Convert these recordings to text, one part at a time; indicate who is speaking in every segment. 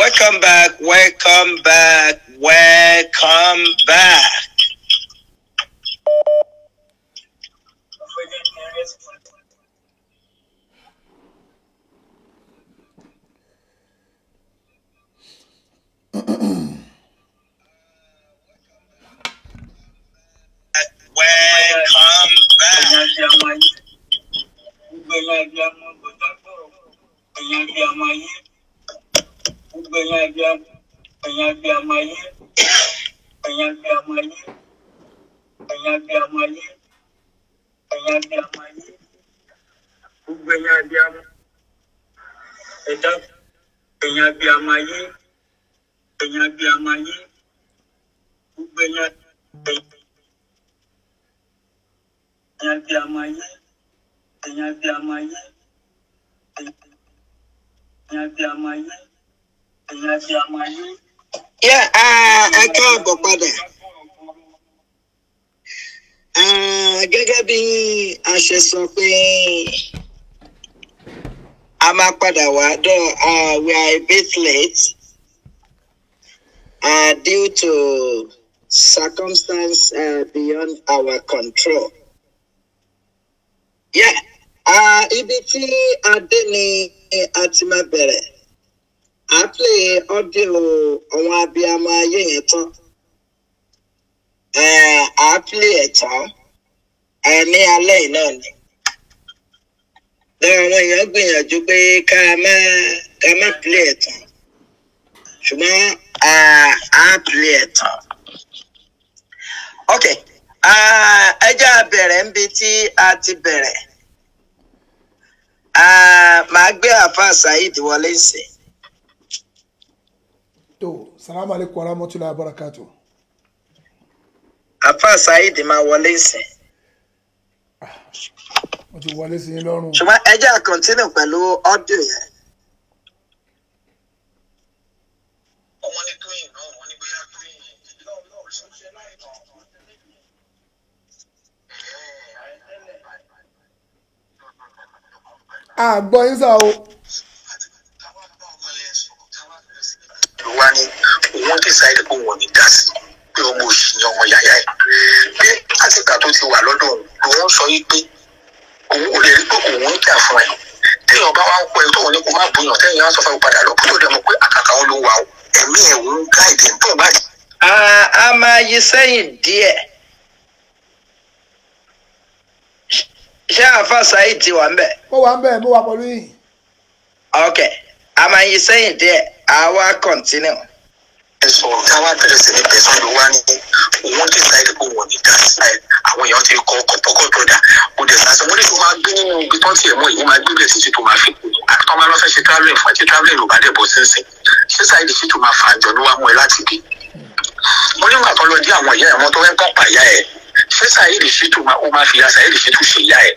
Speaker 1: welcome back, welcome back, welcome back. Welcome back.
Speaker 2: ẹ̀yin abiyamọ ayé ẹ̀yin abiyamọ ayé gbogbo ẹ̀yin ẹ̀yin abiyamọ ayé ẹ̀yin abiyamọ ayé ẹ̀yin abiyamọ ayé ẹ̀yin abiyamọ ayé.
Speaker 1: Yeah, uh, ẹ káàbọ̀ padà. Uh, gẹ́gẹ́ bí a ṣe sọ pé a máa padà wá dọ̀ uh, we are a bit late uh, due to circumstance uh, beyond our control. Yeah, uh, ibi tí a dé ni a ti máa bẹ̀rẹ̀ à á play audio àwọn abiyamọ ayé yẹn tán Eh, à á play ẹ̀ tán eh, ní alẹ́ yìí náà ni. lọ́wọ́ àwọn èèyàn gbìyànjú pé ká má ká má play ẹ̀ tán ṣùgbọ́n ah, à á play ẹ̀ tán. ok ah, ẹ jẹ́ a bẹ̀rẹ̀ níbi tí a ti bẹ̀rẹ̀ Ah, màá gbé àfa saheed wọlé sí i.
Speaker 3: tó salamu aleykum wa rahmatulahi wa barakatu.
Speaker 1: àfa saheed máa wọlé ìsìn
Speaker 3: wọ́n ti wọlé sí yín lọ́rùn.
Speaker 1: ṣùgbọ́n ẹ jẹ́ à continue pẹ̀lú ọ́díò yẹn.
Speaker 2: wọ́n ní tóyìn náà wọ́n ní bóyá tóyìn lọ́wọ́ ṣọṣẹ́ láì tán.
Speaker 3: àgbọ̀ yín sá o.
Speaker 2: ló wá ní òun decide pé òun ò ní dá sí pé ọmọ òṣì ni ọmọ yàyà ẹ̀ pé àtìgbà tó ti wà lọ́dọ̀ òun lòun sọ yí pé òun ò lè rí pé òun ń jà fún ẹ téèyàn bá wá ń pọ ẹ tóun ní kó má bùyàn téèyàn á sọ fún ẹ padà lọ kó tó dẹ̀ mọ̀ pé àkàkà òun ló wà ó ẹ̀mí ẹ̀ òun gáìdì ń bọ̀ báyìí.
Speaker 1: a a máa yí sẹ́yìn díẹ̀. ṣé àfa saheed ti wà ń bẹ̀?
Speaker 3: mo wà ń bẹ̀ mo wà pẹ̀lú yín.
Speaker 1: ok a máa yí sẹ́yìn díẹ̀ a wá continue.
Speaker 2: ẹ sọ̀rọ̀ tí a wá bẹ̀rẹ̀ sí ní bẹ̀sán ló wá ní òun decide pé òun ò ní dá sí ẹ àwọn èèyàn ti kọ ọkọ̀ pọ́kọ̀ broda kò dẹ̀ sásẹ̀ wọ́n ní tó máa gbé nínú ibi tó ti ẹ̀ mọ́ ìwọ́n máa gbé bẹ̀ títí tó máa fi kú àti tó máa lọ́ fẹ́ ṣe travelling fún ẹ tí travelling ò bá dẹ̀ bọ̀ sínsìn ṣé sáyidì sí tó máa fà jọ ló wá mú ẹ láti bí. wọ́n nígbà tó lọ dí àwọn ìyá ẹ̀ wọ́n tó fẹ́ pọ̀ pàyà ẹ̀ ṣé sáyidì sí tó máa ó máa fi ya sáyidì sí tó ṣe ìyá ẹ̀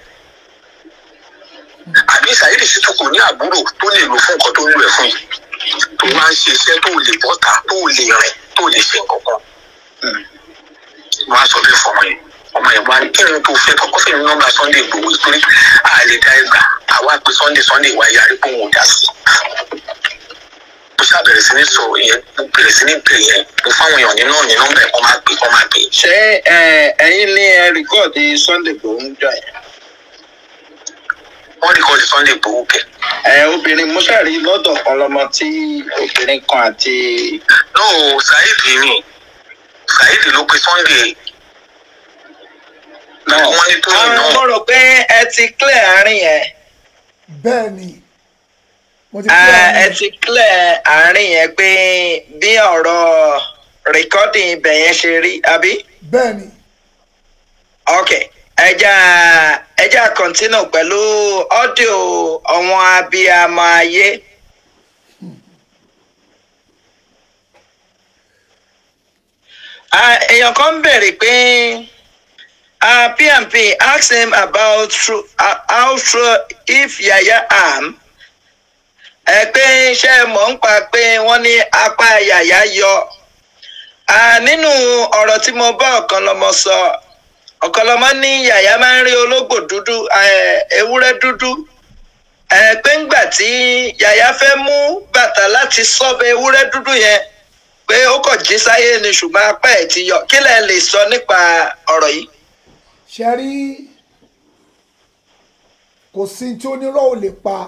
Speaker 2: àbí sáyidì sí tó kò ní àbúrò tó lè lò fún nǹkan tó ń lò ẹ̀ fún yìí tó máa ń ṣe iṣẹ́ tó lè bọ́ta tó lè rìn tó lè ṣe nǹkan kan wọ́n á sọ bí fọmọ yẹn ọmọ yẹn wá ní kí ni tó fẹ́ kọ́kọ́ fẹ́ ní nọ́mbà sunday gbowó torí a lè dá ẹgbà àwa pé sunday sunday wá yarí pé òun ò dá sí mo ṣàbẹ̀rẹ̀ sí ní sọ yẹn mo bẹ̀rẹ̀ sí ní bẹ̀rẹ̀ yẹn mo fáwọn èèyàn ní náà ní nọ́mbà ẹ̀ kọ́ máa pè kọ́ máa pè
Speaker 1: ṣé ẹ, ẹ̀yin ní ẹ rìkọ́ọ̀dì sunday gbòó ń jọ yẹn?
Speaker 2: wọ́n rí kọ́ọ̀dì sunday gbowó kẹ̀
Speaker 1: ẹ obìnrin mo ṣàrí lọ́dọ̀ kan lọ́mọ tí obìnrin kan àti.
Speaker 2: no saheed ni saheed ló pe sunday
Speaker 1: náà
Speaker 2: wọ́n ní tóyìn náà
Speaker 1: mo rò pé ẹ ti clear àárín yẹn.
Speaker 3: bẹ́ẹ̀ ni mo ti
Speaker 1: Ah,
Speaker 3: kí
Speaker 1: ẹ
Speaker 3: àárín
Speaker 1: ti clear àárín yẹn pé bí ọ̀rọ̀ recording ibẹ̀ yẹn ṣe rí àbí.
Speaker 3: bẹ́ẹ̀ ni
Speaker 1: ok ẹja ẹja continue pẹ̀lú audio ọ̀wọ́n abiyamọ ayé. Ah, èèyàn kan ń bèrè pé ah, pmp ask him about true, uh, how true if yaya am ẹ pé ṣé mọ̀ ń pa pé wọ́n ní apá yàyà yọ Ah, nínú ọ̀rọ̀ tí mo bá ọ̀kan lọ́mọ sọ ọ̀kan lọ́mọ ní yàyà máa ń rí ológbò dúdú eh, ewúrẹ́ dúdú ẹ pé ńgbà tí yàyà fẹ́ mú bàtà láti sọ́bẹ̀ ewúrẹ́ dúdú yẹn pé ó kàn jí sáyé ni ṣùgbọ́n apá ẹ̀ ti yọ kí lẹ lè sọ nípa ọ̀rọ̀ yìí.
Speaker 3: ṣe rí kò sí tí onírọ́ ò lè pa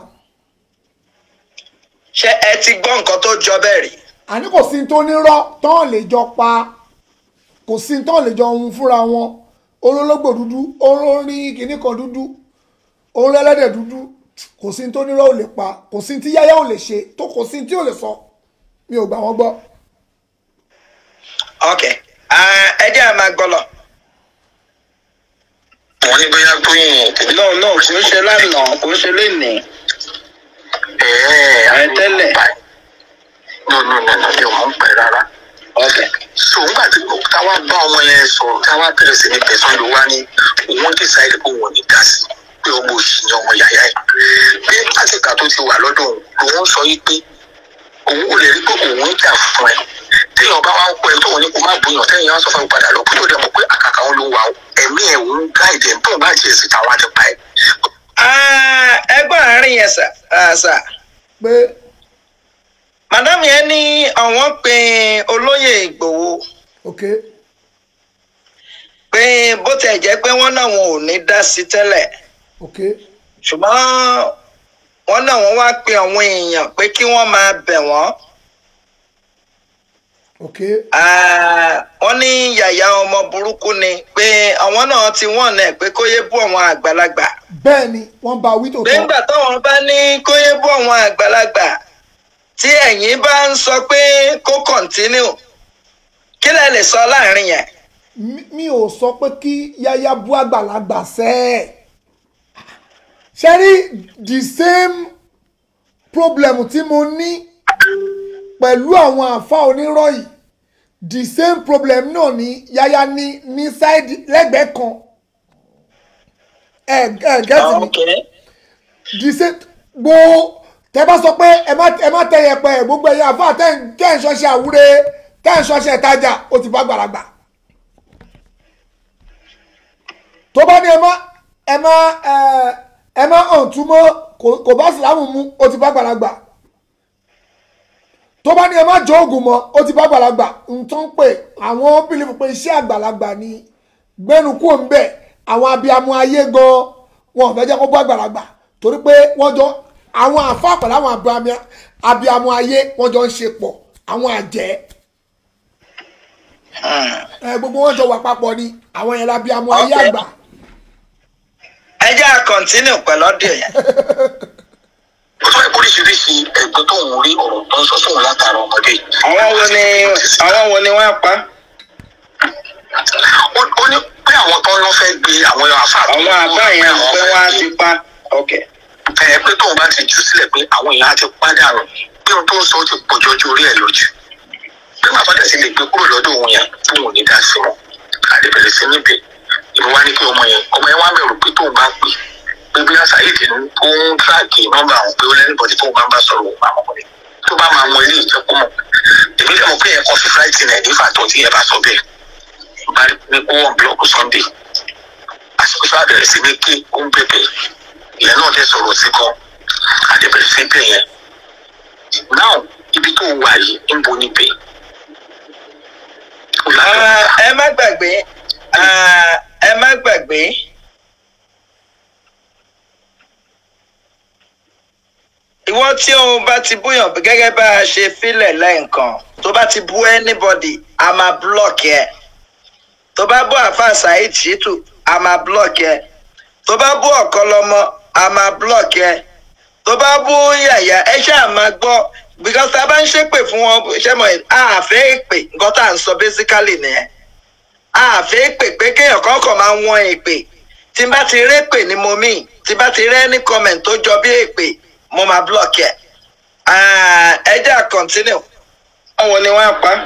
Speaker 1: ṣé ẹ ti gbọ́ nǹkan tó jọ bẹ́ẹ̀ rí.
Speaker 3: àní kò sí tó nírọ́ tán lè jọ pa kò sí tán lè jọ hun fúnra wọn olólógbò dúdú olórí kìíní kan dúdú olólẹ́dẹ̀ dúdú kò sí tó nírọ́ ò lè pa kò sí tí yáyá ò lè ṣe tó kò sí tí ò lè sọ mi ò gbà wọ́n gbọ́.
Speaker 1: ok ah, ẹ jẹ́ àmà gbọ́lọ̀.
Speaker 2: wọ́n ní bóyá tóyìn
Speaker 1: no no kò ń ṣe lánàá kò ń ṣe lénìí.
Speaker 2: ẹ̀ẹ́
Speaker 1: Ẹ tẹ́lẹ̀.
Speaker 2: no no no no mi ò mọ̀ ń pẹ́ rárá.
Speaker 1: ok
Speaker 2: so nígbà tí táwa bá ọmọ yẹn sọ̀rọ̀ táwa bẹ̀rẹ̀ sí ní tẹ̀sán ló wá ní òun decide pé òun ò ní dá sí pé ọmọ òsì ni ọmọ yàyà ẹ̀ pé àtìkà tó ti wà lọ́dọ̀ òun lòun sọ yìí pé òun ò lè rí pé òun ń jà fún ẹ téèyàn bá wá ń pẹ́ tóun ní kó má bóyàn téèyàn á sọ fún ẹ padà lọ kó tó dẹ̀ mọ̀ pé àkàkà òun ló wà ó ẹ̀mí ẹ̀ òun gáìdì ẹ̀ tóun bá jẹ́ sí tàwọn àti pa ẹ̀
Speaker 1: Ah, ẹgbọ́n àárín yẹn sà ah, sà
Speaker 3: pé
Speaker 1: madam yẹn ní àwọn pe olóyè ìgbòho
Speaker 3: ok
Speaker 1: pé bó tẹ̀ jẹ́ pé wọ́n náà wọn ò ní dá sí tẹ́lẹ̀
Speaker 3: ok
Speaker 1: ṣùgbọ́n wọ́n náà wọ́n wá pe àwọn èèyàn pé kí wọ́n máa bẹ̀ wọ́n
Speaker 3: ok
Speaker 1: Ah, wọ́n ní yàyà ọmọ burúkú ni pé àwọn náà ti wọ́n náà pé kó yé bú àwọn àgbàlagbà
Speaker 3: bẹ́ẹ̀ ni wọ́n bá wí
Speaker 1: pé
Speaker 3: tòótọ́
Speaker 1: ńgbà táwọn bá ní kó yé bú àwọn àgbàlagbà tí ẹ̀yin bá ń sọ pé kó kọ̀ntínú kí lẹ lè sọ láàrin yẹn.
Speaker 3: mi mi ò sọ pé kí yáyá bú àgbàlagbà sẹ́ ẹ̀ ṣe rí the same problem tí mo ní pẹ̀lú àwọn àfa onírọ̀ yìí the same problem náà ni yáyá ní ní side lẹ́gbẹ̀ẹ́ kan ẹ ẹ gẹ́tì mi the same gbo tẹ bá sọ pé ẹ má ẹ má tẹ yẹpẹ gbogbo ẹyẹ àfa tẹ ń tẹ ń ṣọṣẹ àwúre tẹ ń ṣọṣẹ ìtajà ó ti bá gbàlagbà tó bá ní ẹ má ẹ má ẹ ẹ má hàn túmọ̀ kò kò bá sìlámù mu ó ti bá gbàlagbà tó bá ní ẹ má jọ oògùn mọ́ ó ti bá gbàlagbà nǹkan pé àwọn bílífù pé iṣẹ́ àgbàlagbà ni gbẹ́nu kúrò ń bẹ̀ àwọn abiyamọ ayé gan wọn ò fẹ́ jẹ́ kó bá gbàlagbà torí pé wọ́n jọ àwọn àfa pẹ̀lú àwọn abiyamọ- abiyamọ ayé wọ́n jọ ń ṣe pọ̀ àwọn àjẹ́ ẹ gbogbo wọn jọ wà papọ̀ ni àwọn yẹn labiyamọ ayé
Speaker 1: Okay.
Speaker 3: àgbà
Speaker 1: ẹ jẹ́ à kọ̀ntínú pẹ̀lú ọdún yẹn.
Speaker 2: ó sọ pé oríṣiríṣi ẹgbẹ́ tó ń rí ọ̀rọ̀ tó ń sọ sóun látara ọmọdé yìí.
Speaker 1: àwọn wo ni àwọn wo ni wọ́n pa
Speaker 2: ó ó ní pé àwọn tó ń lọ fẹ́ gbé àwọn àfa
Speaker 1: àwọn àbá yẹn pé wọ́n á ti pa ok
Speaker 2: ẹ pé tóun bá ti jù sílẹ̀ pé àwọn èèyàn á ti pàdánù bí ohun tó ń sọ ó ti pọ̀ jọjú orí ẹ̀ lójú pé màá bàtà sí lè gbé kúrò lọ́dọ̀ òun yẹn tóun ò ní dá sí wọn àdébẹ̀rẹ̀ sí níbẹ̀ ìbí wá ní kí ọmọ yẹn ọmọ yẹn wá bẹ̀rù pé tóun bá pè pé bí àṣàyèdè ń ó ń tíráàkì nọ́mbà àwọn pé ó lẹ́nìbọ̀dì tóun bá ń bá sọ̀rọ̀ òun àwọn ọmọ yẹn tó bá máa mọ ilé ìjẹ́kọ́ mọ̀ èmi lè mọ̀ pé yẹn kọ́ sí fúláìtì náà nífà tó ti yẹ bá sọ bẹ́ẹ̀ bá ní kó wọn búlọ́ọ̀kù sunday àsìkò sáà bẹ̀rẹ̀ sí ní kí ó ń bẹ̀bẹ̀ ìyẹn náà dẹ̀ sọ̀rọ̀ sí kan àdébẹ̀rẹ̀ sí bẹ̀ yẹn náà ibi tó wà yìí ń bo níbẹ̀ ó lábẹ́
Speaker 1: Ah,
Speaker 2: ọ̀tá
Speaker 1: ẹ má gbàgbé ah, ẹ má gbàgbé ìwọ tí o bá ti búyàn gẹ́gẹ́ bá a ṣe filẹ̀ lẹ́ǹkan tó bá ti bú anybody a máa block ẹ tó bá bú àfa saheed shitu a máa block ẹ tó bá bú ọ̀kọ́lọ́mọ a máa block ẹ tó bá bú yàyà ẹ ṣáà máa gbọ́ because tá a bá ń ṣépè fún wọn ṣé mo àfẹ́ èpè nǹkan tá à ń sọ basically nìyẹn àfẹ́ èpè pé kéèyàn kọ́kọ́ máa ń wọ́n èpè tí n bá ti rí èpè ni mo mí tí n bá ti rí any comment tó jọ bí èpè mo máa block ẹ Ah, ẹ jẹ́ à continue àwọn ni wọ́n á pa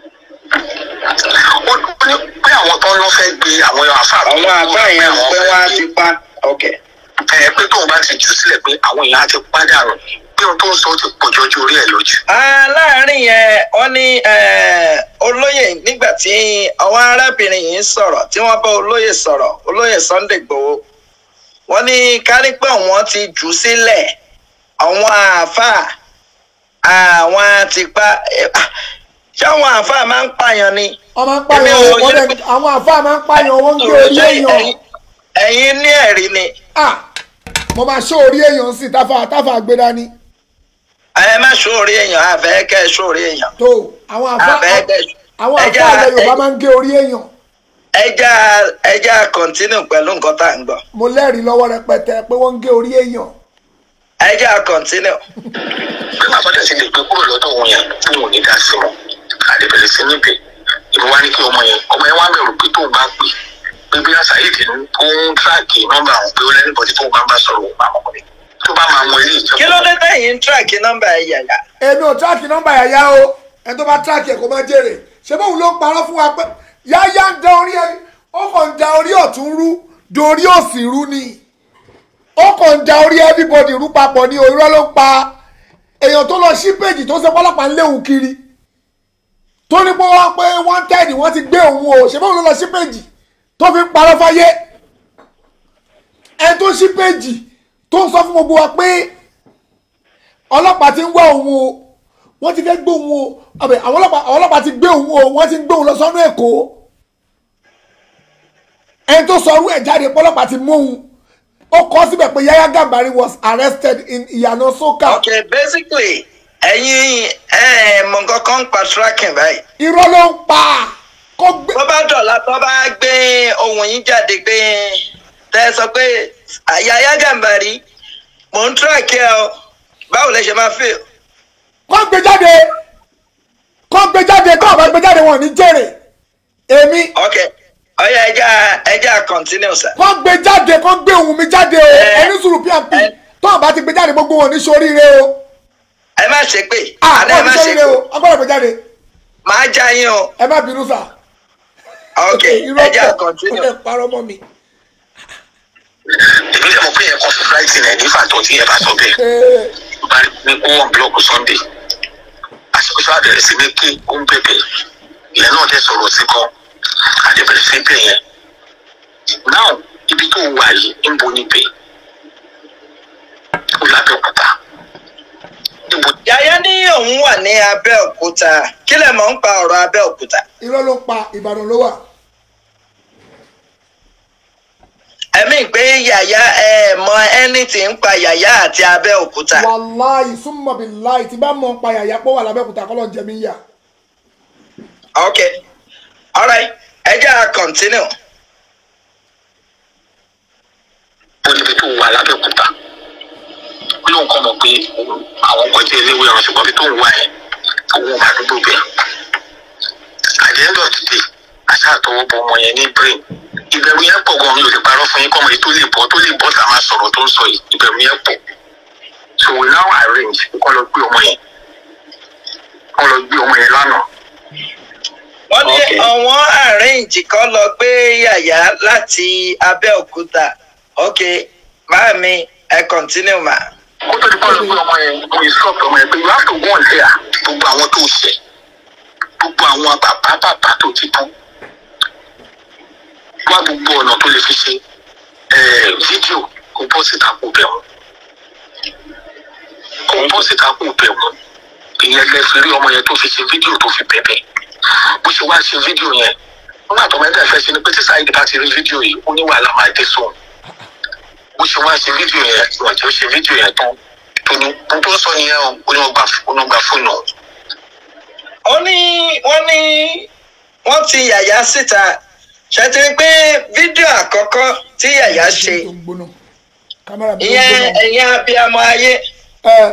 Speaker 2: ó ní pé àwọn tó ń lọ fẹ́ gbé àwọn àfa
Speaker 1: àwọn àbá yẹn pé wọ́n á ti pa ok
Speaker 2: ẹ pé tóun bá ti jù sílẹ̀ pé àwọn èèyàn á ti pàdánù bí ohun tó ń sọ ó ti pọ̀ jọjú orí ẹ̀ lójú.
Speaker 1: Ah, láàárín yẹn wọ́n ní eh, olóyè nígbà tí àwọn arábìnrin yìí ń sọ̀rọ̀ tí wọ́n bá olóyè sọ̀rọ̀ olóyè Sunday Igboho wọ́n ní kárí pé wọ́n ti jù ú sílẹ̀ àwọn àáfàá àwọn tipa ṣé àwọn àáfàá máa ń pààyàn ni.
Speaker 3: wọ́n máa ń pààyàn
Speaker 1: Èmi ò
Speaker 3: wọ́n
Speaker 1: yẹ-
Speaker 3: dẹ̀ àwọn àfáà máa ń pààyàn wọ́n ń gé orí
Speaker 1: Ṣé
Speaker 3: èèyàn
Speaker 1: ẹ̀yin- ẹ̀yin ní ẹ̀rí ni
Speaker 3: ah mo máa ṣó orí èèyàn sí táfà táfà gbé dání
Speaker 1: ẹ má sóòrí èèyàn àfẹ́ kẹ́ ẹ sóòrí èèyàn
Speaker 3: tó àwọn àfáà
Speaker 1: àfẹ́ kẹ́ ẹ
Speaker 3: àwọn
Speaker 1: ẹja
Speaker 3: àfáà ilẹ̀ Yorùbá máa ń gé orí èèyàn
Speaker 1: ẹja ẹja kọ̀ntínú pẹ̀lú nǹkan tá à ń gbọ́
Speaker 3: mo lẹ́rìí lọ́wọ́ rẹpẹtẹ pé wọ́n ń gé orí èèyàn
Speaker 1: ẹja kọ̀ntínú.
Speaker 2: bí màá bọ́dẹ̀ sí lè gbé kúrò lọ́dọ̀ òun yẹn tí wọn ò ní dá sí wọn àdébẹ̀rẹ̀ sí níbẹ̀ ìbò wá ní kí ọmọ yẹn ọmọ yẹn wá bẹ̀rù pé tóun bá pè pé bí àṣàyèdè ń ń tíráàkì nọ́mbà àwọn pé ó lẹ́nìbọ̀dì tóun bá ń bá sọ̀rọ̀ òun máa mọ̀ ní tó bá máa mọ ilé ìjọba.
Speaker 1: kí ló dé tẹ̀yìn ń tíráàkì nọ́mbà ẹ̀ yàyà
Speaker 3: èmi ò tíráàkì nọ́mbà yàyà o ẹni tó bá tíráàkì ẹ̀ kó máa jèrè ṣé bóun ló ń parọ́ fún wa pé yáyá ń da orí ẹni ó kàn ń da orí ọ̀tún rú dorí òsì rú ni ó kàn ń da orí everybody rú papọ̀ ní òrírọ́ ló ń pa èèyàn tó lọ sí péjì tó ṣe pọ́lọ́pàá ń léwu kiri tó ní pé wọ́n pé wọ́n tẹ́ẹ̀dì wọ́n ti gbé òun o ṣé bóun ló lọ sí péjì tó fi ń parọ́ fáyé ẹni tó sí péjì tó ń sọ fún gbogbo wa pé ọlọ́pàá ti ń wá òun o wọ́n ti fẹ́ gbé òun o àbẹ̀ àwọn ọlọ́pàá àwọn ọlọ́pàá ti gbé òun o wọ́n ti ń gbé òun lọ sọ́nù èkó ẹni tó sọ ọrú ẹ̀ jáde pé ọlọ́pàá ti mú òun ó kọ́ síbẹ̀ pé Yahya Gambari was arrested in Ìyànà Sókà
Speaker 1: ok basically ẹ̀yin ẹ̀ mọ̀ nǹkan kan ń pa tracking báyìí
Speaker 3: irọ́ ló ń pa kó gbé
Speaker 1: bó bá dọ̀la tó bá gbé ohun yín jáde pé tẹ́ ẹ sọ pé Yahya Gambari mò ń tíráàkì ẹ o báwo lẹ ṣe máa feel
Speaker 3: kó gbé jáde kó gbé jáde kó ọ̀bá gbé jáde wọn ò ní jèrè èmi
Speaker 1: ok ọyá ẹja ẹja continue sir.
Speaker 3: kó gbé jáde kó gbé ohun mi jáde o
Speaker 1: Ẹ.
Speaker 3: ẹni sùúrù pmp
Speaker 1: Ẹ.
Speaker 3: tó ọ̀bá ti gbé jáde gbogbo wọn ò ní ṣoríire o
Speaker 1: ẹ má ṣe pé
Speaker 3: ah
Speaker 1: àná ẹ
Speaker 3: wọn ò
Speaker 1: má
Speaker 3: ní
Speaker 1: ṣe
Speaker 3: ṣoríire
Speaker 1: pé
Speaker 3: o agbọ́dọ̀ gbé jáde
Speaker 1: máa já yín o
Speaker 3: ẹ má bínú sà.
Speaker 1: ok
Speaker 3: irọ́
Speaker 1: ẹja
Speaker 3: pọ̀ ó
Speaker 1: continue.
Speaker 3: lè parọ́ mọ́ mi.
Speaker 2: èmi lè mọ̀ pé yẹn kọ́ sí fúláìtì rẹ̀ nífà tó tí ẹ bá sọ bẹ́ẹ̀
Speaker 3: Ee,
Speaker 2: bá ní kó wọn búlọ́ọ̀kù Sunday àsìkò tí wàá bẹ̀rẹ̀ sí ní kí ó ń bẹ̀bẹ̀ ìyẹn náà dẹ̀ sọ̀rọ̀ sí kan àdébẹ̀rẹ̀ sí bẹ̀ yẹn náà ibi tó wà yìí ń bo níbẹ̀ ó lábẹ́òkúta níbo
Speaker 1: Yàyà ní òun wà ní Abẹ́òkúta kí lẹ mọ̀ ń pa ọ̀rọ̀ Abẹ́òkúta
Speaker 3: irọ́ ló ń pa Ìbàdàn ló wà.
Speaker 1: ẹ̀mí pé Yàyà ẹ mọ anything ń pa Yàyà àti Abẹ́òkúta
Speaker 3: wàláì súnmọ́ bí láì tí bá mọ̀ ń pa yàyà pọ̀ wà lábẹ́òkúta kọ́ ló ń jẹ mí yà.
Speaker 1: ok alright ẹja continue.
Speaker 2: ó níbi tó wà lábẹ́òkúta ó lóun kọ́ mọ̀ pé àwọn ọkọ̀ jẹ́ eléwé ọ̀rọ̀ ṣùgbọ́n bí tó ń wá yẹn owó ọmọ àdúgbò bẹ́ẹ̀ àdéhùn ọ̀dùdè àṣà àtọwọ́ bọ ọmọ yẹn ní brain ìbẹ̀rù yẹn pọ̀ gan mi ò lè parọ́ fún yín kọ́mọ yìí tó lè bọ́ tó lè bọ́ tá a máa sọ̀rọ̀ tó ń sọ yìí ìbẹ̀rù yẹn pọ̀ so we now arrange kọ́ lọ gbé ọmọ yẹn kọ́ lọ gbé ọmọ yẹn lánàá
Speaker 1: wọ́n ní
Speaker 2: Okay.
Speaker 1: àwọn arrange kan lọ gbé Yàyà láti Abẹ́òkúta ok máa mi ẹ continue ma.
Speaker 2: kó tó di kọ́ lọ gbé ọmọ yẹn mo instruct ọmọ yẹn pé you have to go on there gbogbo àwọn tó ṣẹ̀ gbogbo àwọn bàbá bàbá tó ti tán wá gbogbo ọ̀nà tó lè fi ṣe eh, fídíò kó bọ́ síta kó bẹ̀ wọ́n kó bọ́ síta kó bẹ̀ wọ́n ìyẹn lẹ fi rí ọmọ yẹn tó fi ṣe fídíò tó fi bẹ̀bẹ̀ bó ṣe wá ṣe fídíò yẹn wọn àtọmọ ẹgbẹ́ fẹ́ ṣe ni pé tí Saheed bá ti rí fídíò yìí ó ní wàhálà máa dé sóun bó ṣe wá ṣe fídíò yẹn wọ́n jẹ́ ó ṣe fídíò yẹn tán tó ní ohun tó ń sọ nìyẹn o ó ní wọ́n gba ó ní wọ́n gba fóònù ọ̀hún.
Speaker 1: ó ní wọ́n ní wọ́n ti Yàyà síta ṣètì pé fídíò àkọ́kọ́ tí Yàyà ṣe
Speaker 3: tó ń gbóná kámẹ́rà mi tó ń
Speaker 1: ìyẹn
Speaker 3: gbóná.
Speaker 1: ẹ̀yin abiyamọ ayé
Speaker 3: ẹ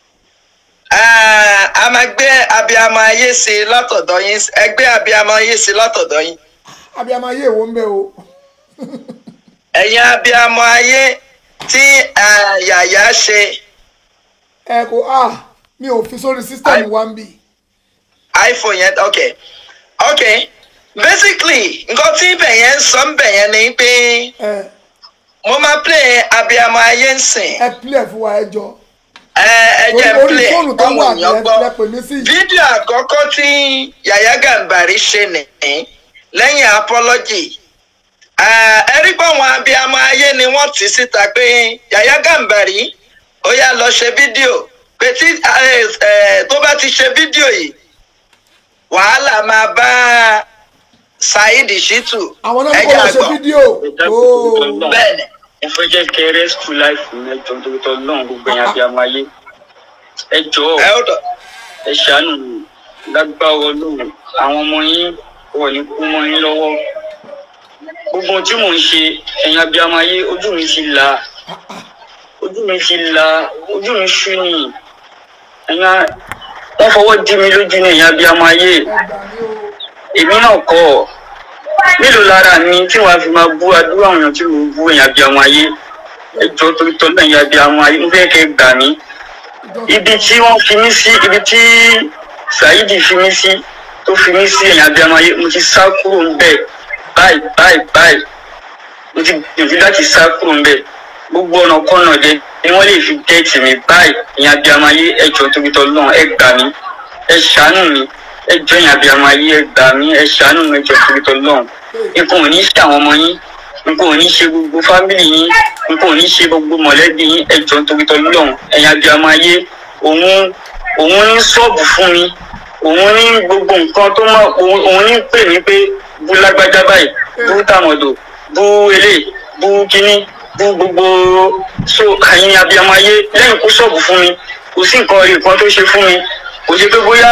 Speaker 1: ah, a máa gbé abiyamọ ayé sí i látọ̀dọ̀ yín ẹgbẹ́ abiyamọ ayé sí i látọ̀dọ̀ yín
Speaker 3: abiyamọ ayé èwo ń bẹ o.
Speaker 1: ẹ̀yin abiyamọ ayé tí ah, Yàyà ṣe
Speaker 3: ẹ kò a mi ò fi sórí sísítẹ̀mù wa ń bì.
Speaker 1: iphone yẹn ok ok basically nǹkan tí ibẹ̀ yẹn ń sọ ń bẹ̀ yẹn ni pé
Speaker 3: ẹ
Speaker 1: mo máa play abiyamọ ayé ń sìn
Speaker 3: ẹ pílẹ̀ fún wa ẹ jọ.
Speaker 1: ẹ ẹ jẹ́
Speaker 3: orí
Speaker 1: play
Speaker 3: fóònù tó
Speaker 1: ọmọ
Speaker 3: wà
Speaker 1: èèyàn
Speaker 3: lẹ
Speaker 1: gbọ́
Speaker 3: lẹ pè mí sí.
Speaker 1: fídíò àkọ́kọ́ tí Yàyà Gàmbàrí ṣe nìyí lẹ́yìn apology Ah, ẹ rí pé àwọn abiyamọ ayé ni wọ́n tì síta pé Yàyà Gàmbàrí ó yá lọ ṣe fídíò pé tí ẹ, ẹ, tó bá ti ṣe fídíò yìí wàhálà máa bá Saheed Shittu
Speaker 3: àwọn náà ní kó lọ ṣe
Speaker 1: àgbọ̀.
Speaker 3: fídíò ooo
Speaker 1: bẹ́ẹ̀ ni
Speaker 2: mo fẹ́ jẹ́ kẹ́ rescue life mi ẹjọ́ nítorí tó lọ́n gbogbo ẹ̀yàn bí a máa yé ẹ jọ̀ọ́
Speaker 1: ẹ ó dọ̀
Speaker 2: ẹ ṣàánú mi lágbára Ọlọ́run àwọn ọmọ yín wọ̀ ní kú mọ́ yín lọ́wọ́ gbogbo ohun tí mò ń ṣe ẹ̀yàn abiyamọ ayé ojú mi ti là ojú mi ti là ojú mi ṣú ni ẹ̀yàn wọ́n fọwọ́ dí mi lójú ní ẹ̀yàn abiyamọ ayé èmi náà kọ́ ọ mélòó lára mi tí wàá fi máa bú adúrà àwọn èèyàn tí mo bú ẹ̀yàn abiyamọ ayé ẹjọ́ torí tọ́lá ẹ̀yàn abiyamọ ayé mo fẹ́ kẹ́ ẹ gbà mí ibi tí wọ́n fi mí sí ibi tí Saheed fi mí sí tó fi mí sí ẹ̀yìn abiyamọ ayé mo ti sá kúrò ń bẹ̀ báyìí báyìí báyìí mo ti gbìyànjú láti sá kúrò ń bẹ̀ gbogbo ọ̀nà kọ́nà dé ni wọ́n lè fi gẹ́ẹ̀tì mi báyìí ẹ̀yìn abiyamọ ayé ẹjọ́ torí tọ́lá ẹ gbà mí ẹ ṣàánú mi ẹ jọ̀ọ́ ẹ̀yìn abiyamọ ayé ẹ gbà mí ẹ ṣàánú mi ẹjọ́ torí tọ́lá nǹkan ò ní ṣe àwọn ọmọ yín nǹkan ò ní ṣe gbogbo fámìlì yín nǹkan ò ní ṣe gbogbo mọ̀lẹ́bí yín ẹjọ́ nítorí tọ́lọ́run ẹ̀yin abiyamọ ayé òun òun ní ṣọ́ọ̀bù fún mi òun ní gbogbo nǹkan tó mọ̀ òun òun ní pè mí pé bú lágbájá báyìí bú tàmọ̀dò bú elé bú kínní bú gbogbo so ẹ̀yin abiyamọ ayé lẹ́yìn kó ṣọ́ọ̀bù fún mi kò sí nǹkan rí nǹkan tó ṣe fún mi kò ṣe pé bóyá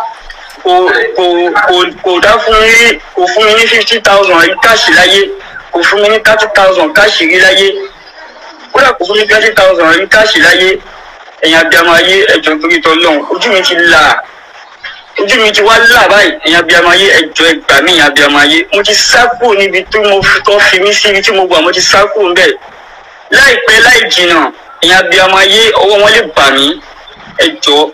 Speaker 2: kò kò kò kò dá fún mi rí kò fún mi ní fifty thousand rí káàṣì láyé kò fún mi ní thirty thousand káàṣì rí láyé kódà kò fún mi thirty thousand rí káàṣì láyé ẹ̀yin abiyamọ ayé ẹ̀jọ̀ torí tọ́lọ́run ojú mi ti là ojú mi ti wá là báyìí ẹ̀yin abiyamọ ayé ẹ̀jọ̀ ẹgbà mí ẹ̀yin abiyamọ ayé mo ti sá kúrò níbi tí mo fi tọ́ fi mí sí ibi tí mo wà mo ti sá kúrò ńbẹ̀ láìpẹ́ láì jìnnà ẹ̀yin abiyamọ ayé ọwọ́ wọn lè bà mí ẹ̀jọ̀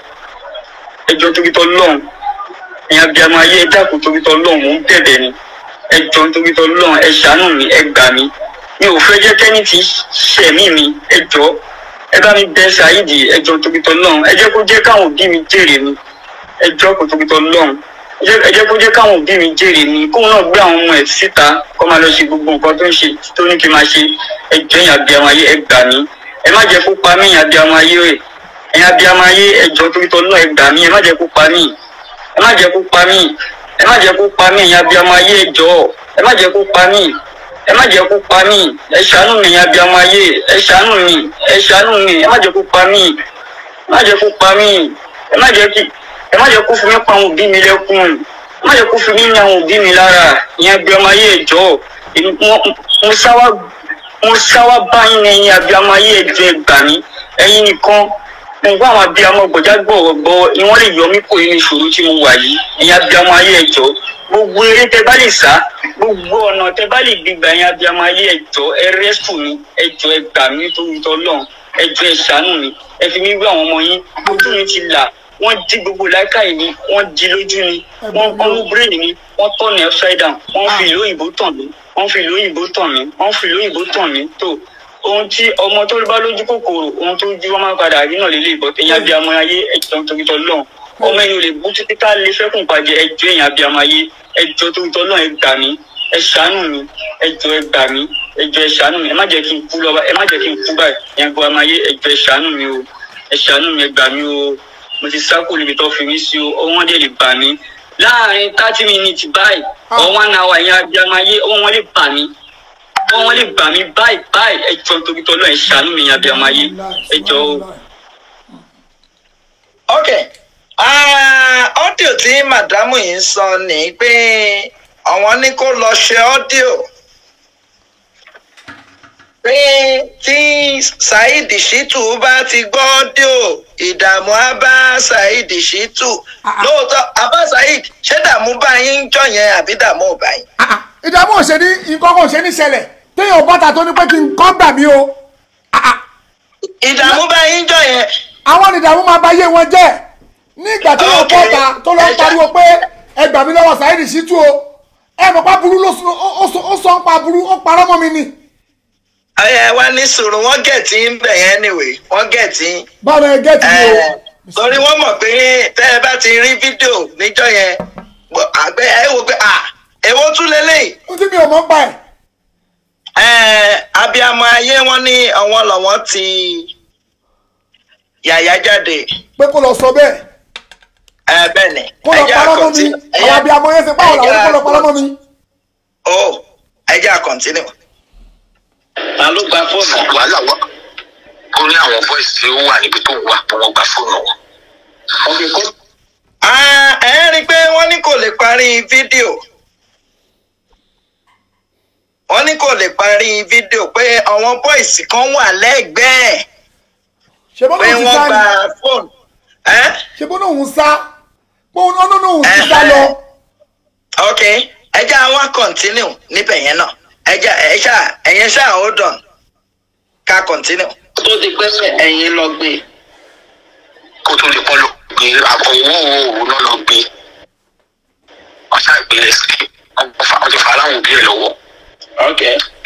Speaker 2: ẹ̀jọ̀ torí tọ́lọ́run ẹ̀yin abiyamọ ayé ẹ dákun torí tọ́lọ́run mò ń bẹ̀bẹ̀ ni ẹ jọ̀ọ́ nítorí tọ́lọ́run ẹ ṣàánú mi ẹ gbà mí mi ò fẹ́ jẹ́ kẹ́ni tí ṣẹ̀mí mi ẹ jọ̀ọ́ ẹ bá mi bẹ Saheed ẹ jọ̀ọ́ nítorí tọ́lọ́run ẹ jẹ́ kó jẹ́ káwọn òbí mi jèrè mi ẹ jọ̀ọ́ kó torí tọ́lọ́run ẹ jẹ́- ẹ jẹ́ kó jẹ́ káwọn òbí mi jèrè mi kóun náà gbé àwọn ọmọ ẹ̀ síta kó máa lọ ṣe gbogbo nǹkan tó ń ṣe tó ní kí n máa ṣe ẹ jọ̀ọ́ ẹ̀yin abiyamọ ayé ẹ gbà mí ẹ má jẹ́ kó pa mí ẹ̀yin abiyamọ ayé rẹ̀ ẹ̀yin abiyamọ ayé ẹ jọ̀ọ́ nítorí tọ́lọ́run ẹ gbà mí ẹ má jẹ́ kó pa mí ẹ má jẹ́ kó pa mí ẹ má jẹ́ kó pa mí ẹ̀yin abiyamọ ayé ẹ jọ̀ọ́ ẹ má jẹ́ kó pa mí ẹ má jẹ́ kó pa mí ẹ ṣàánú mi ẹ̀yin abiyamọ ayé ẹ ṣàánú mi ẹ ṣàánú mi ẹ má jẹ́ kó pa mí ẹ má jẹ́ kó pa mí ẹ má jẹ́ kí ẹ má jẹ́ kó fi mí pa àwọn òbí mi lẹ́kùn ẹ má jẹ́ kó fi mí ní àwọn òbí mi lára ẹ̀yin abiyamọ ayé ẹ jọ̀ọ́ èmi- mo- mo sáwá mo sáwá báyìí ní ẹ̀yin abiyamọ ayé ẹ jọ̀ọ́ ẹ gbà mí ẹ̀yin nìkan mo gbọ́ àwọn abiyamọ gbọ̀já gbọ̀rọ̀gbọ̀ ni wọ́n lè yọ mí kó nínú ìṣòro tí mo wà yìí ẹ̀yin abiyamọ ayé ẹ jọ̀ọ́ gbogbo eré tẹ bá lè sá gbogbo ọ̀nà tẹ bá lè gbígbà ẹ̀yin abiyamọ ayé ẹ jọ̀ọ́ ẹ rẹ́sùn mi ẹ jọ̀ọ́ ẹ gbà mí nítorí tọ́lọ́run ẹ jọ̀ọ́ ẹ ṣàánú mi ẹ fi mí wé àwọn ọmọ yín ojú mi ti là wọ́n di gbogbo láìkáì mi wọ́n di lójú mi wọ́n wọ́n mú bírèèdì mi wọ́n tọ̀ ní upside down wọ́n fi ìlú òyìnbó tàn mí wọ́n fi ìlú òyìnbó tàn mí wọ́n fi ìlú òyìnbó tàn mí tó ohun tí ọmọ tó bá lójú kòkòrò ohun tó ju wọn máa padà rí náà lélẹ̀ ìbọn ẹ̀yin abiyamọ ayé ẹ̀jọ̀ torí tọ́lọ́run ọmọ ẹ̀yin ò lè bú títí ká lè fẹ́kùn pàjẹ́ ẹ̀jọ̀ ẹ̀yin abiyamọ ayé ẹ̀jọ̀ torí tọ́lọ́run ẹ gbà mí ẹ ṣàánú mi ẹ̀jọ̀ ẹ gbà mí ẹ̀jọ̀ ẹ ṣàánú mi ẹ má jẹ́ kí n kú lọ́ba ẹ má jẹ́ kí n kú báyìí ẹ̀yin abiyamọ ayé ẹ̀jọ̀ ẹ ṣàánú mi o ẹ ṣàánú mi ẹ gbà mí o mo ti sáko níbi tó fi mí sí o ọwọ́n dẹ̀ lè bà mí láàrin thirty minutes báyìí or one hour ẹ̀yin abiyamọ ayé ọwọ́n lè bà mí ọwọ́n lè bà mí báyìí báyìí ẹ jọ̀ọ́ nítorí tọ́lọ́run ẹ ṣàánú mi ẹ̀yin abiyamọ ayé ẹ jọ̀ọ́ o.
Speaker 1: ok Ah, ọ́díò tí màdámù yìí ń sọ ni pé àwọn ní kó lọ ṣe ọ́díò pé tí Saheed Shittu bá ti gbọ́ ọ́díò ìdààmú á bá Saheed Shittu lóòótọ́ abá Saheed ṣé dààmú bá yín ń jọ yẹn àbí dààmú ò bá yín.
Speaker 3: Ah, ah, ìdààmú ò ṣe ní nǹkan kan ò ṣe ní ṣẹlẹ̀ téèyàn bọ́ta tó ní pé kí n kọ́ gbà mí o Ah, ah,
Speaker 1: ìdààmú bá yín jọ yẹn
Speaker 3: àwọn ìdààmú máa bá yé wọn jẹ́ ní ìgbà tí wọn
Speaker 1: Ok.
Speaker 3: bọ́ta tó lọ ń
Speaker 1: Ẹ ṣá-
Speaker 3: pariwo pé ẹ gbà mí lọ́wọ́ Saheed Shittu o ẹ mọ̀ pa burú ló sọ- ó- ó sọ- ó sọ ń pa burú ó parọ́ mọ́ mi ni
Speaker 1: ẹ wá ní sùúrù wọ́n gẹ̀ẹ́tì ń bẹ̀ yẹn anyway wọ́n gẹ̀ẹ́tì
Speaker 3: báwo ẹ gẹ́tì mi o
Speaker 1: ẹ torí wọ́n mọ̀ pé tẹ́ ẹ bá ti rí fídíò níjọ́ yẹn bọ̀- àgbẹ̀ ẹ wò pé à èwo tún lélẹ́yìí
Speaker 3: ó tí mi ò mọ̀ ń pa ẹ̀
Speaker 1: ẹ abiyamọ ayé wọn ní àwọn lọ́wọ́ ti yàyà jáde
Speaker 3: pé kó lọ sọ bẹ́ẹ̀
Speaker 1: ẹ bẹ́ẹ̀ ni
Speaker 3: kó lọ parọ́ mọ́ mi àwọn abiyamọ yẹn ṣe báwo làwọn kó lọ parọ́ mọ́ mi.
Speaker 1: o ẹ jẹ́ à continue. ta ló gba fóònù.
Speaker 2: wàhálà wà ó ní àwọn boys tí ó wà níbi tó wà pé wọ́n gba fóònù wọn.
Speaker 1: ọ̀gbìn kó. ẹ rí i pé wọ́n ní kò lè parí fídíò wọ́n ní kò lè parí fídíò pé àwọn bọ́ìsì kan wà lẹ́gbẹ̀ẹ́
Speaker 3: ṣe bọ́n
Speaker 1: pé
Speaker 3: náà ti
Speaker 1: wọ́n
Speaker 3: sá
Speaker 1: gba
Speaker 3: ni
Speaker 1: fóònù. ẹ́
Speaker 3: ṣe bọ́n náà ń sá pé òun náà náà ń ti sá lọ.
Speaker 1: ok ẹ jẹ́ àwọn continue níbẹ̀ yẹn náà ẹ jẹ́ ẹ ṣá ẹ̀yẹn ṣá hold on ká continue. tó di pé ẹ̀yin lọ gbé
Speaker 2: kó tó lè pọ́ lọ gbé àbọ̀ owó òwò náà lọ gbé wọ́n ṣàgbélé sí wọ́n ti fa aláwọ̀ òbí ẹ̀ lọ́wọ́.
Speaker 1: ok.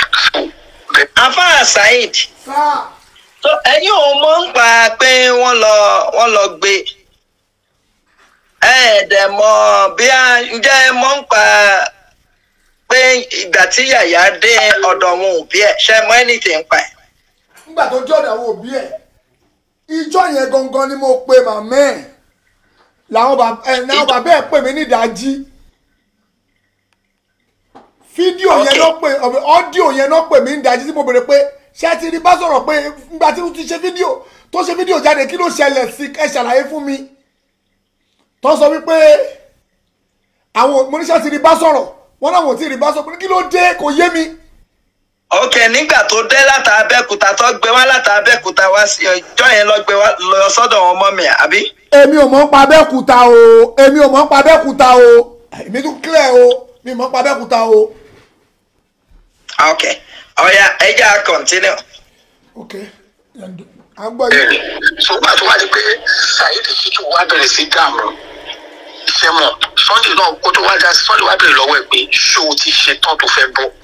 Speaker 1: afa saheed
Speaker 3: sáà
Speaker 1: tó ẹ̀yin ò mọ̀ ń pa pé wọ́n lọ wọ́n lọ gbé ẹ ẹ̀ dẹ̀ mọ̀ bí a ǹjẹ́ ẹ mọ̀ ń pa pé ìgbà tí yàyà dé ọ̀dọ̀ wọn òbí ẹ̀ ṣe mọ̀ anything pa ẹ̀.
Speaker 3: nígbà tó jọ̀dọ̀ àwọn òbí ẹ̀ ìjọ yẹn gangan ni mo pe màmá ẹ̀ làwọn bàbá ẹ̀ làwọn bàbá ẹ̀ pè mí ní ìdájí fídíò yẹn
Speaker 1: Okay.
Speaker 3: náà pè ọ̀bẹ ọ́díò yẹn náà pè mí ní ìdájí tí mo béèrè pé ṣé ẹ ti rí bá sọ̀rọ̀ pé nígbà tí mo ti ṣe fídíò tó ṣe fídíò jáde kí ló ṣẹlẹ̀ sí ẹ ṣàlàyé fún mi tó sọ wípé àwọn oníṣẹ́ ti rí bá sọ̀rọ̀ wọn náà wọ́n ti rí bá sọ̀rọ̀ kí ló dé kò yé mi.
Speaker 1: ok nígbà tó dé láta abẹ́kúta tó gbé wá láta abẹ́kúta wá sí ọjọ́ yẹn lọ gbé wá lọ sọ́dọ̀ wọn mọ́ mi àbí.
Speaker 3: èmi ò mọ̀ ń pa abẹ́kúta o èmi ò mọ̀ ń pa abẹ́kúta o èmi tún clear o mi ò mọ̀ ń pa abẹ́kúta o.
Speaker 1: ok ọ̀ya ẹja continue.
Speaker 3: ok à ń gbọ́ yìí.
Speaker 2: bẹ́ẹ̀ni ṣùgbọ́n àti wá di pé saheed ṣíjú wá bẹ̀rẹ̀ sí dààmú iṣẹ́ mọ̀ sunday náà kó tó wá dá sunday wá bẹ̀rẹ̀ lọ́wọ́ ẹ̀ pé ṣé o ti ṣe tán tó fẹ́ bọ́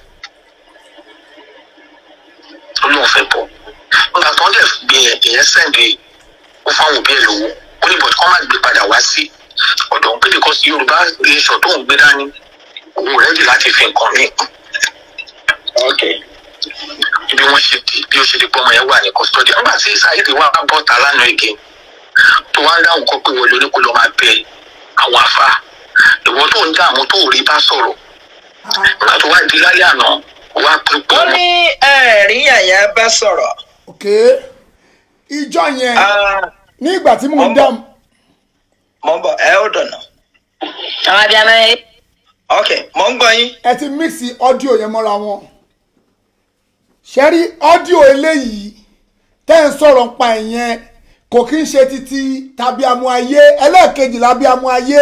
Speaker 2: ó lóun fẹ́ bọ́ nígbà tó ń dẹ̀ gbé ẹ̀ ìyẹn sẹ́ǹdì ó fáwọn òbí ẹ̀ lówó ó ní bọ̀dé kọ́ máa gbé padà wá sí ọ̀dọ̀ òun pé because yorùbá nation tó ń gbé dání òun rẹ́dì láti fi nǹkan mí kún
Speaker 1: ok
Speaker 2: bí wọ́n ṣe di bí ó ṣe di pé ọmọ yẹn wà ní custody nígbà tí saheed wà bọ́ta lánàá igi tó wá ń dáhùn kọ́ pé wọlé oníkó ló máa bẹ àwọn afá ìwọ tó ń dààmú tó rí bá sọ̀rọ̀ nígbà tó wá di lálẹ́ àná wá pípọ̀
Speaker 1: wọ́n ní ẹ̀rí yàyà bá sọ̀rọ̀.
Speaker 3: ok ìjọ yẹn
Speaker 1: Ah,
Speaker 3: ní ìgbà tí mò ń
Speaker 1: Ọmọ.
Speaker 3: dá
Speaker 1: mo ń bọ̀ ẹ ó dọ̀nà.
Speaker 4: àwọn abiyamọ yẹn
Speaker 1: ok mo ń gbọ́ yín.
Speaker 3: ẹ ti mix ọ́díò yẹn mọ́ra wọn ṣẹ́rí ọ́díò eléyìí tẹ́ ń sọ̀rọ̀ ń pa ẹ̀yẹn kò kí ń ṣe títí tàbí amú ayé ẹlẹ́ẹ̀kejì lábí amú ayé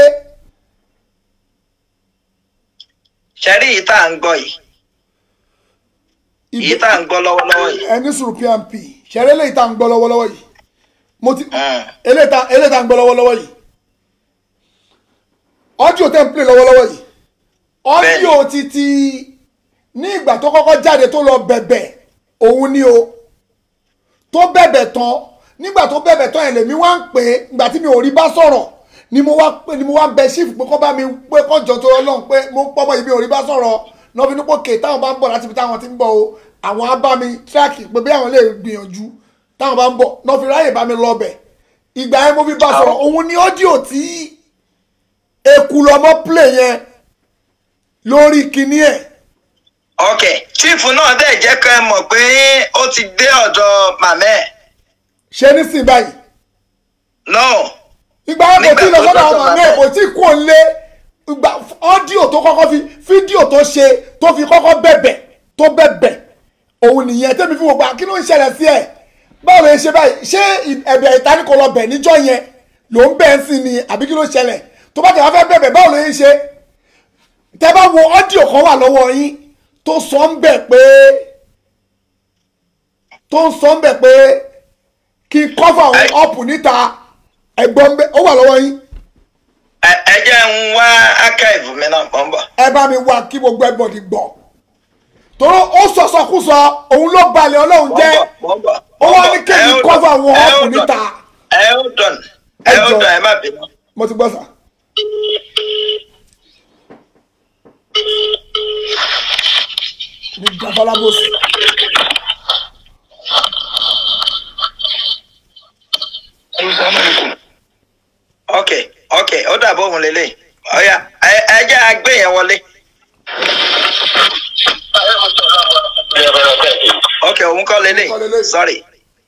Speaker 1: ṣẹ́rí yìí tá à ń gbọ́ yìí yìí tá à ń gbọ́ lọ́wọ́lọ́wọ́ yìí.
Speaker 3: ẹni sùúrù pmp ṣẹ́rí eléyìí tá à ń gbọ́ lọ́wọ́lọ́wọ́ yìí mo ti
Speaker 1: Mm.
Speaker 3: eléyìí tá eléyìí tá à ń gbọ́ lọ́wọ́lọ́wọ́ yìí ọ́díò tẹ́ ń play lọ́wọ́lọ́wọ́ yìí ọ́díò títí ní ìgbà tó kọ́kọ́ jáde tó lọ bẹ̀bẹ̀ òun ni o tó bẹ̀bẹ̀ tán nígbà tó bẹ̀bẹ̀ tán ẹ̀ lèmi wá ń pè é ìgbà tí mi ò rí bá sọ̀rọ̀ ni mo wá pè ni mo wá bẹ ṣífù pé kọ́ bá mi pé kọ́jọ tó ọlọ́run pé mo ń pọ́mọ ibi ò rí bá sọ̀rọ̀ lọ́bi nípò kè táwọn bá ń bọ̀ láti ibi táwọn ti ń bọ̀ o àwọn á bá mi tíráàkì pé bí àwọn lè gbìyànjú táwọn bá ń bọ̀ lọ́ fi ráyè bá mi lọ bẹ̀ ìgbà yẹn mo fi bá sọ̀rọ̀ òun ni ọ́díò tí eku lọmọ play yẹn lórí kinní ẹ̀
Speaker 1: ok chiefu náà dẹ̀ jẹ́ ká ẹ mọ̀ pé ó ti dé ọ̀dọ̀ màmá ẹ̀.
Speaker 3: ṣe nísìnyí báyìí
Speaker 1: no
Speaker 3: ìgbà yẹn kò tí ì lọ
Speaker 1: Nígbà tó
Speaker 3: sọ́dọ̀ àwọn
Speaker 1: dọ́dọ̀
Speaker 3: àmì ẹ̀
Speaker 1: bàbá
Speaker 3: kò tí ì kú òǹlé ìgbà ọ́díò tó kọ́kọ́ fi fídíò tó ṣe tó fi kọ́kọ́ bẹ̀bẹ̀ tó bẹ̀bẹ̀ òun nìyẹn tẹ́mi fi wò gbà kí ló ń ṣẹlẹ̀ sí ẹ̀ báwo lè ṣe báyìí ṣé ì- ẹ̀bẹ̀ ìtaníkọ lọ bẹ̀ níjọ́ yẹn ló ń bẹ̀ ń sìn ni àbí kí ló ṣẹlẹ̀ tó bá tẹ̀ wá fẹ́ bẹ̀bẹ̀ báwo lè ń ṣe tẹ́ bá wo ọ́díò kan wà lọ́wọ́ yín tó sọ ń bẹ̀ pé tó ń sọ ń bẹ̀ pé kí n kọ́fà àwọn
Speaker 1: Ẹ-
Speaker 3: ọ̀pù níta ẹ̀gbọ́n bẹ́ ó wà lọ́wọ́ yín
Speaker 1: ẹ ẹ jẹ́ ń wá archive mi náà mọ̀ ń bọ̀.
Speaker 3: ẹ bá mi wá kí gbogbo ẹgbọ̀dì gbọ́ tóró ó sọ̀sọ̀kúsọ òun ló balẹ̀ ọlọ́run jẹ́
Speaker 1: mọ̀ ń bọ̀.
Speaker 3: ó wá ní kéèmí kọ́fà àwọn ọ̀pù níta
Speaker 1: ẹ ó dọ̀n
Speaker 3: Ẹ
Speaker 1: ẹ ó
Speaker 3: jọ̀ọ́.
Speaker 1: dọ̀n ẹ má bínú.
Speaker 3: mo ti gbọ́ sà. ní gabalábòsì
Speaker 1: dàbọ̀ òun lélẹ̀ ọ̀ya ẹ- ẹ jẹ́ àgbé yẹn wọlé ok òun kọ́ lélẹ̀
Speaker 3: Òun kọ́ lélẹ̀.
Speaker 1: sorry.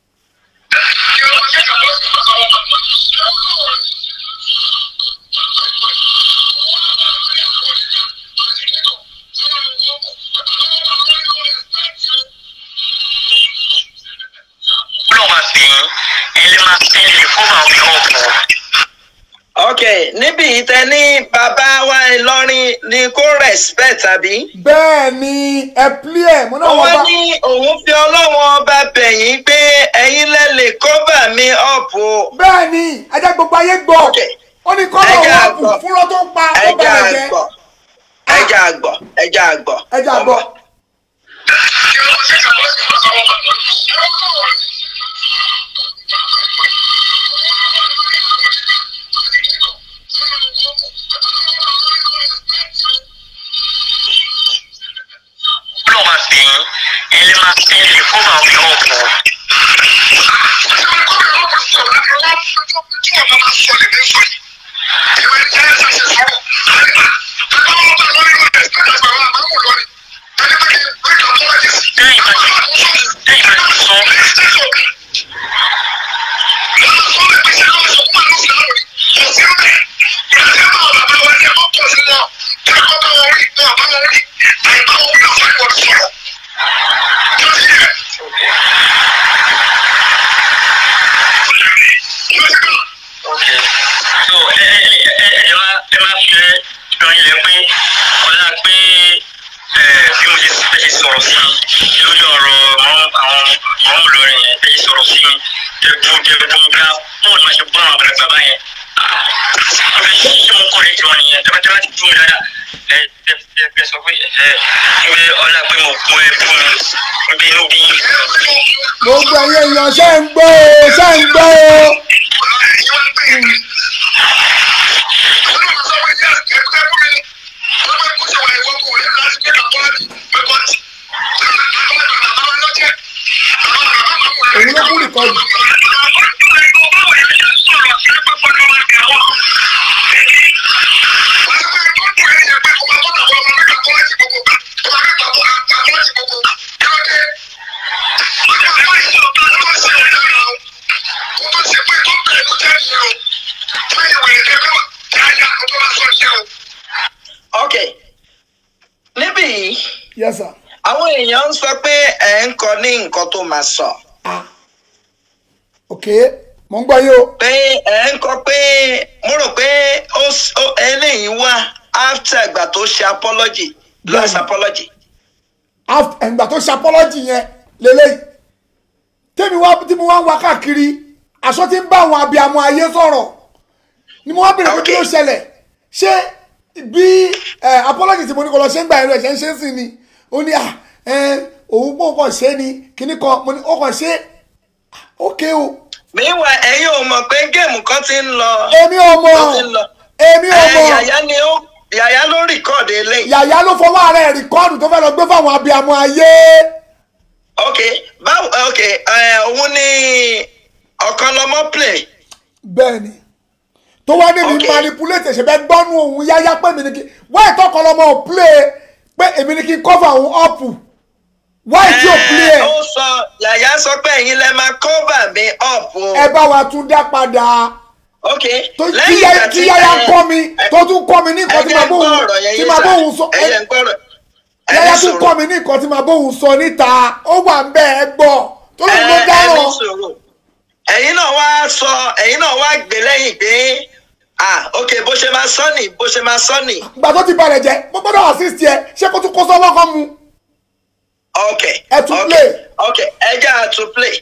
Speaker 2: Ọlọ́run máa fi yín, ẹ lè máa fi lè fún àwọn èèyàn ọ̀pọ̀.
Speaker 1: ok níbi ìtẹ ní bàbá wa Ìlọrin ni kó respect àbí.
Speaker 3: bẹ́ẹ̀ ni ẹ plé ẹ̀ mo náà wọ́n
Speaker 1: wọ́n
Speaker 3: bá
Speaker 1: ní òun fi ọlọ́wọ́n ọba bẹ̀yìn pé ẹ̀yin lẹ lè cover mi up o.
Speaker 3: bẹ́ẹ̀ ni ẹjẹ́ gbogbo ayé gbọ́
Speaker 1: Ok.
Speaker 3: ó ní kọ́lọ̀
Speaker 1: Ẹja
Speaker 3: wọ́ọ̀pù
Speaker 1: àgbọ̀.
Speaker 3: fúnra tó ń pa tó
Speaker 1: ẹja
Speaker 3: bẹ̀rẹ̀ jẹ́
Speaker 1: àgbọ̀ ẹja àgbọ̀ ẹja àgbọ̀.
Speaker 3: ẹja àgbọ̀
Speaker 2: Ọlọ́run máa fi yín, ẹ lè máa fi lè fún àwọn èèyàn ọ̀pọ̀. Lẹ́yìn bá ti lẹ́yìn bá ti sọ, Okay. So ẹ ẹ ẹ ẹ máa ẹ máa fi ràn ilẹ̀ pé ọ̀la pé ẹ bí mo ṣe fẹ́ ṣe sọ̀rọ̀ sí mi lórí ọ̀rọ̀ àwọn àwọn àwọn olórin yẹn fẹ́ ṣe sọ̀rọ̀ sí mi tẹ̀gbọ́n tẹ̀gbọ́n ká bọ́ọ̀ ni máa ṣe bọ́ àwọn àgbàlagbà báyẹn. Mo fẹ́ ṣe ṣé mo kọ́ ẹ̀ jọ nìyẹn tẹ́fẹ́tẹ́fẹ́ ti dùn mí dáadáa. Ẹ ẹ ẹ sọ pé ẹ ẹ ọ̀la pé mo kún ẹ fún mi níbi inú bí yín.
Speaker 3: gbogbo ẹ̀yẹ èèyàn ṣe ń gbọ́ o ṣe ń gbọ́ o òun ló kú rìkọ́dù
Speaker 1: ok níbí yìí
Speaker 3: yes sir
Speaker 1: àwọn èèyàn ń sọ pé ẹ̀ ń kọ ní nǹkan tó máa sọ
Speaker 3: ah ok mo ń gbọ́ yín o
Speaker 1: pé ẹ̀ ń kọ pé mo rò pé ó s- ó- eléyìí wá after ìgbà tó ṣe apology last
Speaker 3: Bẹ́ẹ̀ni.
Speaker 1: apology.
Speaker 3: Af- ẹ̀ǹgbà tó ṣe apology yẹn lélẹ́yìí tèmi wá tí mo wá ń wá káàkiri aṣọ tí ń bá àwọn abiyamọ ayé sọ̀rọ̀ ni mo wá bèrè pé kí ló
Speaker 1: Okay.
Speaker 3: ṣẹlẹ̀ ṣé bí ẹ apology tí mo ní kó lọ ṣe ń gbà ẹ̀rọ ẹ̀ṣẹ̀ ń ṣe é sí ni ó ní à ẹ òun pọ̀ kàn ṣe é ni kíní kan mo ní ó kàn ṣe é ókè o
Speaker 1: meanwhile ẹ̀yin ò mọ̀ pé géèmù kan ti ń lọ
Speaker 3: èmi ò mọ̀
Speaker 1: Ó ti lọ.
Speaker 3: èmi ò
Speaker 1: ẹ̀,
Speaker 3: mọ̀
Speaker 1: yàyà ni ó yàyà ló rìkọ́ọ̀dù eléyìí.
Speaker 3: yàyà ló fọwọ́ ara ẹ̀ rìkọ́ọ̀dù tó fẹ́ lọ gbé fáwọn abiyamọ ayé
Speaker 1: ok báwo ok ẹ, òun ni ọ̀kan lọmọ play
Speaker 3: bẹ́ẹ̀ ni tó wá ní mi
Speaker 1: Okay.
Speaker 3: manipulate ṣe bẹ́ẹ̀ gbọ́nú òun yáyá pé mi ni kí wáyé tọkọ lọmọ ò play pé èmi ni kí n cover òun up wáyé tí ò play
Speaker 1: Ẹ,
Speaker 3: ẹ̀
Speaker 1: ó sọ yàyà sọ pé ẹ̀yin lẹ máa cover mi up o.
Speaker 3: ẹ bá wa tún dá padà
Speaker 1: ok
Speaker 3: tó tí
Speaker 1: lẹ́yìn
Speaker 3: yáyá
Speaker 1: ìgbà
Speaker 3: tí
Speaker 1: tí
Speaker 3: yáyá
Speaker 1: ẹ-
Speaker 3: kọ́ mi tó tún kọ́ mi ní nǹkan tí
Speaker 1: ẹ̀jẹ̀
Speaker 3: màá
Speaker 1: ń gbọ́
Speaker 3: bóun
Speaker 1: ọ̀rọ̀ yẹn
Speaker 3: tí
Speaker 1: yé
Speaker 3: màá
Speaker 1: sà.
Speaker 3: bóun sọ
Speaker 1: ẹ̀jẹ̀ ń gbọ́ ọ̀rọ̀
Speaker 3: yáyá
Speaker 1: ẹni
Speaker 3: tún
Speaker 1: sùúrù.
Speaker 3: kọ́ mi ní nǹkan tí màá bóun sọ níta ó wà ń bẹ́ ẹ gbọ́ tó lóun ló
Speaker 1: Ẹ-
Speaker 3: dáràn
Speaker 1: ẹni sùúrù. ẹ̀yin náà wá sọ ẹ̀yin náà wá gbé lẹ́yìn pé ah ok bó ṣe máa sọ nì bó ṣe máa sọ nì
Speaker 3: ìgbà tó ti balẹ̀ jẹ́ mo gbọ́dọ̀ assist ẹ ṣé kó tún kó sọ́wọ́ kan mu
Speaker 1: ok
Speaker 3: Ẹ tún
Speaker 1: ok
Speaker 3: play.
Speaker 1: ok ẹ jẹ́ à tún play.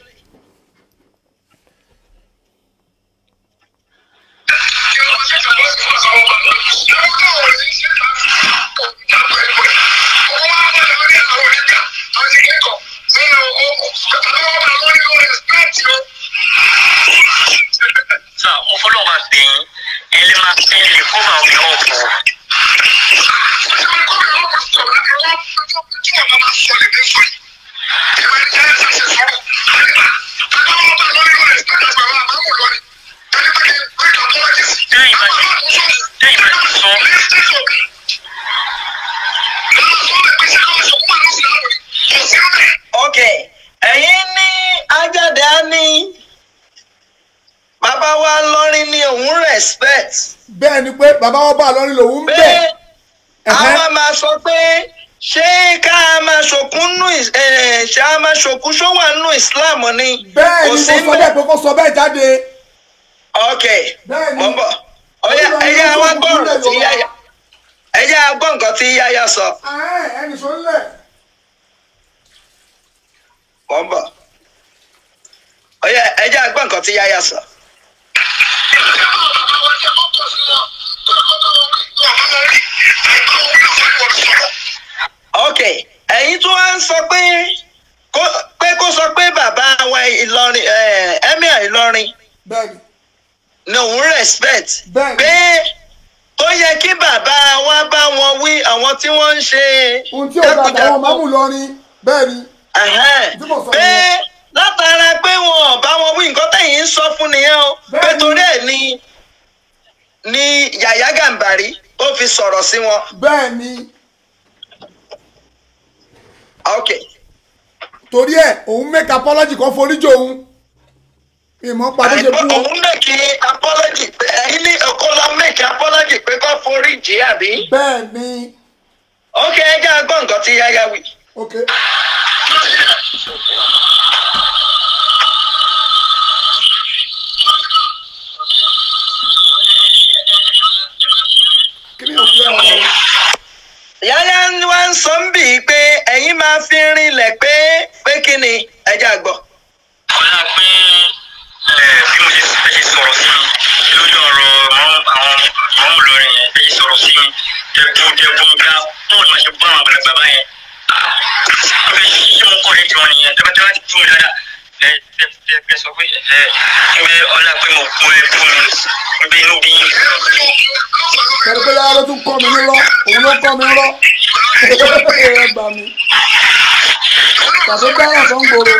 Speaker 2: Sá, mo fọlọ́ máa bẹ̀ yín, ẹ lè máa ẹ lè fún àwọn èèyàn ọ̀pọ̀. Lẹ́yìn bá ti
Speaker 3: bẹ́ẹ̀ ni pé bàbá ọba àlọ́rin lòun ń
Speaker 1: pé
Speaker 3: bẹ̀ Ẹ̀hẹ́.
Speaker 1: àwa máa sọ pé ṣé ká máa ṣòkun nù Is- eh, ṣé a máa ṣòkun ṣówà nù Islam ni
Speaker 3: bẹ́ẹ̀
Speaker 1: kò
Speaker 3: ni
Speaker 1: sí
Speaker 3: mo sọ bẹ́ẹ̀ pé kó sọ bẹ́ẹ̀ jáde
Speaker 1: ok
Speaker 3: Bẹ́ẹ̀ ni.
Speaker 1: mo ń bọ̀ ọyá
Speaker 3: Olúwa ni
Speaker 1: ẹyẹ
Speaker 3: ó
Speaker 1: wa
Speaker 3: ṣòkun
Speaker 1: gbọ́ ọ̀rọ̀
Speaker 3: nílẹ̀
Speaker 1: tí
Speaker 3: Yorùbá.
Speaker 1: yáyà ẹyẹ agbọ́ nǹkan tí yáyà sọ
Speaker 3: Ẹ̀hẹ́n, ẹnì sọ nílẹ̀
Speaker 1: mo ń bọ̀ ọyá ẹyẹ agbọ́ nǹkan tí yáyà sọ. ok ẹ̀yin tó wá ń sọ pé kó- pé kó sọ pé bàbá wa Ìlọrin eh, emir Ìlọrin
Speaker 3: bẹ́ẹ̀ ni
Speaker 1: ni òun respect
Speaker 3: Bẹ́ẹ̀ni.
Speaker 1: pé tó yẹ kí bàbá wa bá wọn wí àwọn tí wọ́n ń ṣe
Speaker 3: ohun tí ò da àtàwọn mámù lọrin bẹ́ẹ̀ ni
Speaker 1: Ẹ̀hẹ́n.
Speaker 3: Tí mo sọ
Speaker 1: pé
Speaker 3: nìyẹn.
Speaker 1: látara pé wọn ò bá wọn wí nǹkan tẹ̀yìn ń sọ fún nìyẹn o pé
Speaker 3: Bẹ́ẹ̀ni.
Speaker 1: torí ẹ̀ ni ni Yàyà Gàmbàrí ó fi sọ̀rọ̀ sí wọn.
Speaker 3: bẹ́ẹ̀ ni
Speaker 1: ok
Speaker 3: torí ẹ̀ òun make apology kan foríjì òun ìmọ̀ padà ṣe
Speaker 1: àìpé
Speaker 3: fún wọn
Speaker 1: òun mẹ́kì apology pé ẹ̀yin ní ọkọ lọ mẹ́kì apology pé kó forí jì í àbí.
Speaker 3: bẹ́ẹ̀ ni
Speaker 1: ok ẹ jẹ́ a gbọ́ nǹkan tí Yàyà wí.
Speaker 3: ok kí ni òfin ẹ̀ wọ́n
Speaker 1: Yàyà wá ń sọ ń bì í pé ẹ̀yin máa fi rinlẹ̀ pé pé kí ni ẹ jẹ́ a gbọ́.
Speaker 2: ọlá pé ẹ, bí mo ṣe fẹ́ ṣe sọ̀rọ̀ sí mi lórí ọ̀rọ̀ àwọn àwọn àwọn olórin yẹn fẹ́ ṣe sọ̀rọ̀ sí mi jẹ̀bùn jẹ̀bùn ga wọn ò ní máa ṣe bá àwọn àgbàlagbà báyẹn wọ́n fẹ́ ṣe mo kọ́ ẹ̀jọ̀ nìyẹn tẹ́fẹ́tẹ́fẹ́ ti dùn mí dáadáa ẹ ẹ ẹ ẹ sọ pé ẹ ẹ pé ọlá pé mo kún ẹ fún mi pé inú bí yín.
Speaker 3: pẹ̀lú pé yàrá ló tún kọ́ mi nírọ́ òun ló kọ́ mi nírọ́ ẹ gbà mí tàbí dáhùn tó ń gbòòrò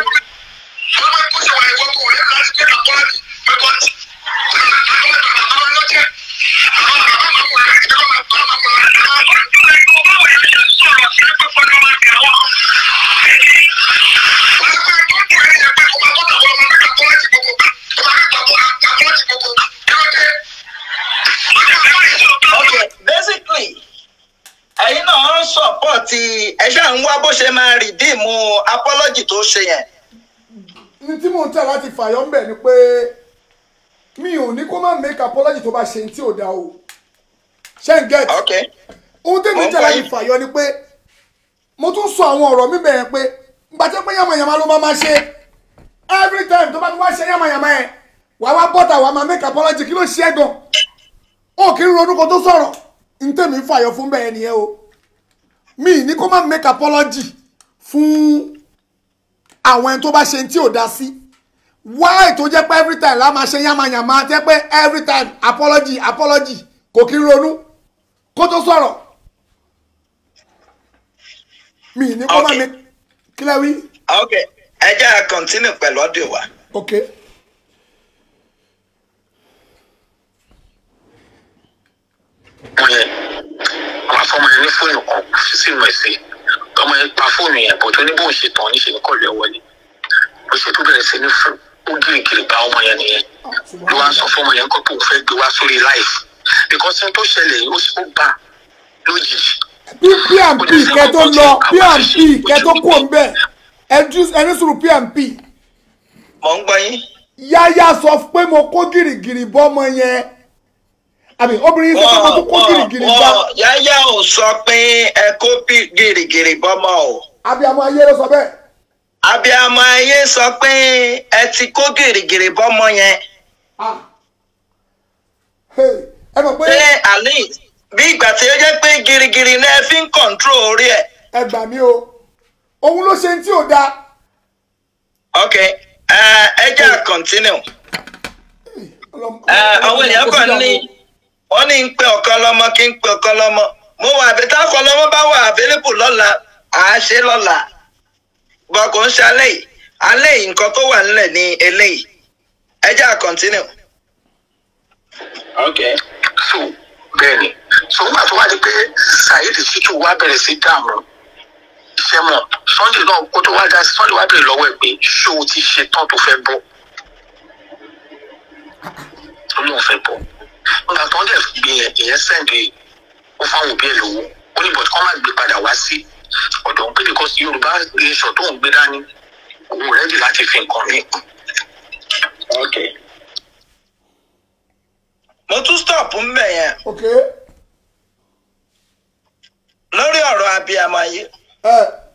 Speaker 1: ok basically ẹ̀yin náà ń sọ̀pọ̀tì ẹ ṣáà ń wá bó ṣe máa rìdíìmù apology tó ṣe yẹn.
Speaker 3: ní tí mò ń tẹ̀ láti fàyọ́ ń bẹ̀ ni pé mi ò ní kó má make apology tó bá ṣe ní tí ò dáa o ṣé ń get
Speaker 1: ok
Speaker 3: ohun tí mi ń tẹ̀ láti fàyọ́ ni pé mo tún sọ àwọn ọ̀rọ̀ mi bẹ̀rẹ̀ pé gbàtẹ́ pé yàmàyàmà ló máa ma ṣe every time tó bá ti wá ṣe yàmàyàmà ẹ̀ wàá wá bọ́tà wàá máa make apology kí ló ṣe é gan ó kì í ronú kó tó sọ̀rọ̀ ní tèmi ń fàyọ́ fún bẹ́ẹ̀ nìyẹn o mi ní kó má make apology fún àwọn ẹni tó bá ṣe tí ò dá sí why tó jẹ́ pé every time la máa ṣe yánmayànmá jẹ́ pé every time apology apology kò kí ń ronú kó tó sọ̀rọ̀ mi ní kó má
Speaker 1: Okay.
Speaker 3: mi kílẹ̀ wí.
Speaker 1: ok ẹ jẹ́ a continue pẹ̀lú audio wa.
Speaker 3: ok
Speaker 2: ọmọ yẹn àwọn afọmọ yẹn ní fóònù kan fi sínú ẹsẹ ọmọ yẹn pa fóònù yẹn bó tó ní bóun ṣe tán níṣẹ ní kọlu ẹ wọlé bó ṣe tó bẹ̀rẹ̀ sí ní fún ó gírígírí bá ọmọ yẹn nìyẹn ló wá ń sọ fún ọmọ yẹn kó tóun fẹ́ gbé wá sórí life because ohun tó ṣẹlẹ̀ yìí ó ṣe ó bá lójijì
Speaker 3: bí pmp kẹ tó lọ pmp kẹ tó kú òǹbẹ ẹni sùúrù pmp
Speaker 1: mò ń gbọ́ yín.
Speaker 3: yáyá sọ pé mo kó gìrìgìrì bọ́mọ yẹn àbí obìnrin yìí sọ pé mo tún kó gìrìgìrì bá
Speaker 1: wọ́n yáyà ò sọ pé ẹ kó bí gìrìgìrì bọ́mọ o.
Speaker 3: abiyamọ ayé ló sọ bẹ́ẹ̀.
Speaker 1: abiyamọ ayé sọ pé ẹ ti kó gìrìgìrì bọ́mọ yẹn.
Speaker 3: Ah. Hey, ẹ mọ̀ pé
Speaker 1: pé àlè bí ìgbà tí ó jẹ́ pé gìrìgìrì náà fi ń kọ̀ǹtró orí ẹ̀.
Speaker 3: ẹ gbà mí o òun ló ṣe tí ò dáa
Speaker 1: ok ẹ ẹ jẹ́ à continue.
Speaker 3: Ọlọ́m-
Speaker 1: Ẹ, àwọn èèyàn kan ní wọ́n ní ń pe ọ̀kan lọ́mọ kí ń pe ọ̀kan lọ́mọ mo wà àbí táwọn lọ́mọ bá wà available lọ́la à á ṣe lọ́la bọ́ kò ń ṣe alẹ́ yìí alẹ́ yìí nǹkan tó wà nílẹ̀ ní eléyìí ẹ jẹ́ à continue. ok
Speaker 2: so bẹ́ẹ̀ ni so nígbà tó wá di pé saheed shittu wá bẹ̀rẹ̀ sí dààmú iṣẹ́ mọ̀ sunday náà kó tó wá dá sí sunday wá bẹ̀rẹ̀ lọ́wọ́ ẹ̀ pé ṣé o ti ṣe tán tó fẹ́ bọ́ ó lóun fẹ́ bọ́ nígbà tó ń dẹ̀ gbé yẹn ìyẹn sẹ́ǹdì ó fáwọn òbí ẹ̀ lówó ó ní bọ̀dù kọ́ máa gbé padà wá sí ọ̀dọ̀ ń pè because yorùbá nation tó ń gbé dání òun rẹ́dì láti fi nǹkan mí
Speaker 1: ok mo tún stop ń bẹ̀ yẹn
Speaker 3: ok
Speaker 1: lórí ọ̀rọ̀ abiyamọ ayé
Speaker 3: ẹ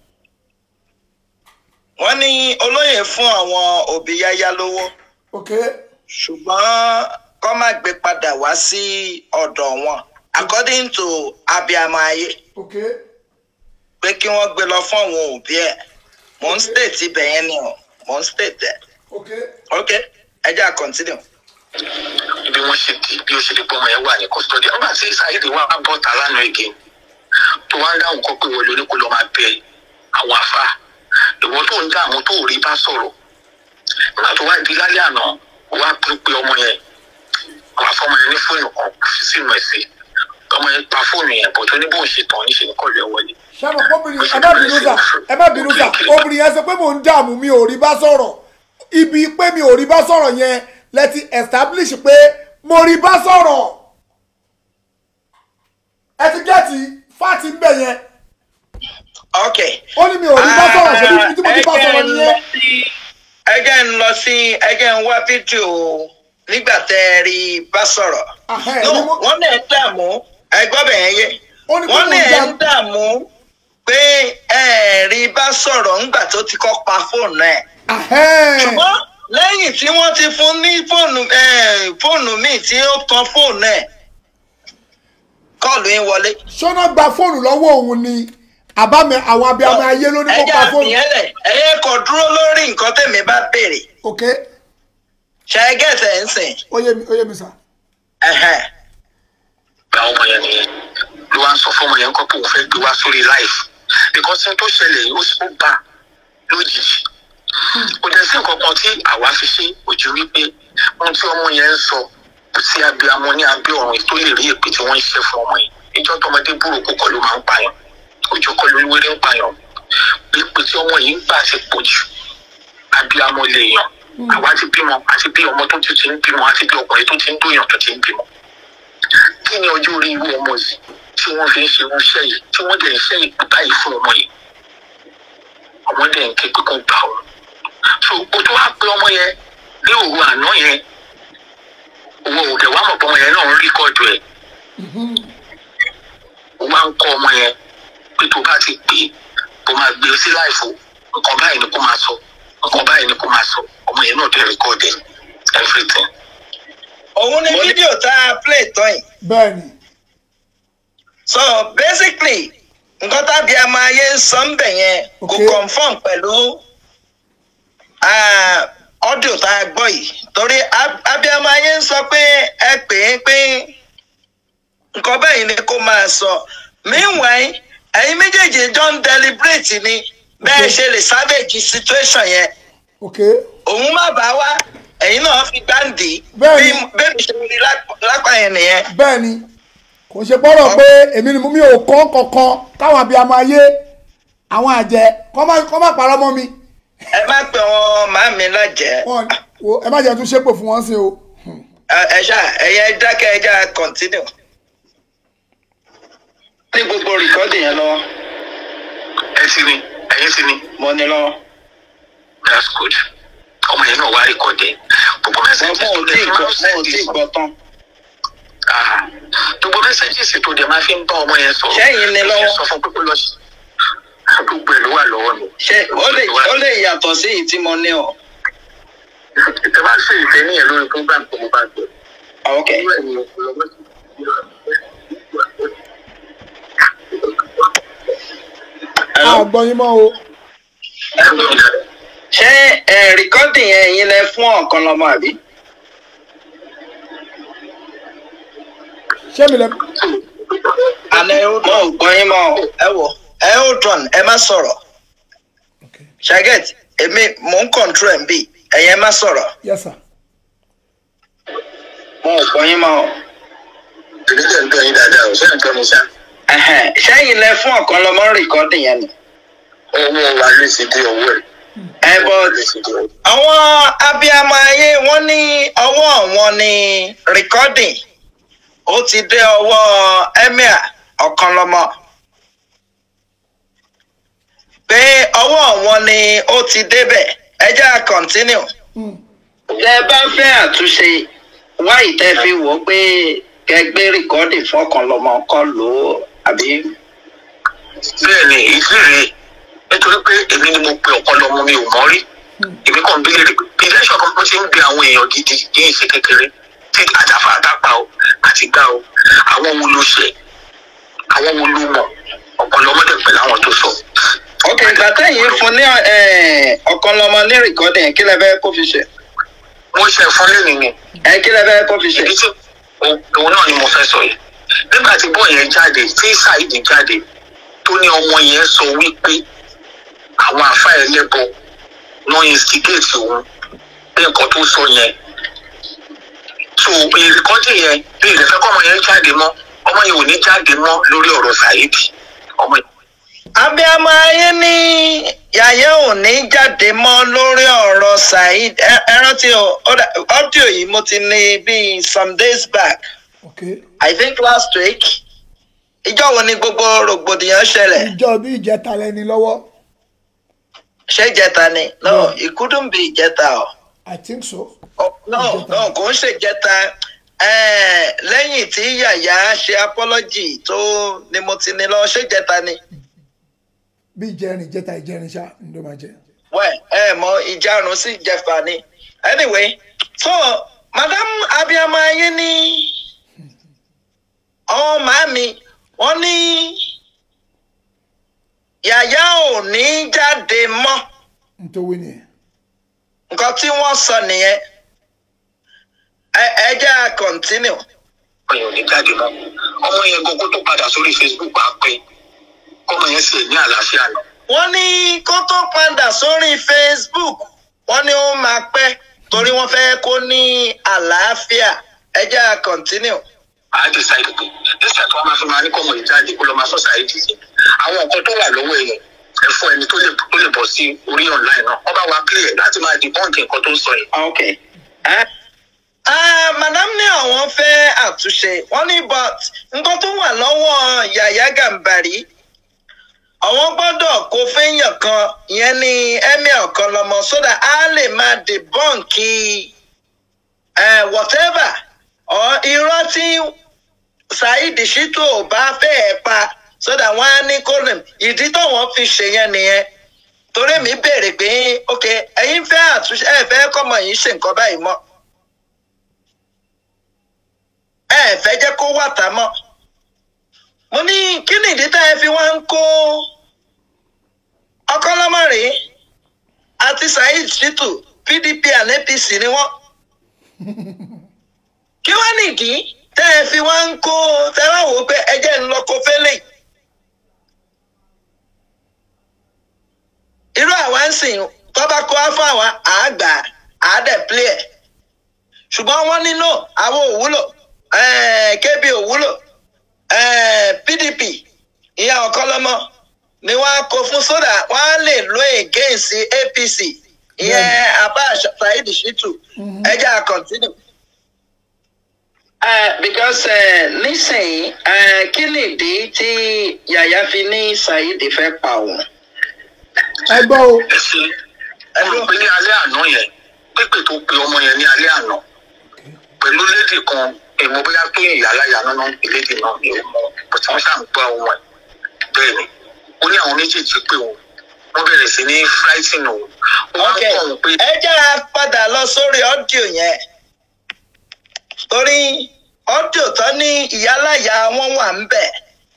Speaker 1: wọ́n ní olóyè fún àwọn òbí yáyá lówó
Speaker 3: ok
Speaker 1: ṣùgbọ́n kọ́ má gbé padà wá sí ọ̀dọ̀ wọn according to abiyamọ ayé
Speaker 3: ok
Speaker 1: pé kí wọ́n gbé lọ fún àwọn òbí ẹ̀ mò ń state ibẹ̀ yẹn ni o mò ń state ẹ̀
Speaker 3: ok
Speaker 1: ok ẹ jẹ́ à continue.
Speaker 2: bí wọ́n ṣe di bí ó ṣe di pé ọmọ yẹn wà ní custody nígbà tí Saheed wà bọ́ta lánàá again tó wá ń dáhùn kọ́ pé wọlé oníkó lọ́ọ́ máa bẹ àwọn afá ìwọ tó ń dààmú tó rí bá sọ̀rọ̀ nígbà tó wá di lálẹ́ àná wá pé pé ọmọ yẹn àwọn afọmọ yẹn ní fóònù kan fi sínú ẹ̀ sí ọmọ yẹn pa fóònù yẹn bọ̀ tó ní bóun ṣe tàn níṣẹ́ ní kọ̀ọ̀lù ẹ̀ wọlé
Speaker 3: sábà obìnrin ẹ má bínú sà ẹ má bínú sà obìnrin yẹn sọ pé mò ń dààmú mi ò rí bá sọ̀rọ̀ ibi pé mi ò rí bá sọ̀rọ̀ yẹn lẹ ti establish pé mo rí bá sọ̀rọ̀ ẹ ti gẹ́ẹ̀tì fáàtì ń bẹ̀ yẹn
Speaker 1: ok.
Speaker 3: ó ní mi ò rí bá sọ̀rọ̀ ṣe bí tí mo ti bá sọ̀rọ̀ nìyẹn
Speaker 1: ẹ jẹ́ ń lọ sí ẹ jẹ́ ń wá fídíò nígbà tẹ́ ẹ rí bá sọ̀rọ̀.
Speaker 3: Ahẹ́,
Speaker 1: no
Speaker 3: ni mo-
Speaker 1: wọ́n náà ń dààmú ẹ gbọ́ bẹ̀ yẹn yé
Speaker 3: Ó ní pé
Speaker 1: wọ́n
Speaker 3: mo ń
Speaker 1: náà ń
Speaker 3: dààmú.
Speaker 1: dààmú pé ẹ rí bá sọ̀rọ̀ ńgbà tó ti kọ́ pa fóònù ẹ̀.
Speaker 3: Ahẹ́.
Speaker 1: ṣùgbọ́n lẹ́yìn tí wọ́n ti fún ní fóònù eh, fóònù míì tí ó tan fóònù ẹ̀ kọ́ọ̀lù yín wọlé.
Speaker 3: ṣọ́nà gba fóònù lọ́wọ́ òun ni àbámi àwọn abiyamọ ayé ló ní kó
Speaker 1: ẹjẹ
Speaker 3: pa fóònù
Speaker 1: àfihàn lẹ̀ ẹ̀yẹ kò dúró lórí nǹkan tèmi bá béèrè
Speaker 3: ok
Speaker 1: ṣe é gẹ̀ẹ́sẹ̀ ń sìn.
Speaker 3: ó yé mi ó yé mi sà
Speaker 1: Ẹ̀hẹ́n.
Speaker 2: gba ọmọ yẹn nìyẹn ló wá ń sọ fún ọmọ yẹn kọ́ pé òun fẹ́ gbé wá sórí life because ohun tó ṣẹlẹ̀ yìí ó sì ó bá lójijì kò dẹ̀ sí nǹkan kan tí àwa fi ṣe ojú wípé ohun tí ọmọ yẹn ń sọ kò sí abiyamọ ní abẹ́ ọ̀run tó lè rí èpè tí wọ́n ń ṣe fún ọmọ yìí ìjọ tọmọdé burúkú kọ́ ló máa ń pààyàn ojú kọ́ ló wéré ń pààyàn èpè tí ọmọ yìí ń gbà ti pọ̀ jù abiyamọ lè yàn àwa ti bímọ àti bí ọmọ tó ti ti ń bímọ àti bí ọkùnrin tó ti ń dóyàn tó ti ń bímọ kí ni ọjọ́ orí irú ọmọ yìí tí wọ́n fi ń ṣe irú iṣẹ́ yìí tí wọ́n dẹ̀ ń ṣe ìpè báyìí fún ọmọ yìí ọmọ dẹ̀ ń ké pé kó gbà ọ́ so o tó wá pé ọmọ yẹn ní òru àná yẹn owó òdẹ wàá mọ̀ pé ọmọ yẹn náà ń ríkọ́dù ẹ̀ o máa ń kọ́ ọmọ yẹn pé tó bá ti pè é kó máa gbé e sí láìfo nǹkan báyìí ni kó máa sọ nǹkan báyìí ni kó máa sọ ọmọ yẹn náà dẹ̀ ríkọ́dù ẹ̀ everything.
Speaker 1: òun ni fídíò tá a play tán yìí.
Speaker 3: bẹ́ẹ̀ ni
Speaker 1: so basically nǹkan tábí a máa yé sọ ń bẹ̀ yẹn kò
Speaker 3: Okay.
Speaker 1: confirm pẹ̀lú ah, audio tá a gbọ́ yìí torí ab- abiyamọ ayé ń sọ pé ẹ pè é pé nǹkan báyìí ni kó máa sọ meanwhile ẹ̀yin méjèèjì jọ ń deliberate ni bẹ́ẹ̀
Speaker 3: Okay.
Speaker 1: ṣe lè savage situation yẹn
Speaker 3: ok
Speaker 1: òun má bàa wá ẹ̀yin náà fi gbáǹdì
Speaker 3: Bẹ́ẹ̀ni.
Speaker 1: bí bẹ́ẹ̀ mi ṣe rí lápá- lápá yẹn nìyẹn.
Speaker 3: bẹ́ẹ̀ ni kò ṣe pọ́rọ̀ pé èmi ni mo- mi ò kọ́ kankan káwọn abiyamọ ayé àwọn àjẹ́ kọ́ má kọ́ má parọ́ mọ́ mi
Speaker 1: ẹ má pè wọn màmí lájẹ́.
Speaker 3: wọn wo ẹ má jẹ́ tún ṣépè fún wọn sí o
Speaker 1: ẹ ẹ ṣá ẹyẹ dákẹ́ ẹ já continue. ní gbogbo rìkọ́dì yẹn lọ́wọ́
Speaker 2: ẹ sì ni ẹ̀yin sì ni
Speaker 1: mo ní lọ́wọ́.
Speaker 2: that's good ọmọ yẹn náà wá ríkọ́dù ẹ̀ gbogbo mẹ́sẹ̀gì
Speaker 1: mo ò tí ì gbọ́ mo ò tí ì gbọ́ tán.
Speaker 2: Ah, gbogbo mẹsẹgìsì tó dẹ máa fi ń bá ọmọ yẹn sọ̀rọ̀
Speaker 1: Ṣẹ́yìn ni lọ́wọ́?
Speaker 2: sọ fún pípé lọ sí gbogbo ẹ ló wà lọ́wọ́ mi.
Speaker 1: ṣé ó lè ó lè yàtọ̀ sí èyí tí mo ní o.
Speaker 2: ìtẹ́ bá ṣe ìfẹ́ níyẹn lórí program tó mo bá gbé.
Speaker 1: ok
Speaker 2: irú ẹ̀ ni ọ̀pọ̀lọpọ̀
Speaker 3: a gbọ́ yín mọ́ o
Speaker 1: ṣé ẹ rìkọ́dì yẹn ẹ̀yin lẹ fún ọ̀kan lọ́mọ àbí.
Speaker 3: ṣé mi lẹ
Speaker 1: àná mo ò gbọ́ yín mọ́ o. ẹ wò ẹ ó dùn ẹ má sọ̀rọ̀.
Speaker 3: ok
Speaker 1: ṣàgẹ́t èmi mò ń control ẹ̀ ń bì ẹ̀yin ẹ má sọ̀rọ̀.
Speaker 3: yes sir
Speaker 1: mo ò gbọ́ yín mọ́ o.
Speaker 2: èmi tẹ̀ ń tọ́ yín dáadáa ò sẹ́yìn tọ́ mi sá.
Speaker 1: Ẹhẹ́n, ṣẹ́yìn lẹ fún ọ̀kan lọ́mọ rìkọ́dì yẹn ni.
Speaker 2: owó wa ló ti di owó ẹ̀.
Speaker 1: ẹ bọ́
Speaker 2: ló ti di owó.
Speaker 1: àwọn abiyamọ ayé wọn ní ọwọ́ wọn ní recording ó ti dé ọwọ́ emir ọ̀kanlọ́mọ pé ọwọ́ wọn ni ó ti débẹ̀ ẹ jẹ́ à continue.
Speaker 3: Hmm.
Speaker 1: tẹ bá fẹ́ àtúnṣe wá ìtẹ́ fi wò ó pé kẹgbẹ́ rìkọ́dì fọkànlọ́mọ kọ́ lò ó àbí.
Speaker 2: bẹ́ẹ̀ ni ìdí rèé nítorí pé èmi ni mo pe ọ̀pọ̀lọpọ̀ mi ò mọ́ rí èmi kàn bí lè rí bí iléeṣẹ́ kan bó ṣe ń gbé àwọn èèyàn gidi kì í ṣe kékeré tí àjàfà àtàpà o àti gbà o àwọn wo ló ṣe àwọn wo ló mọ̀ ọ̀pọ̀lọpọ̀ pẹ̀lú àwọn tó sọ.
Speaker 1: ok ìgbà tẹ̀yìn fún ní ọ̀kanlọ́mọ ní rìkọ́dì yẹn kí lẹ fẹ́ kó fi ṣe.
Speaker 2: wọ́n ṣe fún lẹ́nu ni
Speaker 1: ẹ kí lẹ fẹ́ kó fi ṣe.
Speaker 2: èyí tí òun náà ni mo fẹ́ sọ yìí nígbà tí bọ́ọ̀ yẹn jáde tí saheed jáde tó ní ọmọ yẹn sọ wípé àwọn àfa ẹlẹ́bọ ló instigate òun bí nǹkan tó sọ yẹn so ìrìkọ́dì yẹn bí ìrẹ̀fẹ́ kọ́ ọmọ yẹn jáde mọ́ ọmọ yẹn ò ní jáde mọ́ lórí ọ̀rọ̀ saheed ọmọ yẹn.
Speaker 1: abiyamọ ayé ní yàyẹ ò ní jáde mọ́ lórí ọ̀rọ̀ saheed ẹ ẹ rántí o ọ́díò yìí mo ti ní bíi some days back
Speaker 3: okay
Speaker 1: i think last week ìjọ wo ni gbogbo rògbòdìyàn ṣẹlẹ̀
Speaker 3: ìjọ bí ìjẹta lẹni lọ́wọ́
Speaker 1: ṣé ìjẹta ni no it couldn't be ìjẹta o
Speaker 3: i think so
Speaker 1: Oh, no no kò ń ṣèjẹta eh, lẹ́yìn tí yàyà ṣe apology tó ni mo ti ní lọ ṣèjẹta ni.
Speaker 3: bí ìjẹrin ìjẹta ìjẹrin ṣá ló máa jẹ
Speaker 1: wẹ ẹ mọ ìjarun sí ìjẹfà ni anyway so madam abiyamọ ayé ní àwọn màámi wọn ní yàyà ò ní jáde mọ́
Speaker 3: nítorí nìyẹn
Speaker 1: nǹkan tí wọ́n sọ nìyẹn ẹ ẹ jẹ́ à continue.
Speaker 2: ọmọ yẹn ò ní jáde mọ́ ọmọ yẹn gbogbo tó padà sórí facebook bá pé ọmọ yẹn sì ní àlàáfíà náà.
Speaker 1: wọ́n ní kó tó padà sórí facebook wọ́n ní ó máa pẹ́ torí wọ́n fẹ́ kó ní àlàáfíà ẹ jẹ́ à continue.
Speaker 2: a decide pé nígbà tí wọn máa fi máa ní kọmọ ìjáde kó lọ máa sọ sáyé dì sí àwọn nǹkan tó wà lọ́wọ́ èèyàn ẹ fún ẹni tó lè tó lè bọ̀ sí orí online náà wọn bá wa clear láti máa debunk nǹkan tó ń sọ yìí.
Speaker 1: ok. Ah, madam ní àwọn fẹ́ àtúnṣe wọ́n ní but nǹkan tó wà lọ́wọ́ yàyà gàmbàrí àwọn gbọ́dọ̀ kó fẹ́yàn kan ìyẹn ní emir kan lọ́mọ sódà á lè máa debọ́ǹkì whatever or irọ́ tí saheed shittu ò bá fẹ́ẹ̀ pa sódà wọ́n á ní kó lè ìdí táwọn fi ṣe yẹn nìyẹn torí mi béèrè pé ok ẹ̀yin fẹ́ àtúnṣe ẹ fẹ́ kọ́mọ yìí ṣe nǹkan báyìí mọ́ ẹ fẹ́ jẹ́ kó wà tá mọ́ mo ní kí ni ìdí tá ẹ fi wá ń kó ọkọlọmọrè àti saheed shittu pdp and apc ni wọ́n kí wá nìdí tẹ́ ẹ fi wá ń kó tẹ́ wá wò ó pé ẹ jẹ́ ń lọ kó fẹ́lẹ̀ irú àwa ń sìn tọ́ba kó wá fún àwa àgbà àádẹ́ play ẹ̀ ṣùgbọ́n wọ́n nínú àwọn òwúlò kb òwúlò eh, pdp ìyá ọ̀kọ́lọ́mọ ni wọ́n á kó fún sódà wọ́n á lè lo against apc ìyẹn abba saheed shittu ẹ jẹ́ à continue. Uh, because uh, nísìnyí uh, kí nìdí tí yàyà fi ní saheed fẹ́ pa òun.
Speaker 3: ẹ gbọ́ o
Speaker 2: ẹ ṣe ẹ rò pé ní alẹ́ àná yẹn pépè tó pe ọmọ yẹn ní alẹ́ àná pẹ̀lú lédè kan èmo bóyá tó ìyá aláya náà ń pè lédè náà ni ó mọ bó tí wọ́n ṣáà ń gbọ́ ohun ẹ̀ bẹ́ẹ̀ ni ó ní àwọn méjèèjì pé òun wọ́n bẹ̀rẹ̀ sí ní flighting òun wọ́n
Speaker 1: ok
Speaker 2: ń kọ̀ òun pé
Speaker 1: ẹ jẹ́ à padà lọ sórí ọ́díò yẹn torí ọ́díò tán ní ìyálàyà wọn wà ń bẹ̀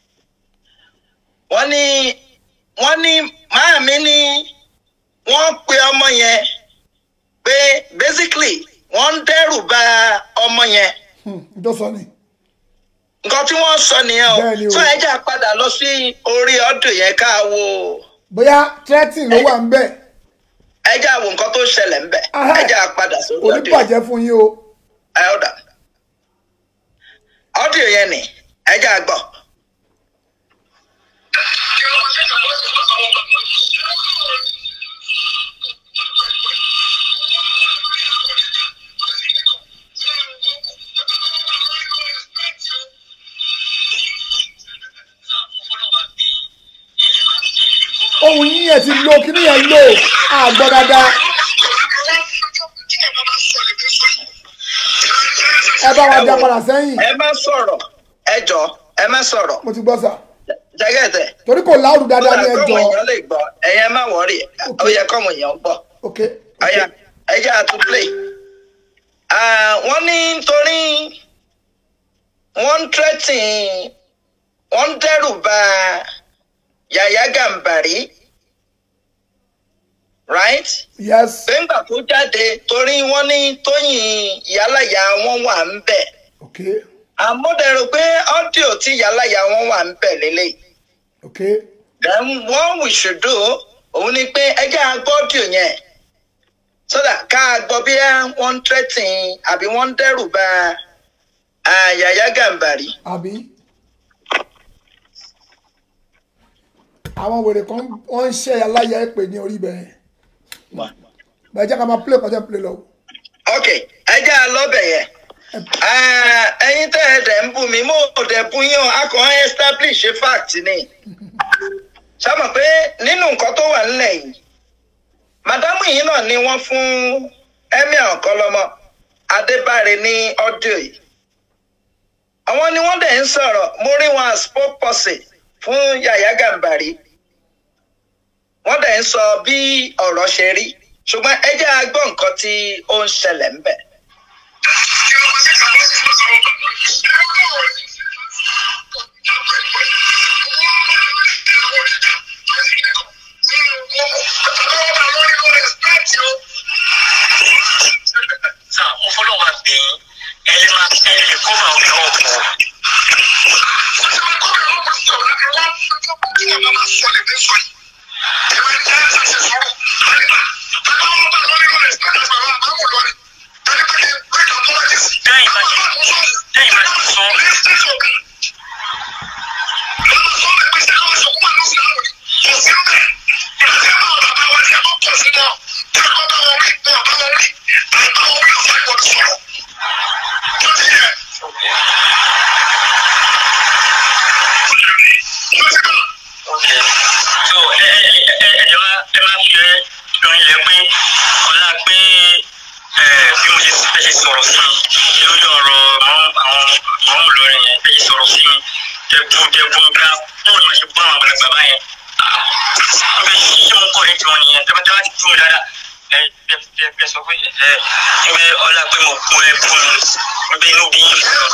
Speaker 1: wọ́n ní wọ́n ní máàmí ní wọ́n pe ọmọ yẹn pé basically wọ́n ń dẹ́rù ba ọmọ yẹn
Speaker 3: Hmm, tó sọ ni
Speaker 1: nǹkan tí wọ́n sọ nìyẹn o
Speaker 3: Bẹ́ẹ̀ni o.
Speaker 1: tó ẹ jẹ́ à padà lọ sí orí ọ́díò yẹn ká wo
Speaker 3: bóyá threatening ló wà ń bẹ̀
Speaker 1: ẹ jẹ́ à wo nǹkan tó ṣẹlẹ̀ ń bẹ̀
Speaker 3: Ahẹ́.
Speaker 1: ẹ jẹ́ à padà sórí
Speaker 3: kò ní
Speaker 1: ọ́díò yẹn.
Speaker 3: bàjẹ́ fún yín o
Speaker 1: Elder. Audio yẹn ni ẹ jẹ́ àgbọ̀.
Speaker 5: Thank you.
Speaker 3: ohun yín yẹn ti lo kíní yẹn lò àgbọ̀ dáadáa ẹ bá wa dá padà sẹ́yìn
Speaker 1: ẹ má sọ̀rọ̀ ẹ jọ ẹ má sọ̀rọ̀
Speaker 3: mo ti gbọ́ sà
Speaker 1: jẹ́gẹ̀dẹ̀
Speaker 3: torí kò láwùrú dáadáa ní
Speaker 1: kọ́mọ
Speaker 3: ẹjọ́
Speaker 1: èèyàn lè gbọ́ ẹ̀yẹ má wọ́rì ó yẹ kọ́mọ èèyàn gbọ́
Speaker 3: ok
Speaker 1: ọ̀yà ẹ̀jẹ̀ àtúntò wọ́n ní torí wọ́n ń tẹ́tìn wọ́n ń dẹ́rù bà Yàyà Gàmbàrí right
Speaker 3: yes
Speaker 1: gbẹ̀ngbà tó jáde torí wọ́n ní Tóyìn ìyálàyà wọn wà ń bẹ̀
Speaker 3: ok
Speaker 1: àmúdẹ̀rù pé ọ́díò tí ìyálàyà wọn wà ń bẹ̀ lélẹ̀
Speaker 3: ok
Speaker 1: then what we should do òun ni pé ẹ jẹ́ àgbọ́ ọ́díò yẹn so that ká a gbọ́ bí wọ́n ń tẹ́tìn àbí wọ́n ń dẹ́rù bà ah, Yàyà Gàmbàrí.
Speaker 3: àbí àwọn wèrè kan wọ́n ń ṣe aláya ẹ̀pẹ̀ ní orí bẹ́ẹ̀ bẹ́ẹ̀ jẹ́ ká máa play kọjá play lọ
Speaker 1: ok ẹ jẹ́ àlọ́bẹ̀ yẹn Ah, ẹ̀yin tẹ́ ẹ dẹ̀ ń bù mí mo ò dẹ̀ bú yín o a kàn ń establish fact ni sábà pé nínú nǹkan tó wà nílẹ̀ yìí màdámù yìí náà ni wọ́n fún emir ọ̀kọ́lọ́mọ adébáre ní ọ́díò yìí àwọn ni wọ́n dẹ̀ ń sọ̀rọ̀ mo rí wọn as spokesperson fún Yàyà Gàmbàrí wọ́n dẹ̀ ń sọ bí ọ̀rọ̀ ṣe rí ṣùgbọ́n ẹ jẹ́ a gbọ́ nǹkan tí ó ń ṣẹlẹ̀ ń bẹ̀.
Speaker 2: Sà, mo fọlọ́ wa bẹ̀ yín, ẹ lè máa ẹ lè kó máa wí ọ̀pọ̀. Tẹ́yìn bá ti tẹ́yìn bá ti sọ. Okay. So ẹ ẹ ẹ ẹ jọ máa ẹ máa fi lóyún lẹ pé ọlá pé ẹ bí mo ṣe fẹ́ ṣe sọ̀rọ̀ sí mi lórí ọ̀rọ̀ àwọn àwọn àwọn olórin yẹn fẹ́ ṣe sọ̀rọ̀ sí mi tẹ̀bù tẹ̀bù ká bóun ni wọ́n ṣe bọ́ àwọn àgbàlagbà báyẹn. Ọbẹ̀ ṣíṣe mo kọ́ ẹ̀jọ̀ nìyẹn tẹ́bátẹ́bá ti dúró dáadáa ẹ ẹ ẹ ẹ sọ pé ẹ ẹ ẹ ọlá pé mo kún ẹ kún mi ọbẹ̀ inú bí yín sọ.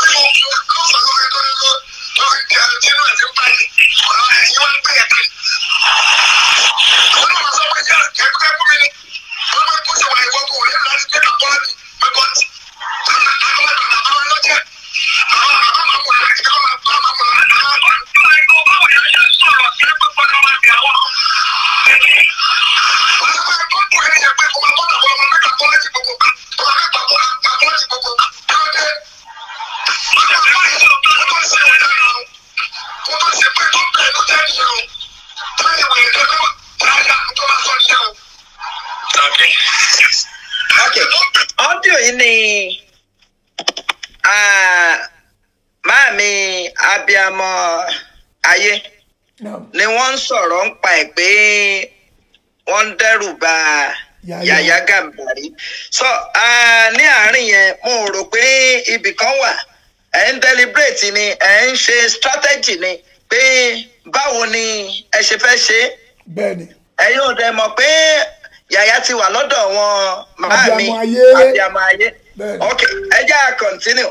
Speaker 2: Okay.
Speaker 1: ok ọ́díò yìí ni ah, máàmi abiyamọ ayé
Speaker 3: now
Speaker 1: ni wọ́n ń sọ̀rọ̀ ń pa ẹ̀ pé wọ́n ń dẹ́rù bà
Speaker 3: Yàyà.
Speaker 1: Yàyà Gàmbàrí so ah, ní àárín yẹn mo rò pé ibì kan wà ẹ̀ ń deliberate ni ẹ̀ ń ṣe strategy ni pé báwo ni ẹ ṣe fẹ́ ṣe é
Speaker 3: bẹ́ẹ̀ ni
Speaker 1: ẹ̀yin ò dẹ̀ mọ̀ pé Yàyà ti wà lọ́dọ̀ wọn máàmi
Speaker 3: Abiyamọ ayé.
Speaker 1: abiyamọ ayé
Speaker 3: Bẹ́ẹ̀ni.
Speaker 1: ok ẹ jẹ́ à continue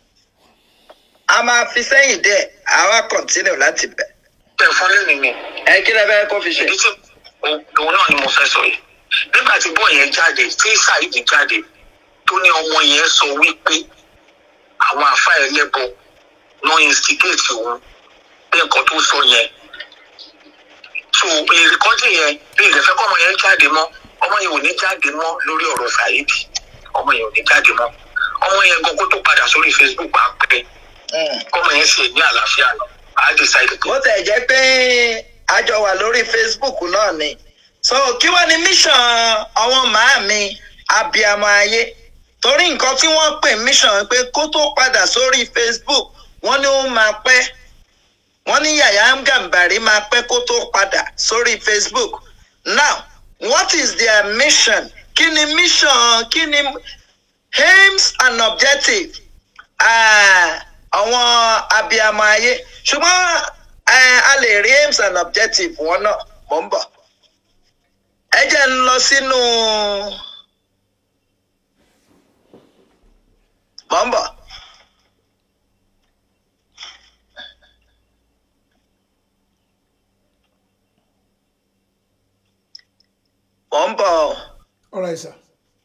Speaker 1: a máa fi sẹ́yìn díẹ̀ àwa continue láti bẹ̀
Speaker 2: Bẹ́ẹ̀ fún lẹ́nu mi.
Speaker 1: ẹ kí lẹ fẹ́ kó fi ṣe.
Speaker 2: ìdí tí òun náà ni mo fẹ́ sọ yìí nígbà tí bọ́ọ̀ yẹn jáde tí saheed jáde tó ní ọmọ yẹn sọ wípé àwọn àfa ẹlẹ́bọ ló instigate òun pé nǹkan tó sọ yẹn so ìrìkọ́jì yẹn bí ìrẹ̀fẹ́ kọ́ ọmọ yẹn jáde mọ́ ọmọ yẹn ò ní jáde mọ́ lórí ọ̀rọ̀ saheed ọmọ yẹn ò ní jáde mọ́ ọmọ yẹn gan kó tó padà sórí facebook á pẹ́
Speaker 1: Mm.
Speaker 2: ọmọ yẹn sì ní àlàáfíà lọ á decide pé
Speaker 1: bó tẹ̀ jẹ́ pé a jọ wà lórí Facebook náà ni so kí wàá ní mission àwọn màámi abiyamọ ayé torí nǹkan tí wọ́n pè mission pé kó tó padà sórí Facebook wọ́n ní ó máa pẹ́ wọ́n ní Yàyà Gàmbàrí máa pẹ́ kó tó padà sórí Facebook now what is their mission kí ni mission kí ni aims and objective ah, àwọn abiyamọ ayé ṣùgbọ́n eh, a lè rí aims and objective wọn náà mò ń bọ̀ ẹ jẹ́ ń lọ sínú mò ń bọ̀. mò ń bọ̀ ọ́.
Speaker 3: all right sir.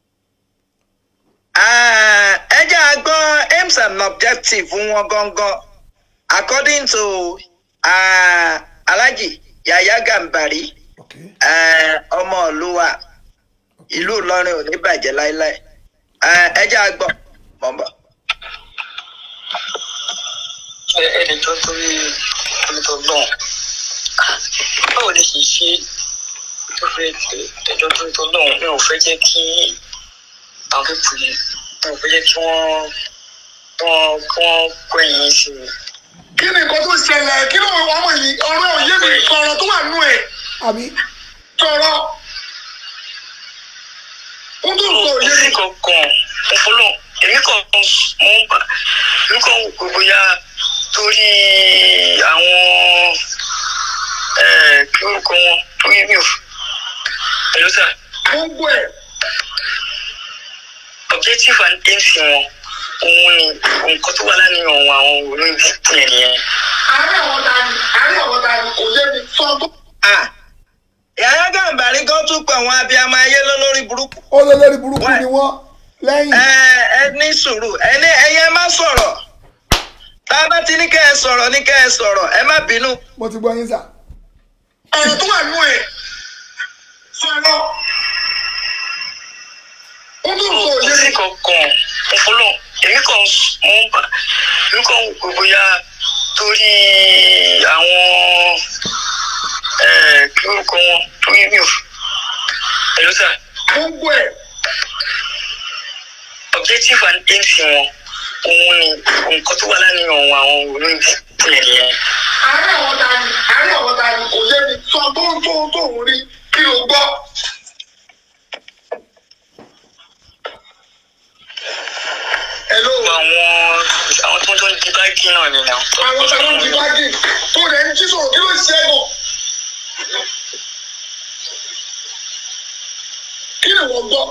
Speaker 1: Ah, ẹ jẹ́ a gbọ́ aims and objective wọn gangan according to uh, Alhaji Yahya Gambari
Speaker 3: okay.
Speaker 1: uh, ọmọ ìlúwa ìlú Ìlọrin ò ní bàjẹ́ láéláé Uh, ẹ jẹ́ a gbọ́ mọ̀ ń bọ̀.
Speaker 2: ẹ ẹ lè jọ torí olùtọ náà báwo lè ṣe ṣe tó fẹ́ ẹjọ́ torí tó náà mi ò fẹ́ jẹ́ kí àwọn pípù yìí mi ò fẹ́ jẹ́ kí wọ́n wọ́n kí wọ́n kó ẹ̀yìn sí mi.
Speaker 5: kí ni nǹkan tó ṣẹlẹ̀ kí ló wọ́n ọmọ yìí ọ̀rọ̀ òye mi sọ̀rọ̀ tó wà nù ẹ̀
Speaker 3: àbí
Speaker 5: sọ̀rọ̀ ń tún sọ òye mi.
Speaker 2: èmi kankan ọpọlọ èmi kankan mo ń bà èmi kan wò pé bóyá torí àwọn kí orúkọ wọn torí mi ò ẹ̀ló sà
Speaker 5: mo ń gbọ́ ẹ̀
Speaker 2: objective and aims wọn òun ni nǹkan tó wà lánàá wọn àwọn olóyìnbó yẹn nìyẹn.
Speaker 5: àárẹ̀ àwọn ta ni àárẹ̀ àwọn ta ni kò yé mi sọ tó.
Speaker 1: Ah, Yahya Gambari gan tún pé àwọn abiyamọ ayé lólórí burúkú.
Speaker 3: ó lé lórí burúkú ni wọ́n lẹ́yìn
Speaker 1: ẹ ẹ ní sùúrù ẹ ní ẹyẹ má sọ̀rọ̀ tá a bá ti ní kẹ́ ẹ sọ̀rọ̀ ní kẹ́ ẹ sọ̀rọ̀ ẹ má bínú.
Speaker 3: mo ti gbọ́ yín sà.
Speaker 5: ọ̀rọ̀ tó wà nù ẹ̀ sọ̀rọ̀ ń tún sọ òye mi.
Speaker 2: èmi kankan ọpọlọ èmi kan mo ń bà èmi kan wò pé bóyá torí àwọn kí orúkọ wọn torí mi ò ẹ̀ló sà
Speaker 5: mo ń gbọ́ ẹ̀
Speaker 2: objective and aims wọn òun ni nǹkan tó wà lánàá wọn àwọn olóyìnbó yẹn nìyẹn.
Speaker 5: àárẹ̀ àwọn ta ni àárẹ̀ àwọn ta ni kò yé mi sọ tó ń tó ń tó ń rí kí ló gbọ́. Hello.
Speaker 2: àwọn àwọn tó ń jọ ń di báàgì náà ni náà.
Speaker 5: àwọn tá ló ń di báàgì tó rẹ̀ ń jí sọ̀rọ̀ kí ló ń ṣe é gàn. kí ni wọ́n gbọ́.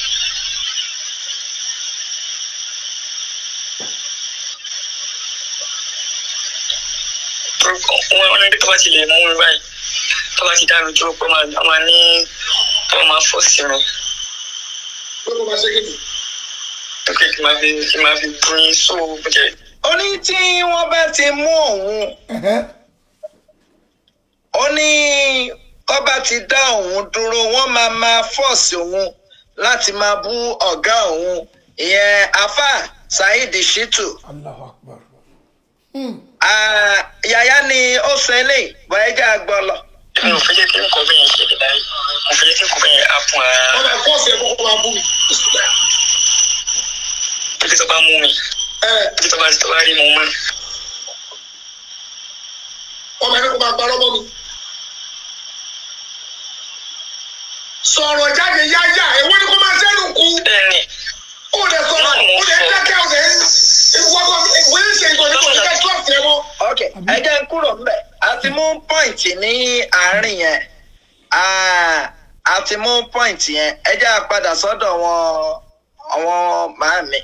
Speaker 2: wọn ní tó bá ti lè mú mi báyìí tó bá ti dá mi dúró pé wọn máa ní tó máa fọ́ sí mi
Speaker 5: pé kò máa ṣe kí ni.
Speaker 2: pé kí n máa fi kí n máa fi bú yín sóò jẹ.
Speaker 1: ó ní tí wọ́n bá ti mú òun
Speaker 3: Ẹ̀hẹ́.
Speaker 1: ó ní kọ́ bá ti dá òun dúró wọ́n máa máa fọ́ọ̀sì òun láti máa bú ọ̀gá òun ìyẹn afa Saheed Shittu
Speaker 3: Allahu Akbar.
Speaker 1: Ah, Yàyà ni ó sọ eléyìí bọ́ ẹ jẹ́ àgbọ̀ lọ.
Speaker 2: mi ò fẹ́ jẹ́ kí nǹkan bẹ́ẹ̀ yẹn ṣẹlẹ̀ láyé mo fẹ́ jẹ́ kí nǹkan bẹ́ẹ̀ yẹn á fún ara
Speaker 5: wọ́n máa fọ́ọ̀sì ẹ̀ kókó máa bú mi.
Speaker 2: títí tó bá mú mi
Speaker 5: ẹ
Speaker 2: títí tó bá tó bá rí mo mú
Speaker 5: ọmọ ẹni kò máa parọ́ mọ́ mi. sọ̀rọ̀ jáde yáyà èwo ni kò máa sẹ́nu kú.
Speaker 2: bẹ́ẹ̀ ni
Speaker 5: ó lè sọ̀rọ̀ ó lè dákẹ́ ó lè wọ́pọ̀ ìwé ìṣe ìgbọ̀n ní kò ní ká kílọ̀sì ẹ̀ mọ́.
Speaker 1: ok ẹ jẹ́ n kúrò ńbẹ̀ a ti mú pọ́ìntì ní àárín yẹn Ah, a ti mú pọ́ìntì yẹn ẹ jẹ́ a padà sọ́dọ̀ wọn àwọn màámi.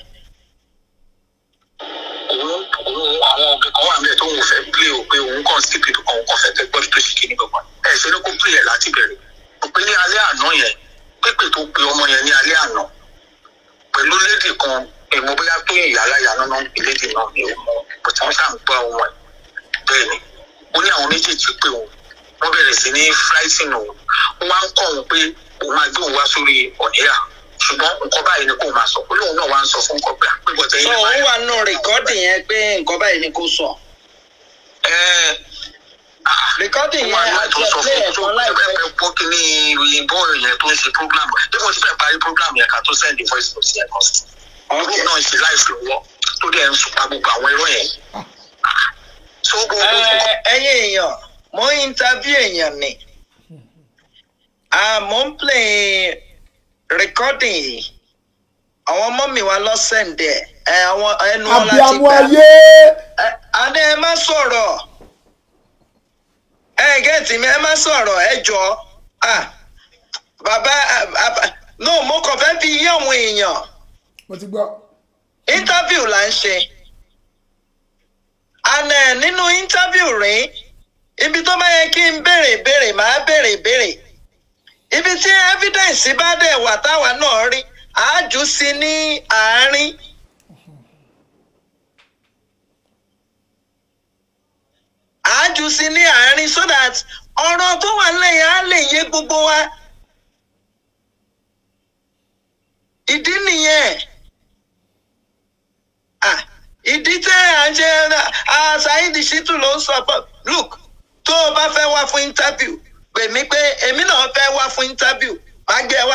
Speaker 2: òun òun àwọn òbí kan wà níbẹ̀ tó ń fẹ́ plé o pé òun kàn sí pé òun kàn fẹ́ tẹ gbọ́dọ̀ tó ṣì kíní gbọ̀ngàn ẹ̀ ṣe ló kó plé ẹ̀ láti bẹ̀rẹ̀ o pé ní alẹ́ àná yẹn pépè tó pe ọmọ yẹn ní alẹ́ àná pẹ̀lú lédè kan èmo bóyá tó ìyá aláya náà ń pè lédè náà ní òun bó ti wọ́n ṣáà ń gbọ́ ohun ẹ̀ bẹ́ẹ̀ ni ó ní àwọn méjèèjì pé òun wọ́n bẹ̀rẹ̀ sí ní fúláìsìn òun wọ́n wá ń kọ́ òun pé òun máa gbé òun wá sórí ọ̀nẹ́yà ṣùgbọ́n nǹkan báyìí ni kò máa sọ ó lóun náà wá ń sọ fún nǹkan pé àpébọ̀tẹ́
Speaker 1: so
Speaker 2: yìí
Speaker 1: òun
Speaker 2: báyìí
Speaker 1: wà nù rìkọ́dì yẹn pé nǹkan báyìí ni kò sọ.
Speaker 2: ẹ
Speaker 1: rìkọ́dì
Speaker 2: wà
Speaker 1: yẹn
Speaker 2: ní
Speaker 1: a ti
Speaker 2: tó sọ
Speaker 1: play
Speaker 2: fún
Speaker 1: ẹ̀
Speaker 2: tó
Speaker 1: fún láìpẹ́.
Speaker 2: pẹ́ pọ́ kí ní òyìnbó yẹn tó ń ṣe program bí mo ti fẹ́ parí program yẹn ká tó send the voice note yẹn kan sí.
Speaker 1: ok
Speaker 2: group náà ń ṣe live lọ́wọ́ tó dẹ̀ ń sùpà gbogbo àwọn irọ́ yẹn. tó gbogbo
Speaker 1: Ẹ, ẹ̀yin èèyàn mo ń interview èèyàn ni Ah, mo ń play recording yìí àwọn ọmọ mi wá lọ́sẹ̀ǹdẹ̀ ẹ àwọn ẹnu wọn láti
Speaker 3: abiyamọ
Speaker 1: gbà
Speaker 3: ayé
Speaker 1: Ẹ, àní ẹ má sọ̀rọ̀ ẹ gẹ́tì mi ẹ má sọ̀rọ̀ ẹ jọ ah bàbá ah, bàbá no mo kàn fẹ́ fi yé àwọn èèyàn
Speaker 3: mo ti gbọ́
Speaker 1: interview là ń ṣe and eh, nínú interview rí ibi tó bá yẹ kí n béèrè béèrè màá béèrè béèrè ibi tí evidence bá dẹ̀ wà táwa náà rí àájú sí ní àárín àájú sí ní àárín so that ọ̀rọ̀ tó wà lẹ́yìn á lè yé gbogbo wa ìdí nìyẹn ah ìdí tẹ́ à ń ṣe ah Saheed Shittu ló ń sọ pé look tó o bá fẹ́ wá fún interview pè mí pé èmi náà fẹ́ wá fún interview má gbé ẹ wá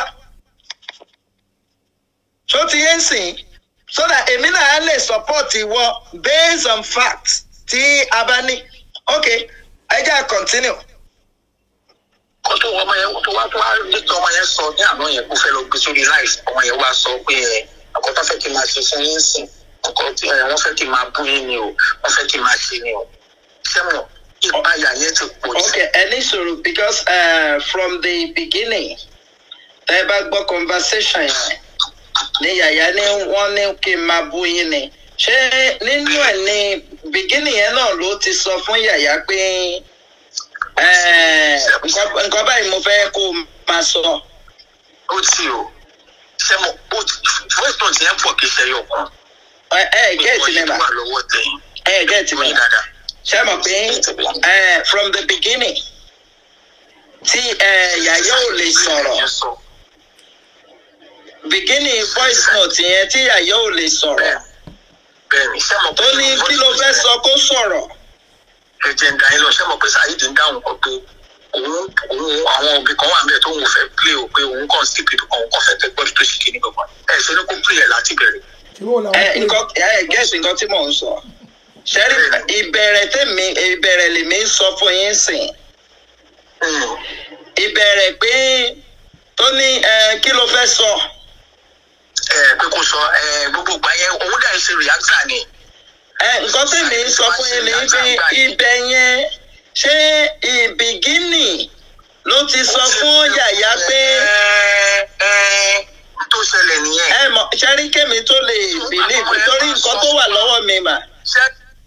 Speaker 1: tó ti yé ń sìn so that èmi náà á lè support ìwọ based on fact tí a bá ní ok ẹ jẹ́ à continue.
Speaker 2: kó tó ọmọ yẹn tó wá tó wá nígbà ọmọ yẹn sọ ní àná yẹn kó fẹ́ lọ gbé sórí live ọmọ yẹn wá sọ pé ẹ ọkọ tó fẹ́ kí n máa ṣe fún yín sìn ọkọ tí ẹ wọ́n fẹ́ kí n máa bú yín ni o wọ́n fẹ́ kí n máa ṣe ni o sẹ́wọ̀n ìpayà yẹn ti pọ̀ jù.
Speaker 1: Okay, ẹ ní sùúrù because uh, from the beginning tẹ́ bá gbọ́ conversation yẹn ní yàyà ni wọ́n ní kí n máa bú yín ni ṣé nínú ẹ̀ ní beginning yẹn náà ló ti sọ fún yàyà pé eh, nǹkan nǹkan báyìí mo fẹ́ kó o máa sọ.
Speaker 2: ó ti o sẹ́wọ̀n ó ti voice note yẹn pọ̀ kì í ṣe ẹyọ kan.
Speaker 1: ẹ ẹ gẹ́ẹ̀tì mi
Speaker 2: Ìwọ̀nyí
Speaker 1: mà
Speaker 2: tó wà lọ́wọ́ tẹ̀yìn
Speaker 1: ẹ gẹ́ẹ̀tì mi
Speaker 2: ìwọ̀nyí
Speaker 1: mà
Speaker 2: dáadáa.
Speaker 1: ṣé mo pé eh, from the beginning tí eh, yàyà ò lè sọ̀rọ̀.
Speaker 2: Yẹn sọ.
Speaker 1: beginning voice note yẹn tí àyà ò lè sọ̀rọ̀
Speaker 2: bẹ́ẹ̀ bẹ́ẹ̀ ni sẹ́wọ̀n
Speaker 1: tó ní kí ló fẹ́ sọ kó sọ̀rọ̀
Speaker 2: ẹ̀jẹ̀ ń da yín lọ sẹ́wọ̀n pé Saheed ń dáhùn kan pé òun òun àwọn òbí kan wà níbẹ̀ tó ń fẹ́ play o pé òun kàn sí pé òun kàn fẹ́ tẹ gbọ́dọ̀ tó ṣì kíní gbọ̀ngàn ẹ̀ ṣe ni kó play ẹ̀ láti bẹ̀rẹ̀.
Speaker 3: ìwọ làwọn
Speaker 1: ẹ
Speaker 3: pè
Speaker 1: nǹkan ẹ gẹ́sì nǹkan tí mò ń sọ ṣẹ́rí ìbẹ̀rẹ̀ tèmi ìbẹ̀rẹ̀ lèmi ń sọ fún yín sìn
Speaker 2: Hmm.
Speaker 1: ìbẹ̀rẹ̀ pé tó ní ẹ kí ló fẹ́ sọ
Speaker 2: ẹ pé kó sọ ẹ gbogbo ìgbà yẹn òun dà ṣe reactor ni.
Speaker 1: ẹ nǹkan tèmi ń sọ fún yín ni pé ibẹ̀ yẹn ṣé ìbígínì ló ti sọ fún yàyà pé
Speaker 2: ẹ ẹ tó ṣẹlẹ̀ nìyẹn.
Speaker 1: ẹ mọ̀ ṣẹ́rí kémi tó lè bìlíìfù torí nǹkan tó wà lọ́wọ́ mi mà.
Speaker 2: ṣé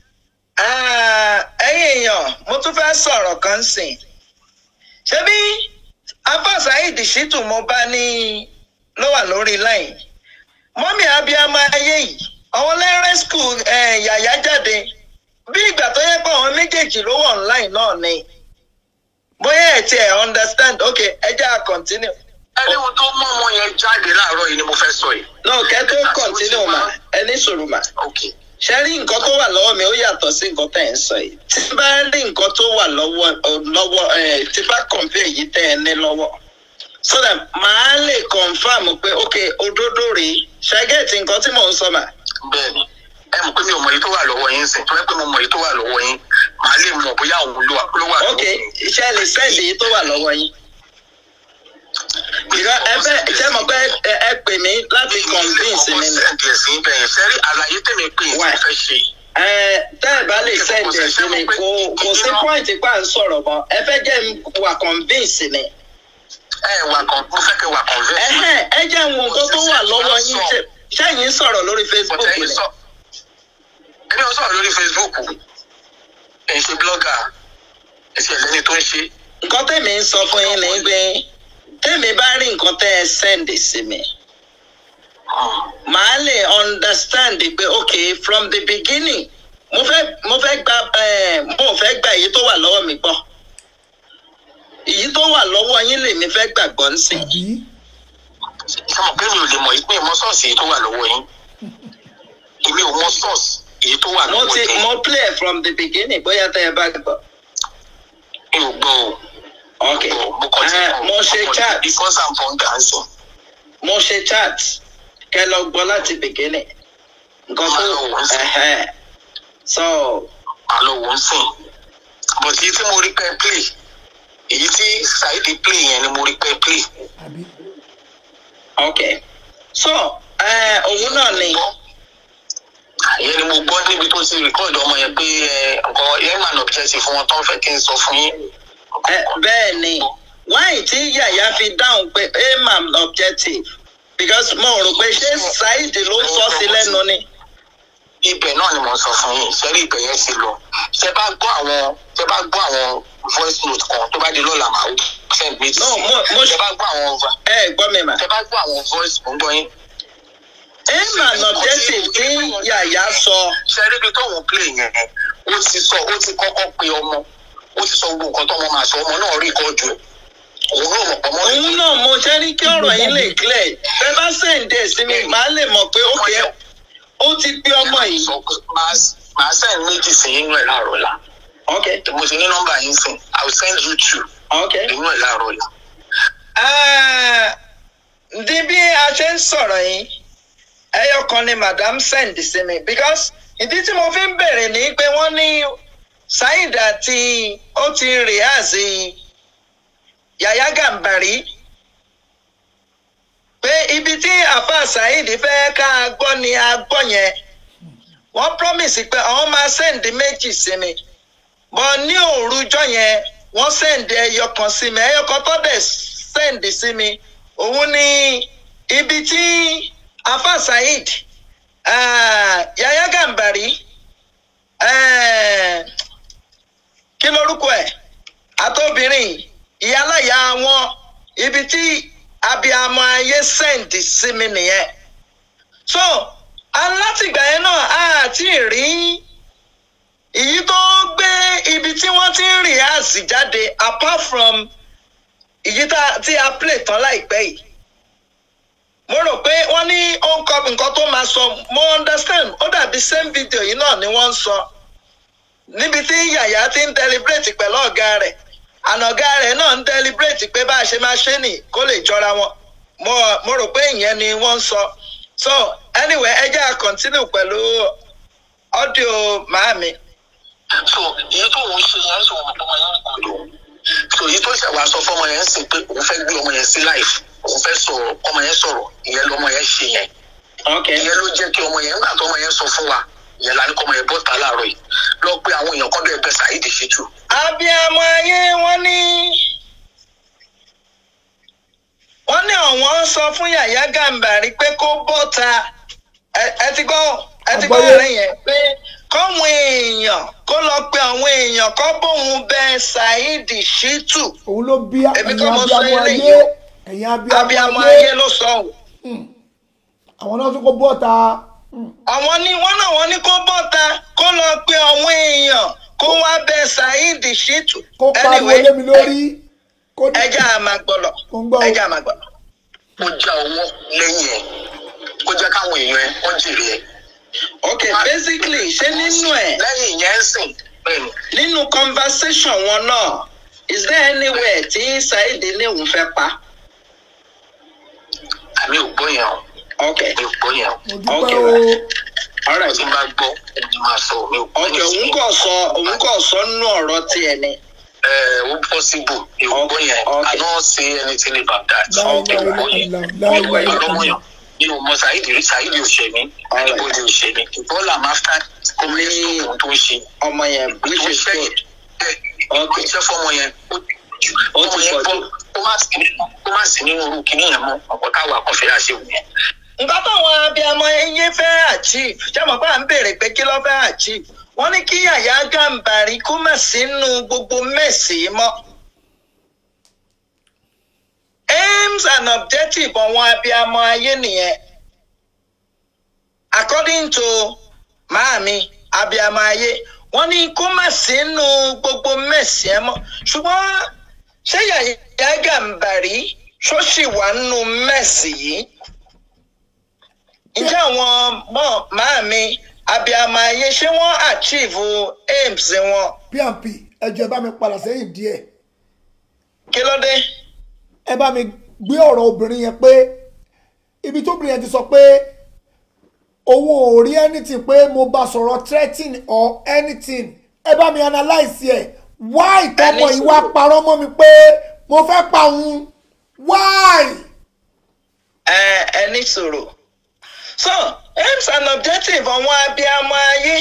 Speaker 1: Ah, ẹ̀yin èèyàn mo tún fẹ́ sọ̀rọ̀ kan sìn ṣebí Abba Saheed Shittu mo bá ní ló wà lórí line mọ́mí abiyamọ ayé yìí àwọn lẹ́rẹ́ school yàyà jáde bí ìgbà tó yẹ pé àwọn méjèèjì ló wà online náà ni bóyá ẹ̀ tiẹ̀ understand ok ẹ jẹ́ à continue
Speaker 2: ẹni ohun tó mú ọmọ yẹn jáde láàárọ̀ yìí ni mo fẹ́ sọ yìí.
Speaker 1: no kẹ́ tó continue mà ẹ ní sùúrù mà.
Speaker 2: ok
Speaker 1: ṣe rí nǹkan tó wà lọ́wọ́ mi ó yàtọ̀ sí nǹkan tẹ̀ ń sọ yìí tí bá rí nǹkan tó wà lọ́wọ́ lọ́wọ́ ẹ̀ tí bá compare yìí tẹ̀ ẹ ní lọ́wọ́ so that màá lè confam pé ok òdodo rèé ṣàgẹ́ẹ̀tì nǹkan tí mò ń sọ mà.
Speaker 2: bẹ́ẹ̀ni ẹ mọ̀ pé mi ò mọ èyí tó wà lọ́wọ́ yín sìn tó yẹ pé mo mọ èyí tó wà lọ́wọ́ yín màá lè mọ̀ bóyá òun ló wà ló wà
Speaker 1: ok iṣẹ́ lè sẹ́ẹ̀dì yìí tó wà lọ́wọ́ yín. ìrọ ẹ fẹ́ ṣé mo pé ẹ ẹ pè mí láti convince mi ni.
Speaker 2: sẹ́ǹdì ẹ̀sìn bẹ́ẹ̀ sẹ́rí àlàyé tèmi pé èyí
Speaker 1: Why?
Speaker 2: tí mo fẹ́ ṣe
Speaker 1: ẹ tẹ́ ẹ bá lè sẹ́ẹ̀dì ẹ̀ sí mi kò kò sí point pa ń sọ̀rọ̀ mọ́ ẹ fẹ́ jẹ́ n wà convince ni.
Speaker 2: ẹ wà kàn mo fẹ́ kẹ́ wà convince.
Speaker 1: Ẹhẹ́n, ẹ jẹ́ wo nǹkan tó wà lọ́wọ́ yín ṣe ṣẹ́yìn sọ̀rọ̀ lórí Facebook
Speaker 2: Bọ̀dẹ̀
Speaker 1: ni.
Speaker 2: yín sọ ẹni wọn sọ̀rọ̀ lórí Facebook ẹ̀ ń ṣe blogger ẹ̀ sì ẹ̀lẹ́ni tó ń ṣe
Speaker 1: nǹkan tèmi ń sọ fún yín ni pé tèmi bá rí nǹkan tẹ́ ẹ send sí mi màá lè understand pé ok from the beginning mo fẹ́ mo fẹ́ gba eh, mo fẹ́ gba èyí tó wà lọ́wọ́ mi gbọ́ èyí tó wà lọ́wọ́ yín lèmi fẹ́ gbàgbọ́ nsìn.
Speaker 3: àbí
Speaker 2: sọmọ pé mi ò lè mọ ìpín mọ ṣọ́ọ̀ṣì èyí tó wà lọ́wọ́ yín èmi ò mọ ṣọ́ọ̀ṣì èyí tó wà
Speaker 1: mo
Speaker 2: lọ́wọ́
Speaker 1: ti
Speaker 2: yín
Speaker 1: mo play from the beginning bóyá tẹ́ ẹ bá gbọ́.
Speaker 2: mi ò gbọ́ o
Speaker 1: ok
Speaker 2: mo kàn ti
Speaker 1: Eh, mo ṣe chat
Speaker 2: because i'm from dancing
Speaker 1: mo ṣe chat kẹ lọ gbọ́ láti beginning nǹkan tó
Speaker 2: Máa lọ wọ́n sí.
Speaker 1: ẹhẹn. so
Speaker 2: àlọ́ wò ń sìn but èyí tí mo rí pẹ́ play èyí tí Saidi play yẹn ni mo rí pẹ́ play.
Speaker 3: àbí
Speaker 1: ok so ẹ, òun náà ni
Speaker 2: ìyẹn ni mo gbọ́ níbi tó ti record ọmọ yẹn pé ẹ, nǹkan yẹn máa nà objective fún wọn tó ń fẹ́ kí n sọ fún yín.
Speaker 1: ẹ, bẹ́ẹ̀ ni wáyé tí yàyà fi dáhùn pé aim and objective because mo rò pé ṣé Saheed ló sọ sí lẹ́nu ni.
Speaker 2: ibẹ̀ náà ni mo sọ fún yín sẹ́rí ibẹ̀ yẹn ti lọ tẹ bá gbọ́ àwọn tẹ bá gbọ́ àwọn voice note kan tó bá di lọ́la màá send me to
Speaker 1: No, mo- mo-
Speaker 2: tẹ bá gbọ́ àwọn
Speaker 1: ẹ gbọ́ mi mà.
Speaker 2: tẹ bá gbọ́ àwọn voice mo ń gbọ́ yín.
Speaker 1: aim and objective tí yàyà sọ
Speaker 2: sẹ́rí ibi tóun play yẹn ó ti sọ ó ti kọ́kọ́ pe ọmọ ó ti sọ gbogbo nǹkan tọ́mọ máa sọ ọmọ náà rí ìkọ́jú ẹ̀ òun náà mọ̀ ọmọ
Speaker 1: òun náà mo ṣe ní kí ọ̀rọ̀ yín lè clear bẹ́ẹ̀ bá sèǹdẹ̀ sí mi màá lè mọ̀ pé ókè ó ti pé ọmọ yìí.
Speaker 2: sọ pé máa- máa send méjì sí inú ẹ̀ láàárọ̀ la
Speaker 1: ok
Speaker 2: mo ti ní nọ́mbà yín sìn i will send you two
Speaker 1: ok.
Speaker 2: inú ẹ̀ láàárọ̀ la.
Speaker 1: Ah, Ndí bí a ṣe ń sọ̀rọ̀ yìí, ẹyọ kan ni madam send sí mi because ìdí tí mo fi ń bèrè ni pé wọ́n ní Saheed àti ó ti rìhásì Yàyà Gàmbàrí pé ibi tí àfa Saheed fẹ́ ká a gbọ́ ni a gbọ́ yẹn wọ́n promise pé àwọn máa send méjì sí mi bọ́ ní òrujọ́ yẹn wọ́n send ẹyọ kan sí mi ẹyọ kan tó dẹ̀ send sí mi òun ni ibi tí afa Saheed ah, Yahya Gambari eh, kí lorúkọ ẹ̀ àtobìnrin ìyálàyà wọn ibi tí abiyamọ ayé send sí mi nìyẹn so alátìgbà yẹn náà a ti rí èyí tó gbé ibi tí wọ́n ti ń rìn àsì jáde apart from èyí tá- tí a play tán láìpẹ́ yìí mo rò pé wọ́n ní ó ń kọ nǹkan tó máa sọ mo understand ó dàbí same video yìí náà ni wọ́n ń sọ níbi tí yàyà ti ń deliberate pẹ̀lú ọ̀gá rẹ̀ àná ọ̀gá rẹ̀ náà ń deliberate pé bá a ṣe máa ṣe nì kó lè jọra wọn mo mo rò pé ìyẹn ni wọ́n ń sọ so anyway ẹ jẹ́ à continue pẹ̀lú audio màámi.
Speaker 2: so èyí tó òun ṣe yẹn sọ ọmọ ọmọ yẹn kò lò so èyí tó ṣàwá sọ fọmọ yẹn sì pé òun fẹ́ gbé ọmọ yẹn sí life òun fẹ́ sọ̀rọ̀ ọmọ yẹn sọ̀rọ̀ ìyẹn lọmọ yẹn ṣe yẹn
Speaker 1: okay.
Speaker 2: ìyẹn ló jẹ́ kí ọmọ yẹn nígbà tó ọmọ yẹn sọ fún wa ìyẹn la ní kọ́ ọmọ yẹn bọ́ta láàárọ̀ yìí lọ pé àwọn èèyàn kan bẹ́ẹ̀ bẹ́ẹ̀ Saheed Shittu
Speaker 1: abiyamọ ayé wọn ní wọn ní àwọn sọ fún Yàyà Gàmbàrí pé kó bọ́ta ẹ ẹ ti gbọ́ ẹ ti gbọ́
Speaker 3: Àgbọ́yé.
Speaker 1: rẹ̀ yẹn pé kọ́wọn èèyàn kó lọ pe àwọn èèyàn kọ́ bóun bẹ Saheed Shittu
Speaker 3: òun ló bí
Speaker 1: Èmi
Speaker 3: ẹ̀yin
Speaker 1: kọ́ mo sọ
Speaker 3: abiyamọ
Speaker 1: eléyìí
Speaker 3: ayé
Speaker 1: o.
Speaker 3: ẹ̀yin
Speaker 1: abiyamọ
Speaker 3: abiyamọ
Speaker 1: ayé
Speaker 3: ayé
Speaker 1: ló sọ ọ́
Speaker 3: àwọn náà tún kó bọ́ta
Speaker 1: àwọn ní wọn náà wọn ní kó bọ́ta kó lọ pe àwọn èèyàn kó wá bẹ Saheed Shittu
Speaker 3: kó pariwo lé mi lórí kó ní
Speaker 1: ẹja àmàgbọ̀lọ̀
Speaker 3: Mo ń gbọ́ o.
Speaker 1: ẹja àmàgbọ̀lọ̀.
Speaker 2: ó já owó lẹ́yìn ẹ̀ kó jẹ́ káwọn èèyàn ẹ̀ wọ́n jèrè ẹ̀
Speaker 1: ok basically ṣé nínú ẹ
Speaker 2: lẹ́yìn yẹn ń sìn bẹ́ẹ̀ ni
Speaker 1: nínú conversation wọn náà is there anywhere tí Saheed ní òun fẹ́ pa
Speaker 2: àmì ò gbọ́ yẹn o
Speaker 1: ok
Speaker 2: mi ò gbọ́ yẹn o
Speaker 3: mo
Speaker 1: Okay,
Speaker 3: dúpẹ́ o
Speaker 1: right. alright
Speaker 2: tí n bá gbọ́ ẹni máa sọ mi ò gbọ́
Speaker 1: ok òun kò sọ òun kò sọ nínú ọ̀rọ̀ tiẹ̀ ni
Speaker 2: ẹ ó possible mi ò gbọ́ yẹn
Speaker 1: Okay.
Speaker 2: I don't say anything about that
Speaker 3: láìláì
Speaker 2: mi ò gbọ́ yẹn
Speaker 3: láìláì
Speaker 2: mi ò gbọ́ yẹn
Speaker 3: láìláì
Speaker 2: lọ́mọyàn mi ò mọ Saheed rí Saheed ò ṣe mí
Speaker 1: Alright.
Speaker 2: anybody ò ṣe mí bọ́ọ̀lù àmáfíà kò ní ohun tó ń ṣe
Speaker 1: ọmọ yẹn which
Speaker 2: tó ń
Speaker 1: is
Speaker 2: ṣe
Speaker 1: good
Speaker 2: yẹn ó jẹ́ fọmọ yẹn ó
Speaker 1: Ó
Speaker 2: ọmọ
Speaker 1: ti
Speaker 2: yẹn
Speaker 1: pọ̀
Speaker 2: bọ́
Speaker 1: jù.
Speaker 2: ó má sí ó má sí nínú irú kinní yẹn mọ́ ọ̀pọ̀ táwa kan fẹ́ àṣewò yẹn.
Speaker 1: nǹkan táwọn abiyamọ ẹyẹ fẹ́ achieve ṣé mo bá ń béèrè pé kí ló fẹ́ achieve wọ́n ní kí Yàyà Gàmbàrí kó má sínú gbogbo mẹ́sì mọ́ aims and objectives àwọn abiyamọ ayé nìyẹn according to maami abiyamọ ayé wọ́n ní kó má sínú gbogbo mẹ́sì ẹ mọ́ ṣùgbọ́n ṣé Yàyà Gàmbàrí ṣó ṣì wà nínú mẹ́sì yìí ǹjẹ́ àwọn mọ́ màámi abiyamọ ayé ṣé wọ́n achieve aims wọn
Speaker 3: pmp ẹjọ ẹ bá mi padà sẹ́yìn díẹ̀
Speaker 1: kí ló dé?
Speaker 3: ẹ bá mi gbé ọ̀rọ̀ obìnrin yẹn pé ibi tóbìnrin yẹn ti sọ pé òun ò rí anything pé mo bá sọ̀rọ̀ threatening or anything ẹ bá mi analyse ẹ̀ why tọmọ
Speaker 1: Ẹni
Speaker 3: yìí wá
Speaker 1: sùúrù.
Speaker 3: parọ́ mọ́ mi pé mo fẹ́ pa òun why.
Speaker 1: ẹ ẹ ní sọ̀rọ̀ so aims and objective àwọn abiyamọ ayé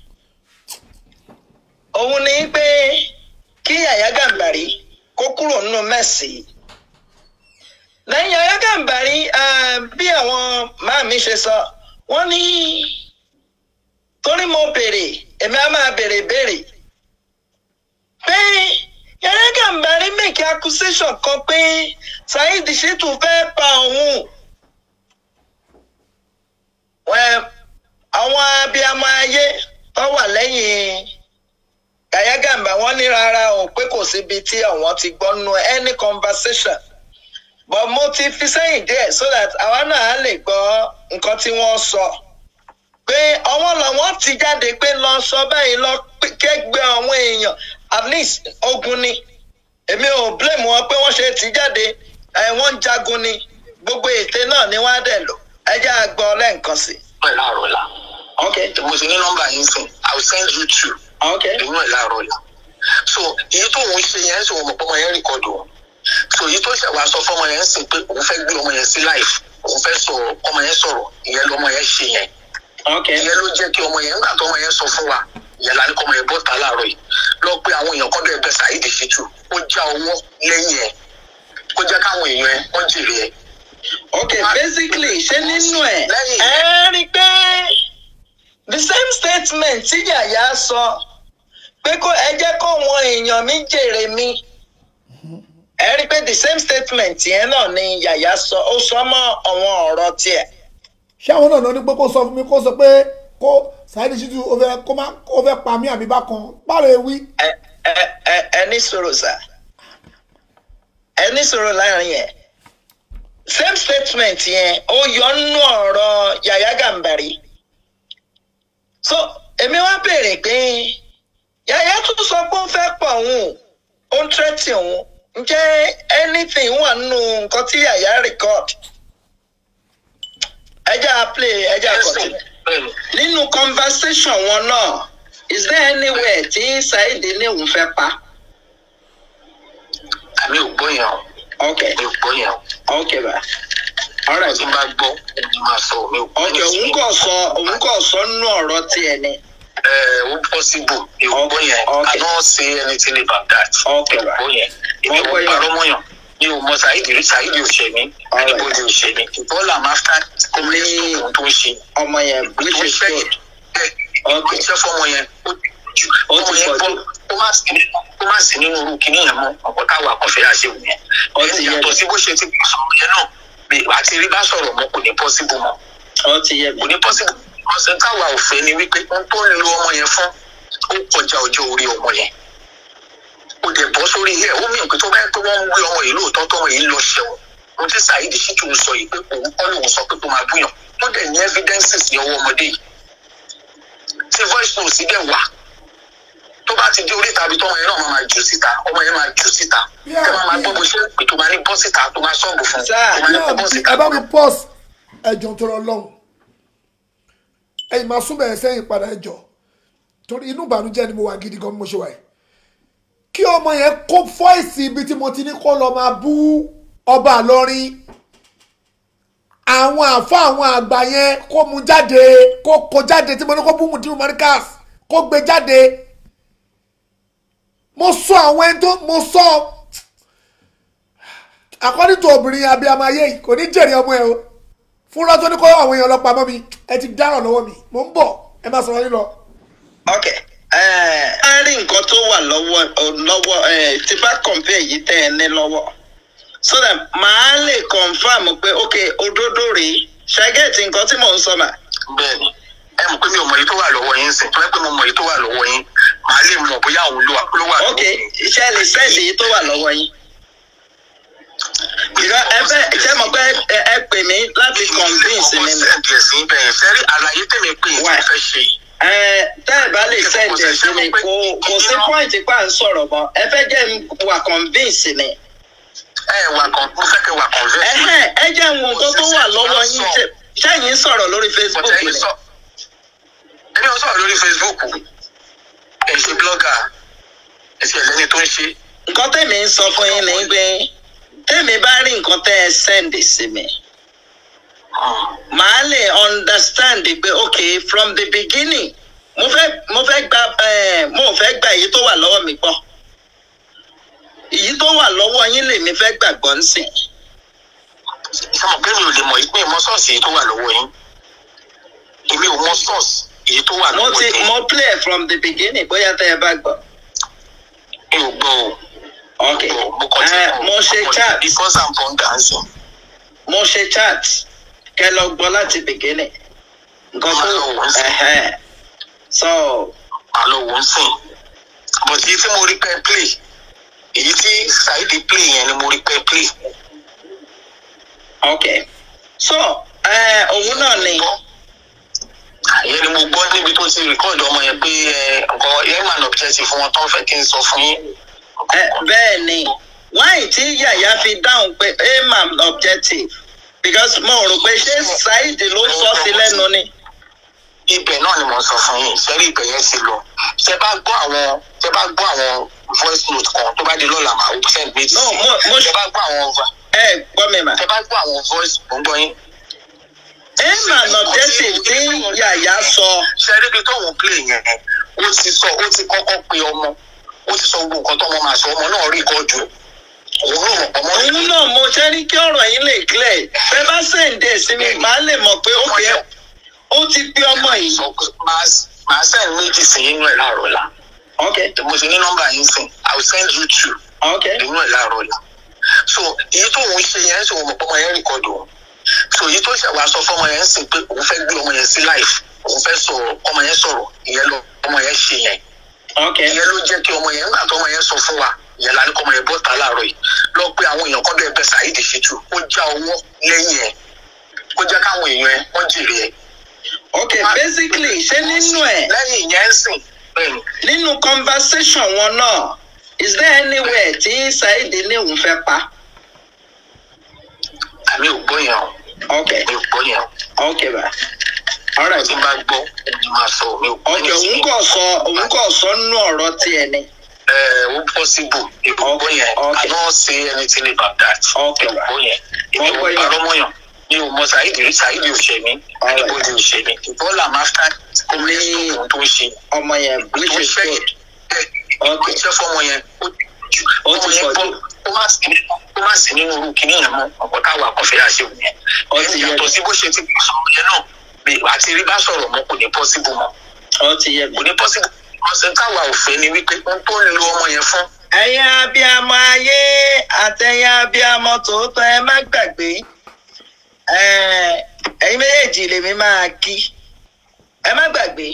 Speaker 1: òun ni pé kí Yàyà Gàmbàrí kó kúrò nínú mẹ́sì lẹ́yìn Yàyà Gàmbàrí eh, bí àwọn máa mi ṣe sọ wọ́n ní torí mo béèrè èmi á máa béèrè béèrè pé Yàyà Gàmbàrí make accusation kan pé Saheed Shittu fẹ́ pa òun Well, àwọn abiyamọ ayé tó wà lẹ́yìn Yàyà Gàmbà wọ́n ní rárá o pé kò síbi tí àwọn ti gbọ́ nú any conversation but mo ti fi sẹ́yìn díẹ̀ so that àwa náà á lè gbọ́ nǹkan tí wọ́n sọ pé ọwọ́ làwọn ti jáde pé lọ sọ báyìí lọ kẹ́gbẹ́ àwọn èèyàn at least ogun ni èmi ò blame wọn pé wọ́n ṣe ti jáde ẹ̀ wọ́n ń jagun ni gbogbo ète náà ni wọ́n á dẹ̀ lò ẹ jẹ́ àgbọ̀ lẹ́ǹkan sí i.
Speaker 2: pẹ̀lú àrọ̀ la.
Speaker 1: Okay.
Speaker 2: mo ti ní nọ́mbà yín sìn i will send you two.
Speaker 1: Okay.
Speaker 2: inú ẹ̀ láàárọ̀ la. so èyí tó òun ṣe yẹn sọ ọmọ pọ́mọ yẹn rìkọ́dù o. so èyí tó ṣẹ̀ wá sọ fọ́mọ yẹn sìn pé òun fẹ́ gbé ọmọ yẹn sí life òun fẹ́ sọ ọmọ yẹn sọ̀rọ̀ ìyẹn lọmọ yẹn ṣe yẹn.
Speaker 1: Okay.
Speaker 2: ìyẹn ló jẹ́ kí ọmọ yẹn nígbà tó ọmọ yẹn sọ fún wa ìyẹn la ní kọ́ ọmọ yẹn bọ́ta láàárọ̀ yìí lọ pé àwọn èèyàn kọ́ bẹ́ẹ̀ bẹ́ẹ̀ Saheed Shittu ó já owó lẹ́yìn ẹ̀ kó jẹ́ káwọn èèyàn ẹ̀ wọ́n jèrè ẹ̀.
Speaker 1: Okay. Basically, ṣé nínú ẹ̀
Speaker 2: Lẹ́yìn
Speaker 1: ẹ rí i pé the same statement tí Yàyà sọ pé kó ẹ jẹ́ kó wọn èèyàn mi jèrè mi ẹ rí i pé the same statement yẹn náà ni Yàyà sọ ó sọ mọ́ àwọn ọ̀rọ̀ tiẹ̀.
Speaker 3: ṣé àwọn náà ní pé kó sọ fún mi kó sọ pé kó Saheed Shittu ó fẹ́ kó má ó fẹ́ pa mí àbí bákan báwo ewì.
Speaker 1: ẹ ẹ ẹ ẹ ní sọ̀rọ̀ sá ẹ ní sọ̀rọ̀ láàrin yẹn same statement yẹn ó yọ nínú ọ̀rọ̀ Yàyà Gàmbàrí so èmi wá béèrè pé Yàyà tún sọ pé ó fẹ́ pọ̀ òun ó ń tẹ́tì òun ǹjẹ́ anything wà nínú nǹkan tí Yàyà record ẹ jẹ́ à play ẹ jẹ́ à continue
Speaker 2: bẹ́ẹ̀ni
Speaker 1: nínú conversation wọn náà is there anywhere tí Saheed ní òun fẹ́ pa.
Speaker 2: àmì ò gbọ́ yẹn o
Speaker 1: okay
Speaker 2: mi ò gbọ́ yẹn o
Speaker 1: okay ba alright
Speaker 2: tí n bá gbọ́ ẹni máa sọ mi ò gbọ́
Speaker 1: okay òun kò sọ òun kò sọ nínú ọ̀rọ̀ tiẹ̀ ni
Speaker 2: ẹ ó possible mi ò gbọ́ yẹn
Speaker 1: Okay.
Speaker 2: I don't say anything about that
Speaker 1: Okay,
Speaker 2: mi ò gbọ́ yẹn èmi
Speaker 1: Mo
Speaker 2: ò
Speaker 1: gbọ́ yẹn.
Speaker 2: parọ́ mọ́yàn mi ò mọ Saheed rí Saheed ò ṣe mí
Speaker 1: Alright.
Speaker 2: anybody ò ṣe mí bọ́ọ̀lù àmọ́ after communist
Speaker 1: Ní-
Speaker 2: ohun tó ń ṣe
Speaker 1: ọmọ yẹn
Speaker 2: tó
Speaker 1: which
Speaker 2: ń
Speaker 1: is
Speaker 2: ṣe
Speaker 1: good
Speaker 2: yẹn ó ṣe fọmọ yẹn ó ju
Speaker 1: Ó
Speaker 2: ọmọ
Speaker 1: ti
Speaker 2: yẹn
Speaker 1: pọ̀
Speaker 2: bọ́
Speaker 1: jù.
Speaker 2: ó má sí ó má sí nínú irú kinní yẹn mọ́ ọ̀pọ̀ táwa kọfẹ́ àṣewò yẹn
Speaker 1: Ó ti yé
Speaker 2: yàtọ̀
Speaker 1: mi.
Speaker 2: sí bó ṣe ti sọ̀rọ̀ yẹn náà bí àti rí bá sọ̀rọ̀ mọ́ kò ní possible mọ́
Speaker 1: ó ti yé mi
Speaker 2: kò ní possible ọ̀sẹ̀ táwa ò fẹ́ ni wípé ohun tó ń lo ọmọ yẹn fún ó kọjá ọjọ́ orí ọmọ yẹn ó dẹ̀ bọ́ sórí ẹ̀ ó mìíràn pé tó bá yẹ pé wọ́n ń wé ọmọ yìí lóòótọ́ tọmọ yìí lọ ṣẹ̀wọ̀n ohun tí Saheed Shittu ń sọ yìí pé òun kọ́ lòun sọ pé kó máa búyàn ó dẹ̀ ní evidences ní ọwọ́ ọmọdé yìí tí voice note sì dẹ̀ wà tó bá ti dé orí tàbí tọmọ yẹn náà máa máa jù síta ọmọ yẹn máa jù síta ẹ máa máa gbọ́ bó ṣe ń pè tó máa ní bọ́ síta tó máa sọ́ọ̀bù fún un
Speaker 1: Sáà,
Speaker 2: tó máa ní kó bọ́ síta
Speaker 3: ẹ bá mi pause ẹjọ tó rọ lọhùn ẹ̀yin máa sún bẹ̀rẹ̀ sẹ́yìn padà ẹjọ torí inú ìbànújẹ́ ni mo wà gidi gan bí mo ṣe wà yìí kí ọmọ yẹn kó fọ́ìsì ibi tí mo ti ní kó lọ máa bú ọba àlọrin àwọn àfọ àwọn àgbà yẹn kó mu jáde kó kó jáde tí mo ní kó bú Mutiu Markaz kó gbé jáde mo sọ àwọn ẹni tó mo sọ according to obìnrin abiyamọ ayé yìí kò ní jèrè ọmọ ẹ o fúnra tó ní kó àwọn èèyàn lọ pamọ́ mi ẹ ti dáràn lọ́wọ́ mi mò ń bọ̀ ẹ má sọ̀rọ̀ yín lọ.
Speaker 1: okay ẹ ẹ rí nǹkan tó wà lọ́wọ́ lọ́wọ́ ẹ tí bá compare yìí tẹ́ ẹ ní lọ́wọ́ so that màá lè confam pé okay òdodo rèé ṣàgẹ́ẹ̀tì nǹkan tí mò ń sọ mà.
Speaker 2: bẹ́ẹ̀ni ẹ mọ̀ pé mi ò mọ èyí tó wà lọ́wọ́ yín sìn tó yẹ pé mo mọ èyí tó wà lọ́wọ́ yín màá lè mọ̀ bóyá òun ló wà ló wà lọ́wọ́
Speaker 1: okay
Speaker 2: yín.
Speaker 1: iṣẹ́ lè sẹ́ẹ̀dì yìí tó wà lọ́wọ́ yín. ìrọ ẹ fẹ́ ṣé mo pé ẹ ẹ pè mí láti convince mi ni.
Speaker 2: sẹ́ǹdì ẹ̀sìn bẹ́ẹ̀ sẹ́rí àlàyé tèmi pé èyí
Speaker 1: Why?
Speaker 2: tí mo fẹ́ ṣe yìí.
Speaker 1: ẹ tẹ́ ẹ bá lè sẹ́ẹ̀dì ẹ̀ sí mi kò kò sí point pa ń sọ̀rọ̀ mọ́ ẹ fẹ́ jẹ́ n wà convince mi.
Speaker 2: ẹ wà kan mo fẹ́ kẹ́ wà convince.
Speaker 1: ẹhẹ́n ẹ jẹ́ wo nǹkan tó wà lọ́wọ́ yín ṣe ṣẹ́yìn sọ̀rọ̀ lórí Facebook
Speaker 2: Bọ̀dẹ̀
Speaker 1: ni.
Speaker 2: yìí sọ èmi ò sọ̀rọ̀ lórí Facebook ẹ ṣe blogger ẹ ṣe ẹlẹ́ni tó ń ṣe
Speaker 1: nǹkan tèmi ń sọ fún yín ni pé tèmi bá rí nǹkan tẹ́ ẹ sẹ́ndì sí mi màá lè understand pé ok from the beginning mo fẹ́ mo fẹ́ gba eh, mo fẹ́ gba èyí tó wà lọ́wọ́ mi gbọ́ èyí tó wà lọ́wọ́ yín lèmi fẹ́ gbàgbọ́ ń sìn
Speaker 2: ṣé mo pé mi ò lè mọ̀ pé mo sọ́ọ̀sì èyí tó wà lọ́wọ́ yín èmi ò mọ sọ́ọ̀sì èyí tó wà
Speaker 1: mo
Speaker 2: lọ́wọ́
Speaker 1: ti
Speaker 2: yín
Speaker 1: mo play from the beginning bóyá tẹ́ ẹ bá gbọ́
Speaker 2: mi ò gbọ́ o.
Speaker 1: ok
Speaker 2: mo kàn
Speaker 1: Eh, mo ṣe chat
Speaker 2: because i'm born dancing.
Speaker 1: mo ṣe chat kẹ́ lọ gbọ́ láti beginning nǹkan tó
Speaker 2: Máa lọ wò ó sí.
Speaker 1: ẹ̀hẹ́n. so
Speaker 2: àlọ́ wò ń sìn but èyí tí mo rí pẹ́ play èyí tí Saidi play yẹn ni mo rí pẹ́ play.
Speaker 1: ok so eh, òun náà ni
Speaker 2: ìyẹn ni mo gbọ́ níbi tó ti record ọmọ yẹn pé ẹ, nǹkan airman objective fún wọn tó ń fẹ́ kí n sọ fún yín.
Speaker 1: eh, bẹ́ẹ̀ ni wáyé tí yàyà fi dáhùn pé aim objective because mo rò pé ṣé Saheed ló sọ sí lẹ́nu ni
Speaker 2: ibẹ̀ náà ni mo sọ fún yín sẹ́rí ibẹ̀ yẹn ti lọ tẹ bá gbọ́ àwọn tẹ bá gbọ́ àwọn voice note kan tó bá di lọ́la màá send méjì
Speaker 1: No,
Speaker 2: sí
Speaker 1: mo- mo-
Speaker 2: tẹ bá gbọ́ àwọn va-
Speaker 1: ẹ gbọ́ mi mà
Speaker 2: tẹ bá gbọ́ àwọn voice mo ń gbọ́ yín.
Speaker 1: aim objective tí yàyà sọ
Speaker 2: sẹ́rí ibi tóun play yẹn ó ti sọ ó ti kọ́kọ́ pe ọmọ ó ti sọ gbogbo nǹkan tọ́mọ máa sọ ọmọ náà rí kọ́jú òun náà mọ̀ ọmọ
Speaker 1: òun náà mo ṣe ní kí ọ̀rọ̀ yín lè clear ẹ bá sèǹdè sí mi màá lè mọ̀ pé ó fi ó ti pé ọmọ yìí
Speaker 2: sọ pé máa- máa send méjì sí inú ẹ̀ láàárọ̀ la
Speaker 1: ok
Speaker 2: mo ti ní nọ́mbà yín sìn i will send you two
Speaker 1: ok
Speaker 2: inú ẹ̀ láàárọ̀ la so èyí tó òun ṣe yẹn sọ mọ̀ pé ọmọ yẹn rìkọ́dù òun so èyí tó ṣẹ̀wá sọ fọmọ yẹn sìn pé òun fẹ́ gbé ọmọ yẹn sí life òun fẹ́ sọ̀rọ̀ ọmọ yẹn sọ̀rọ̀ ìyẹn lọ ọmọ yẹn ṣe yẹn
Speaker 1: ok
Speaker 2: ìyẹn ló jẹ́ kí ọmọ yẹn nígbà tó ọmọ yẹn sọ fún wa ìyẹn la ní kọ́ ọmọ yẹn bọ́ta láàárọ̀ yìí lọ pé àwọn èèyàn kan bẹ́ẹ̀ bẹ́ẹ̀ Saheed Shittu ó já owó lẹ́yìn ẹ̀ ó jẹ́ káwọn èèyàn ẹ̀ wọ́n jèrè ẹ̀.
Speaker 1: ok basically ṣé nínú ẹ̀
Speaker 2: lẹ́yìn ìyẹn ń sìn bẹ́ẹ̀ ni
Speaker 1: nínú conversation wọn náà is there anywhere tí Saheed ní òun fẹ́ pa
Speaker 2: àmì ò gbọ́ yẹn o
Speaker 1: ok
Speaker 2: mi ò gbọ́ yẹn o
Speaker 1: ok bá alright
Speaker 2: tí n bá gbọ́ ẹni máa sọ mi ò gbọ́
Speaker 1: ok
Speaker 2: yẹn
Speaker 1: òun kò sọ òun kò sọ nínú ọ̀rọ̀ tiẹ̀ ni
Speaker 2: ẹ ó possible mi ò gbọ́ yẹn I
Speaker 1: Okay.
Speaker 2: don't say anything about that
Speaker 1: Okay,
Speaker 2: mi ò gbọ́ yẹn èmi
Speaker 1: Mo
Speaker 2: ò
Speaker 1: gbọ́ yẹn.
Speaker 2: parọ́ mọ́yàn mi ò mọ Saheed rí Saheed ò ṣe mí
Speaker 1: Alright.
Speaker 2: anybody ò ṣe mí bọ́ọ̀lù àmáfíà kò ní
Speaker 1: Ní-
Speaker 2: sọ̀rọ̀ tó ń ṣe.
Speaker 1: ọmọ yẹn which
Speaker 2: tó
Speaker 1: is
Speaker 2: ṣe
Speaker 1: good
Speaker 2: ó
Speaker 1: ok
Speaker 2: ṣe fọmọ yẹn ó
Speaker 1: Ó ti
Speaker 2: ọmọ yẹn
Speaker 1: pọ̀
Speaker 2: gbọ́
Speaker 1: jù.
Speaker 2: ó má sí ó má sí nínú orú kìíní yẹn mọ́ ọ̀pọ̀ táwa kan fẹ́ àṣẹ òun yẹn
Speaker 1: Ó ti yé
Speaker 2: yàtọ̀
Speaker 1: mi.
Speaker 2: sí bó ṣe ti sọ̀rọ̀ yẹn náà bí àti rí bá sọ̀rọ̀ mọ́ kò ní pọ́síbù mọ́
Speaker 1: ó ti yé mi.
Speaker 2: kò ní pọ́síbù ọ̀sẹ̀ táwa ò fẹ́ ni wípé ohun tó ń lo ọmọ yẹn fún
Speaker 1: ẹ̀yin abiyamọ ayé àtẹ̀yin abiyamọ tòótọ́ ẹ má gbàgbé Eh, ẹ̀yin méjèèjì lèmi máa kí ẹ má gbàgbé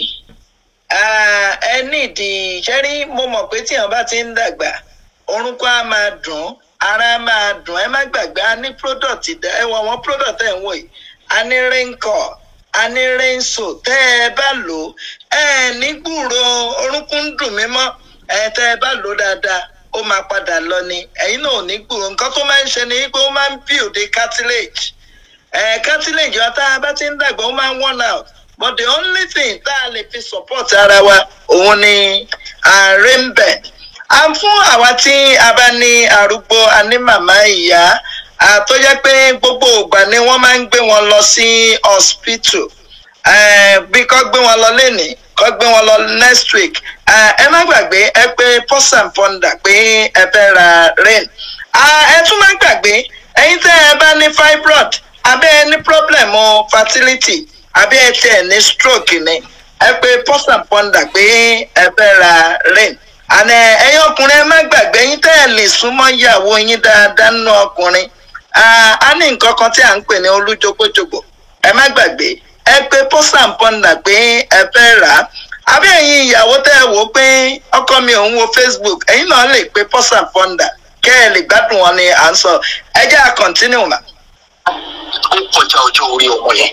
Speaker 1: Ah, ẹ nídìí ṣẹ́rí mo mọ̀ pé tíyàn bá ti ń dàgbà orúnkún á máa dùn ara á máa dùn ẹ má gbàgbé a ní product dá ẹ wọ àwọn product ẹ̀ ń wò yìí a ní raincoat a ní rainso tẹ́ ẹ bá lò ó ẹ ní gbúrò orúnkún ń dùn mí mọ́ ẹ tẹ́ ẹ bá lò ó dáadáa ó máa padà lọ ni ẹ̀yin náà ò ní gbúrò nǹkan tó máa ń ṣe ni pé ó máa ń build the cartilage ẹ cartilage wa tá a bá ti ń dàgbà ó máa ń worn out but the only thing tá a lè fi support ara wa òun ni rainbed à ń fún àwa tí a bá ní arúgbó a ní màmá ìyá à, tó jẹ́ pé gbogbo ìgbà ni wọ́n máa ń gbé wọn lọ sí hospital Eh, bí kò gbé wọn lọ lénìí kò gbé wọn lọ next week Eh, ẹ má gbàgbé ẹ pé pọ́s and ponder pé ẹ fẹ́ ra rain Ah, ẹ tún má gbàgbé ẹ̀yin tẹ́ ẹ bá ní fibroid abẹ́ ẹ ní problem o fertility abẹ́ ẹ tiẹ̀ ní stroke ni ẹ pé pọ́s and ponder pé ẹ fẹ́ ra rain àná ẹ̀yin ọkùnrin ẹ má gbàgbé ẹ̀yin tẹ́ ẹ lè súnmọ́ ìyàwó yín dáadáa nínú ọkùnrin Ah, a ní nǹkan kan tí à ń pè ní olújogbojogbo ẹ má gbàgbé ẹ pé pósà ń pọ́nà pé ẹ fẹ́ rà á àbí ẹ̀yin ìyàwó tẹ́ ẹ wò ó pé ọkọ mi ò ń wo facebook ẹ̀yin náà lè pé pósà ń pọ́nà kẹ́ ẹ lè gbádùn wọn ni à ń sọ ẹ jẹ́ à continue mà.
Speaker 2: ó kọjá ọjọ́ orí ọmọ yẹn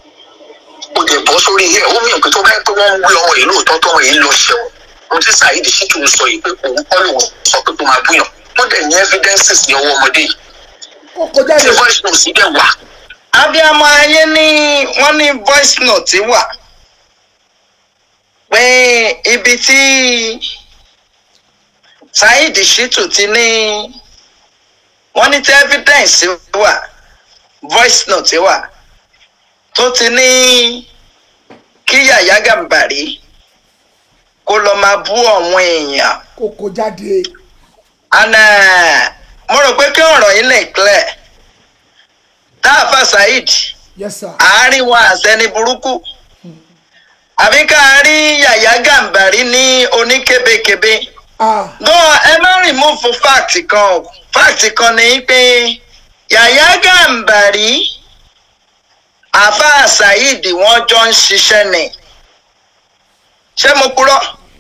Speaker 2: ó dẹ̀ bọ́ sórí ilé ó mìíràn pé tó bá yẹ pé wọ́n ń gbé ọmọ yìí lóòótọ́ tọ́mọ yìí lọ ṣẹ̀wọ̀n ohun tí Saheed Shittu ń sọ yìí pé òun kọ́ lòun sọ pé kó máa búyàn wọ́n dẹ̀ ní evidences ní ọwọ́ ọmọdé yìí
Speaker 3: ó kọjá
Speaker 2: tí
Speaker 3: yẹn
Speaker 2: voice note dẹ̀ wà
Speaker 1: abiyamọ ayé ní wọ́n ní voice note wà pé ibi tí saheed shittu ti ní wọ́n ní tí evidence wà voice note wà tó ti ní kí yàyà gàmbàrí kó lọ máa bú àwọn èèyàn
Speaker 3: kó kó jáde
Speaker 1: and uh, mo rò pé kí ọ̀rọ̀ yìí lè clear táàfà saheed
Speaker 3: yes sir
Speaker 1: àárín wa àsẹni burúkú àbí ká rí yàyà gàmbàrí ní oníkébékébé
Speaker 3: ah
Speaker 1: gan ẹ má remove fact kan o fact kan ni pé yàyà gàmbàrí àfáà saheed wọn jọ ń ṣiṣẹ́ ni ṣé mo purọ́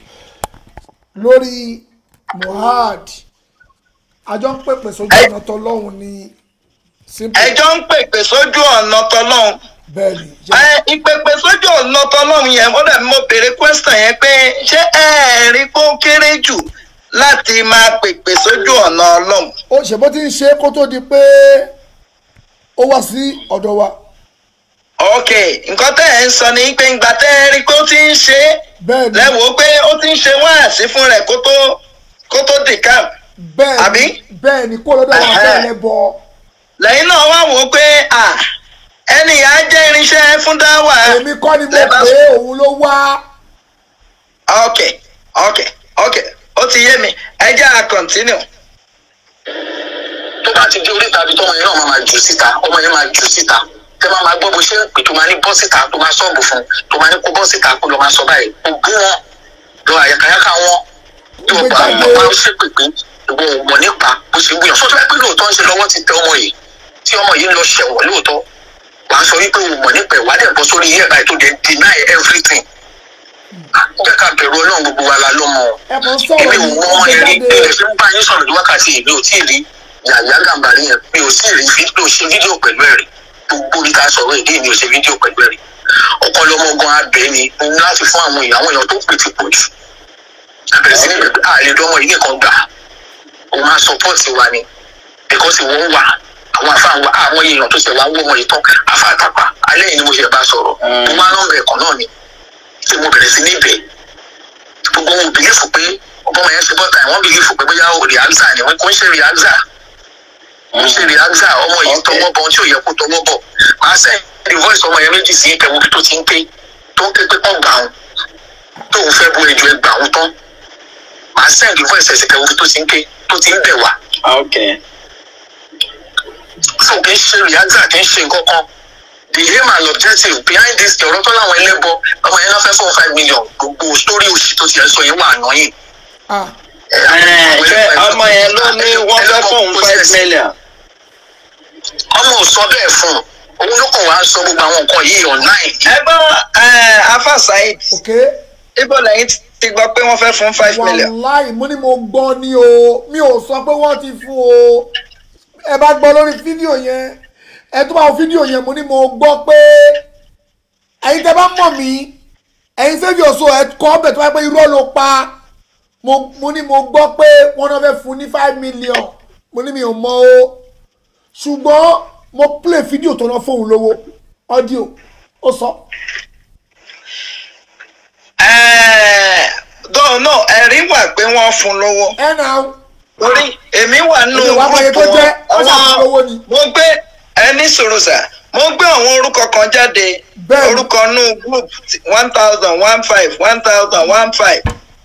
Speaker 3: lórí mohad àjọ ń pèpè sójú
Speaker 1: Ẹ-
Speaker 3: ọ̀nà tọlọ́hún ní simple
Speaker 1: ẹjọ́ ń pèpè sójú ọ̀nà tọlọ́hún
Speaker 3: bẹ́ẹ̀ ni
Speaker 1: ẹ ìpèpè sójú ọ̀nà tọlọ́hún yẹn mo dẹ̀ mo béèrè question yẹn pé ṣé ẹ rí kó kéré jù láti máa pèpè sójú ọ̀nà ọlọ́run
Speaker 3: ó ṣe bó ti ń ṣe kó tó di pé ó wá sí ọ̀dọ̀ wa
Speaker 1: ok nǹkan tẹ́ ẹ̀ ń sọ ni pé ìgbà tẹ́ ẹ rí kó ti ń ṣe é
Speaker 3: bẹ́ẹ̀ ni
Speaker 1: lẹ́wọ̀ọ́ pé ó ti ń ṣe wáàsí fún rẹ̀ kó tó kó tó dì camp
Speaker 3: bẹ́ẹ̀ ni
Speaker 1: àbí?
Speaker 3: bẹ́ẹ̀ ni kó lọ́dọ̀ wọn
Speaker 1: Ẹ̀hẹ́.
Speaker 3: fẹ́ lẹ́bọ
Speaker 1: lẹ́yìn náà wá wò ó pé à ẹnì yà á jẹ́ irinṣẹ́ fún dáwà
Speaker 3: èmi kọ́ ni mo
Speaker 1: Lẹ́bàá-
Speaker 3: pé òun ló wá
Speaker 1: ok ok ok ó ti yé mi ẹ jẹ́ à continue.
Speaker 2: tó bá ti dé oríta ibi tọmọ yẹn náà máa máa jù síta ọmọ yẹn máa jù síta tẹ máa máa gbọ́ bó ṣe ń pè tó máa ní bọ́ síta tó máa sọ́ọ̀bù fún tó máa ní kó bọ́ síta kó lọ máa sọ báyìí kó bú wọn lọ àyàkáyàká wọn yóò bá wọn bá ṣe pè pé ìwọ ò mọ̀ nípa bó ṣe ń gbìyànjú sọ́tọ́ pé lóòótọ́ ń ṣe lọ́wọ́ ti tẹ ọmọ yìí tí ọmọ yìí ń lọ ṣẹ̀wọ̀n lóòótọ́ wàá sọ wípé o mọ̀ nípa ìwádìí ẹ̀bọ sórí iye ẹ̀bá ètò deny everything jẹ́ ká bẹ̀rù ọlọ́run gbogbo wa la lọ́mọ
Speaker 3: ẹ kàn sọ̀rọ̀
Speaker 2: èmi ò
Speaker 3: yìí
Speaker 2: mọ
Speaker 3: ó
Speaker 2: ọmọ
Speaker 3: gbé
Speaker 2: yẹn rí
Speaker 3: jáde
Speaker 2: ilẹ̀ fi ń bá yín sọ̀rọ̀ ní wákàtí yìí mi ò tí ì rí yàyà gàmbàrí yẹn mi ò tí ì rí fídíò ṣe fídíò pẹ̀lú ẹ̀ rí gbogbo orí ká sọ̀rọ̀ ìdí mi ò ṣe fídíò pẹ̀lú ẹ̀ rí ọkọ lọmọ gan abẹ ni mo ní láti fún àwọn èèyàn àwọn èèyàn tó pè ti pọ̀ jù àbẹ̀rẹ̀ sí ní bẹ̀rẹ̀ àlè dọ́mọ yìí nìkan gbà ó máa sọpọ́ọ̀tì wa ni bíkọ́sì wọ́n wà àwọn afáà wa àwọn èèyàn tó ṣe wá wọ́ ọmọ yìí tán afáà tàpá alẹ́ yìí ni mo ṣe bá sọ̀rọ̀ mo máa ń rán ẹ̀kọ́ náà ni tí mo bẹ̀rẹ̀ sí ní ibẹ̀ gbogbo wọn ò bìlífù pé ọgbọ́n yẹn ṣe bọ́ta wọ́n bìlífù pé bóyá rìáza ni wọ́n kò ń ṣe rìáza kò ń ṣe rìáza ọmọ yìí
Speaker 1: Okay.
Speaker 2: tọwọ́ bọ̀ tí ò yẹ kó tọwọ́ bọ̀ máa sẹ́ ní voice ọmọ yẹn méjì sí ìkẹwò tó ti ń ké tó ń ké pé kọ́ gbà wọn tóun fẹ́ bu ẹjọ́ ẹ gbà wọn tán máa sẹ́ ní voice ẹ̀sìn kẹwò tó ti ń ké tó ti ń bẹ̀ wá
Speaker 1: ok
Speaker 2: fún kì í ṣe rìáza kì í ṣe nǹkan kan the aim and objective behind this ọ̀rọ̀ tó láwọn ẹlẹ́bọ ọmọ yẹn náà fẹ́ fún five million gbogbo story òṣì tó ti ẹ̀ sọ yẹn wà ànáyìn
Speaker 3: ah
Speaker 1: ẹ ṣe ọmọ yẹn ló ní wọ́n fẹ́ fóun five million.
Speaker 2: ọmọ ò sọ bẹ́ẹ̀ fún un òun ló kàn wá sọ gbogbo àwọn nǹkan yìí online
Speaker 1: ẹ gbọ́ afa saheed
Speaker 3: ok
Speaker 1: ibo lẹ́yìn ti gbọ́ pé wọ́n fẹ́ fún five million.
Speaker 3: wàláì mo ní mo gbọ́ ni o mi ò sọ pé wọ́n ti fún o ẹ bá gbọ́ lórí fídíò yẹn ẹ tó bá wo fídíò yẹn mo ní mo gbọ́ pé ẹ̀yin tẹ́ bá mọ̀ mí ẹ̀yin sẹ́fì ọ̀ṣọ́ ẹ kọ́ ọbẹ̀ tó bá pé irọ́ ló pa mo mo ní mo gbọ́ pé wọ́n náà fẹ́ fún ní five million mo ní mi ò mọ̀ o ṣùgbọ́n mo play fídíò tó ná fóun lówó ọ́díò ó sọ
Speaker 1: dọ́ọ̀ náà ẹ̀rí wà pé wọ́n fún lówó
Speaker 3: ẹ̀ náà
Speaker 1: torí èmi wà nínú
Speaker 3: Èmi wà mọ̀ye tó
Speaker 1: gúrúùpù
Speaker 3: jẹ́, ó
Speaker 1: wọn.
Speaker 3: ṣàfún lówó ni.
Speaker 1: mo gbé ẹni sọ̀rọ̀ sà mo gbé àwọn orúkọ kan jáde
Speaker 3: Bẹ́ẹ̀ni.
Speaker 1: orúkọ nù group one thousand one five one thousand one five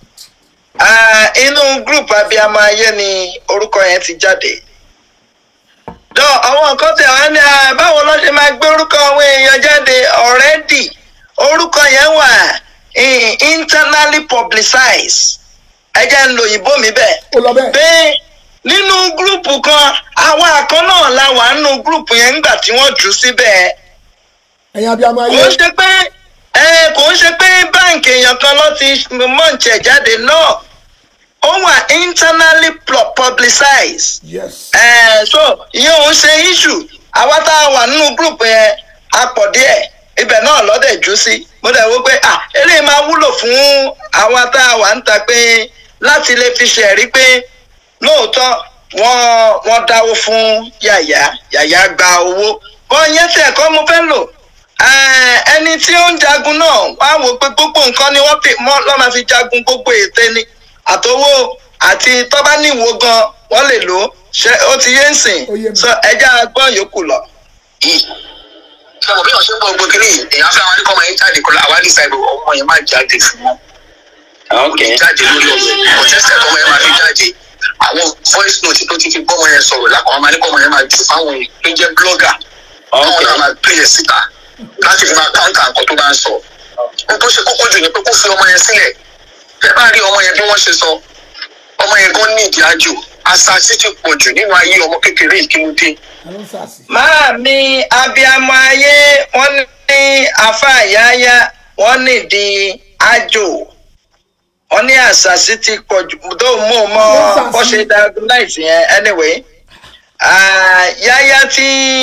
Speaker 1: inú group abiyamọ ayé ni orúkọ yẹn ti jáde dọ́ àwọn nǹkan tẹ̀ wá ní ah, báwo ló ṣe máa gbé orúkọ àwọn èèyàn jáde already orúkọ yẹn wà eh, internally publicized ẹ jẹ́ ń lo òyìnbó mi bẹ́ẹ̀
Speaker 3: ó lọ bẹ́ẹ̀.
Speaker 1: pé nínú gúrùpù kan àwọn àkọ́ náà la wà nínú gúrùpù yẹn nígbà tí wọ́n jù ú síbẹ̀
Speaker 3: ẹ̀yin abiyamọ
Speaker 1: kò
Speaker 3: ayé
Speaker 1: ń ṣe pé ẹ kò ń ṣe pé báǹkì èèyàn kan ló ti mọ̀ǹtẹ̀ jáde náà ó wà internally pu- publicized
Speaker 3: yes
Speaker 1: ẹ so ìyẹn òun ṣe issue àwa tá a wà nínú gúrùpù yẹn a pọ̀ díẹ̀ ibẹ̀ náà lọ́dẹ̀ jù sí mo dẹ̀ wò pé à eléyìí máa wúlò fún àwa tá a wà ń ta pé láti lè fi ṣẹ̀rí pé lóòótọ́ wọ́n wọ́n dáwó fún yàyà yàyà gba owó bọ́n yẹn tẹ̀ kọ́ mo fẹ́ lò Eh, ẹni tí ó ń jagun náà wá wò pé gbogbo nǹkan ni wọ́n fi mọ́ lọ́ máa fi jagun gbogbo ète ni àtowó àti tọ́ba níwò gan wọ́n lè lò ó ṣe ó ti yé ń sìn
Speaker 3: Ó yé mi.
Speaker 1: so ẹja gbọ́n yòókù lọ.
Speaker 2: yìí ṣé mo bí wọn ṣe ń bọ gbogbo kiri yìí èèyàn fẹ́ àwọn ẹni kọ́ ọmọ yẹn jáde kọ́ àwa ní sáìbù ọmọ yẹn máa jáde fún wọn kò ní jáde lórí ọ̀rọ̀ ọ̀tẹ́sẹ̀ ọmọ yẹn máa fi jáde àwọn voice note tó ti fi gbọ́mọ yẹn sọ̀rọ̀ lápá ọmọ ẹni kọ́ ọmọ yẹn máa jù fáwọn èèyàn tó jẹ́ blogger káwọn náà máa pè é síta láti fi máa káńtà nǹkan tó bá ń sọ ohun tó ṣe kókó jù ni pé kó fi ọmọ yẹn sílẹ̀ ẹ bá rí ọmọ yẹn bí wọ́n ṣe sọ ọmọ yẹn gan ní ìdí àjò àṣàṣì ti pọ̀ jù nínú ayé ọmọ kékeré ìkílódé
Speaker 3: àwọn sàṣì.
Speaker 1: máa mi abiyamọ ayé wọ́n ní afa àyáyá wọ́n nídìí àjò wọ́n ní àṣàṣì ti pọ̀ jù tó mú un mọ́
Speaker 3: Àṣàṣì.
Speaker 1: bó ṣe diagnose yẹn anyway Ah, yáyá tí.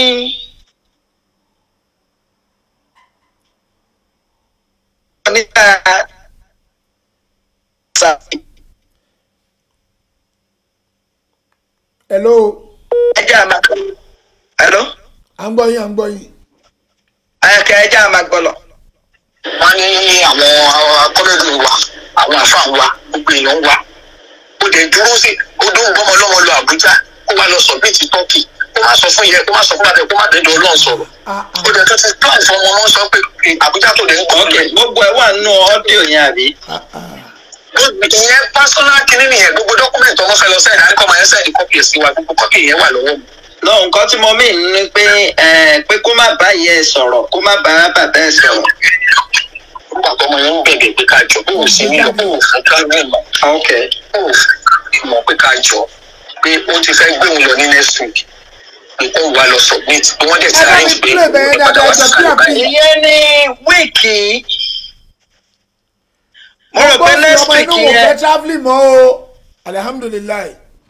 Speaker 1: nígbà ṣàṣì
Speaker 3: hello
Speaker 1: ẹja máa hello
Speaker 3: à ń gbọ́ yín à ń gbọ́ yín.
Speaker 1: ẹ̀kẹ́ ẹja máa gbọ́ lọ.
Speaker 2: wọn ní àwọn akọ́lẹ́dù wa àwọn àfáà wa gbogbo èèyàn wa ó dẹ̀ dúró sí ó dún gbọ́mọ lọ́mọ lọ àbújá kó wá lọ sọ̀bìtì tọ́kì kó má sọ fún yẹ kó má sọ fún bàbá kó má dẹ́dọ̀ ọlọ́run sọ̀rọ̀
Speaker 3: Ah, ah.
Speaker 2: ó dẹ̀ tó ti plan fún ọmọ wọn sọ pé àbújá tó dẹ̀ ń kọ́
Speaker 1: ok
Speaker 2: ọ́
Speaker 1: gbogbo ẹ wà nínú ọ́díò yẹn àbí.
Speaker 3: Ah, ah.
Speaker 2: ìyẹn pásọ́nà kìíní nìyẹn gbogbo dọ́kúmẹ̀ntì ọmọ fẹ́ lọ sẹ́yìn àríkọ́ máa ń sẹ́yìn kọ́pì ẹ̀ sí wa gbogbo kọ́pì yẹn wà lọ́wọ́ mi.
Speaker 1: lọ nǹkan tí mo mí ni pé ẹ, pé kó má bá yẹ sọ̀rọ̀ kó má bá bàbá ẹ sọ̀rọ̀.
Speaker 2: nígbà tó ọmọ yẹn ń bẹ̀bẹ̀ pé ká jọ bóun sí nílò bóun fún travelling mọ̀
Speaker 1: ok
Speaker 2: bóun fún mọ̀ pé ká jọ pé ó ti fẹ́ gbé òun lọ ní next week pé kó wà lọ submit bí wọ́n dẹ̀ ti
Speaker 3: Ẹ bá mi
Speaker 2: arrange pé
Speaker 3: play bẹ́ẹ̀
Speaker 2: ó padà
Speaker 3: dáadáa,
Speaker 2: wá sí
Speaker 3: jọ
Speaker 2: sàlẹ̀
Speaker 3: bí
Speaker 2: báyìí.
Speaker 1: ìyẹn ní wíìkì mo rò pé
Speaker 3: bọ́ọ̀sì
Speaker 1: next
Speaker 3: ọmọ
Speaker 1: week
Speaker 3: inú wò fẹ́
Speaker 1: yẹn
Speaker 3: travelling mọ́ o alihamudulilayi.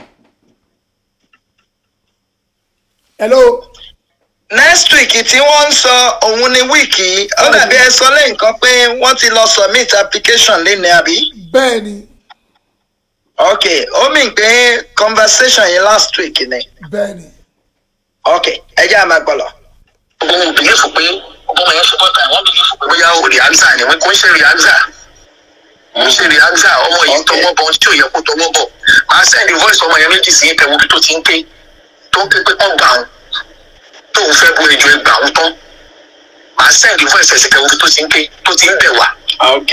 Speaker 3: hello
Speaker 1: next week tí wọ́n ń sọ òun ni wíìkì ó dàbí ẹ sọ lẹ́yìn kan pé wọ́n ti lọ submit application lẹ́nu àbí.
Speaker 3: bẹ́ẹ̀ ni
Speaker 1: ok ó mì pé conversation yẹn last week ni
Speaker 3: bẹ́ẹ̀ ni.
Speaker 1: ok ẹ jẹ́ àmà gbọ́lọ̀.
Speaker 2: gbogbo wọn bìlífù pé ọmọ yẹn ṣe bọ́tà wọn bìlífù pé bóyá o rìáńsà ni wọn kò ń ṣe rìáńsà kò ń ṣe rìáńsà ọmọ yìí
Speaker 1: Okay.
Speaker 2: tọwọ́ bọ̀ tí ò yẹ kó tọwọ́ bọ̀ máa sẹ́ndì voice ọmọ yẹn méjì sí ìtẹ̀wọ́ bí tó ti ń ké tó ń ké pé kọ́ gbà wọn tóun fẹ́ bu ẹjọ́ ẹgbà wọn tán máa sẹ́ndì voice ẹ̀ sí ìtẹ̀wọ́ bí tó ti ń ké tó ti ń bẹ̀ wá
Speaker 1: ok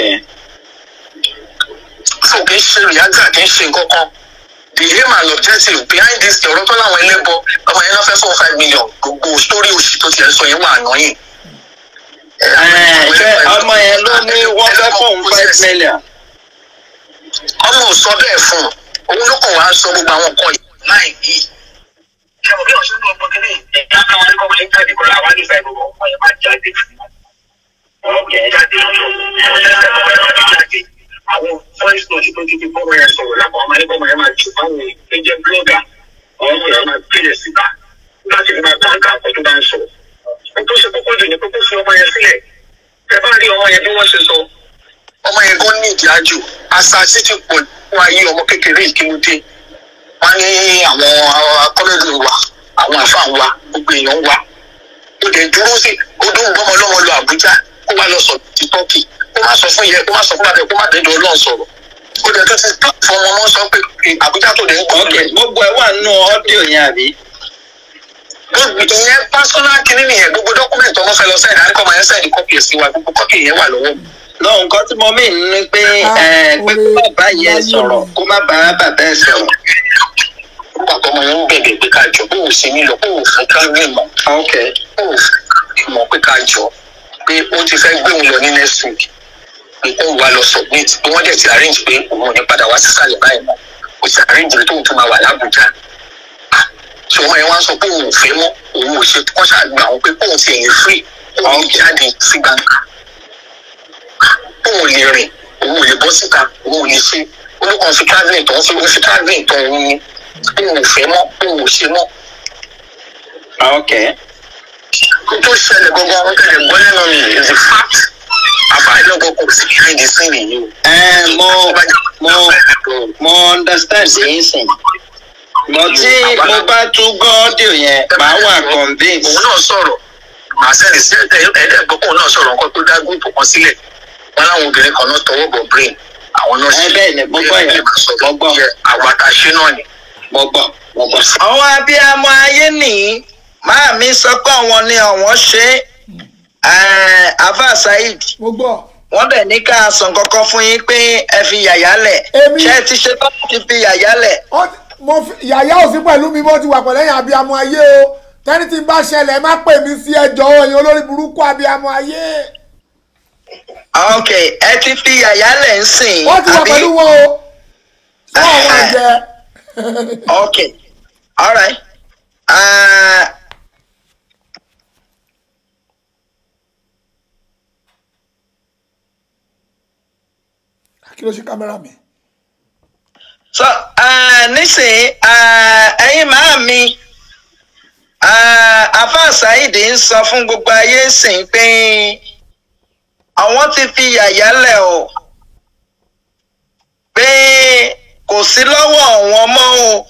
Speaker 2: so kì í ṣe rìáńsà kì í ṣe nǹkan kan the aim and objective behind this thing ọ̀rọ̀ tó láwọn ẹlẹ́bọ ọmọ yẹn náà fẹ́ four five million gbogbo story òṣì tó ti ẹ̀ sọ yẹn wà ànáyìn
Speaker 1: Ẹ, ṣé ọmọ yẹn ló ní wọ́n fẹ́ fóun five million.
Speaker 2: ọmọ ò sọ bẹ́ẹ̀ fún un òun ló kàn wá sọ gbogbo àwọn nǹkan yìí láì ní. ṣé mo bí ọ̀ṣun náà gbọ́dọ̀ ní ẹ̀yà àwọn ẹ̀kọ́ máa ń jáde kó láwọn àdìsá ìbò ọkọ̀ yẹn máa jáde fún un. ọkọ̀ yẹn jáde lọ́jọ́ ọ̀ṣẹ̀ṣẹ̀ ọmọ yẹn máa jáde. àwọn voice note tó ti fi bọ́ọ̀mù yẹn sọ̀rọ̀ lápá ọmọ ẹ̀kọ́ máa yẹn máa jù fáwọn ẹ̀jẹ̀ blogger ọmọ yẹn máa gbé yẹn síta láti fi máa tán ká àkọ́ tó bá ń sọ. ohun tó ṣe kókó jù ní kókó fi ọmọ yẹn sílẹ̀ ẹ bá rí ọmọ yẹn bí wọ́n ṣe sọ ọmọ yẹn gan ní ìdí àjò àṣàṣì ti pọ̀ fún ayé ọmọ kékeré ìkílódé wọn ní àwọn akọ́lẹ́dù wa àwọn àfáà wa gbogbo èèyàn wa ó dẹ̀ dúró sí ó dún gbọ́mọ lọ́mọ lọ àbújá kó wá lọ sọ ti tọ́kì kó má sọ fún yẹ kó má sọ fún bàbá kó má dẹ́dọ̀ ọlọ́run sọ̀rọ̀ ó dẹ̀ tó ti fún ọmọ wọn sọ pé àbújá tó dẹ̀ ń gbọ́
Speaker 1: ok gbogbo ẹ wà nínú ọ́díò yẹn àbí.
Speaker 2: ìyẹn pásọ́nà kìíní nìyẹn gbogbo dọ́kúmẹ̀ntì ọmọ fẹ́ lọ sẹ́yìn àríkọ́ máa ń sẹ́yìn kọ́pì ẹ̀ sí wa gbogbo kọ́pì yẹn wà lọ́wọ́ mi.
Speaker 1: lọ nǹkan tí mo mí ni pé
Speaker 3: Ah,
Speaker 1: ẹ, pé kó má bá yẹ
Speaker 3: oore
Speaker 1: sọ̀rọ̀
Speaker 3: láyé mi.
Speaker 1: kó má bá bàbá ẹ sọ̀rọ̀.
Speaker 2: nígbà tó ọmọ yẹn ń bẹ̀bẹ̀ pé ká jọ bóun sí nílò bóun fún travelling mọ̀
Speaker 1: ok
Speaker 2: bóun mọ̀ pé ká jọ pé ó ti fẹ́ gbé òun lọ ní next week pé kó wá lọ submit bí wọ́n dẹ̀ ti arrange pé òun ò ní padà wá sísàlẹ̀ báyìí mọ́ kò sí arrange pé tóun tún máa wà lábújá ṣé ọmọ yẹn wá sọ pé òun ò fẹ́ mọ́ òun ò ṣe kọ́ ṣàgbà òun pé kóun ti ẹ̀yìn free kóun lè jáde sí gbangba òun ò lè rìn òun ò lè bọ́ síta òun ò lè ṣe olùkọ́ fi travelling tó ń fi fi travelling tó ń ní òun ò fẹ́ mọ́ òun ò ṣe mọ́
Speaker 1: ok
Speaker 2: kó tó ṣẹlẹ̀ gbọ́ngàn wọn tẹ̀lé gbọ́ lẹ́nu mi is the fact àfàìlọ́gbọ̀ kò sí behind the scene yìí o.
Speaker 1: ẹ mo mo mo understand yín sìn but tí mo bá tún gbọ́ ọ́díò yẹn màá wà convince.
Speaker 2: òun náà sọ̀rọ̀ màá sẹ́ni sí ẹ̀ẹ́dẹ́gbọ́kùn náà sọ̀rọ̀ nǹkan tó dá gúùpù kan sílẹ̀ wọn láwọn obìnrin kan náà tọwọ́ bọ̀ brain àwọn náà
Speaker 1: Ẹ bẹ́ẹ̀ ni, mo gbọ́ yẹn. Mo gbọ́.
Speaker 2: àwọn àtàṣe náà ni.
Speaker 1: mo gbọ́ mo gbọ́. àwọn abiyamọ ayé nìyí máa mi sọ pé àwọn ni àwọn ṣe é afa saheed
Speaker 3: mo gbọ́
Speaker 1: wọ́n dẹ̀ ní ká sàn kankan fún yín pé ẹ fi yàyà lẹ̀
Speaker 3: Èmi-
Speaker 1: ṣé ẹ ti ṣe tán láti fi yàyà lẹ̀
Speaker 3: Ó ti- mo fi yàyà ò sí pẹ̀lú mi mo ti wà pẹ̀lú ẹ̀yìn abiyamọ ayé o tẹ́ni tí n bá ṣẹlẹ̀ má pè mí sí ẹjọ́ ẹ̀yin olórí burúkú abiyamọ ayé
Speaker 1: ok ẹ ti fi yàyà lẹ̀ ń sìn
Speaker 3: ó ti wà pẹ̀lú wọn o fún àwọn ẹ̀jẹ̀
Speaker 1: ok alright uh,
Speaker 3: kí ló ṣe kámẹ́rà mi.
Speaker 1: so uh, nísìnyí uh, ẹ̀yin máa mi uh, afa saheed ń sọ fún gbogbo ayé sìn pé àwọn ti fi yàyà lẹ̀ o pé kò sí lọ́wọ́ àwọn mọ́ o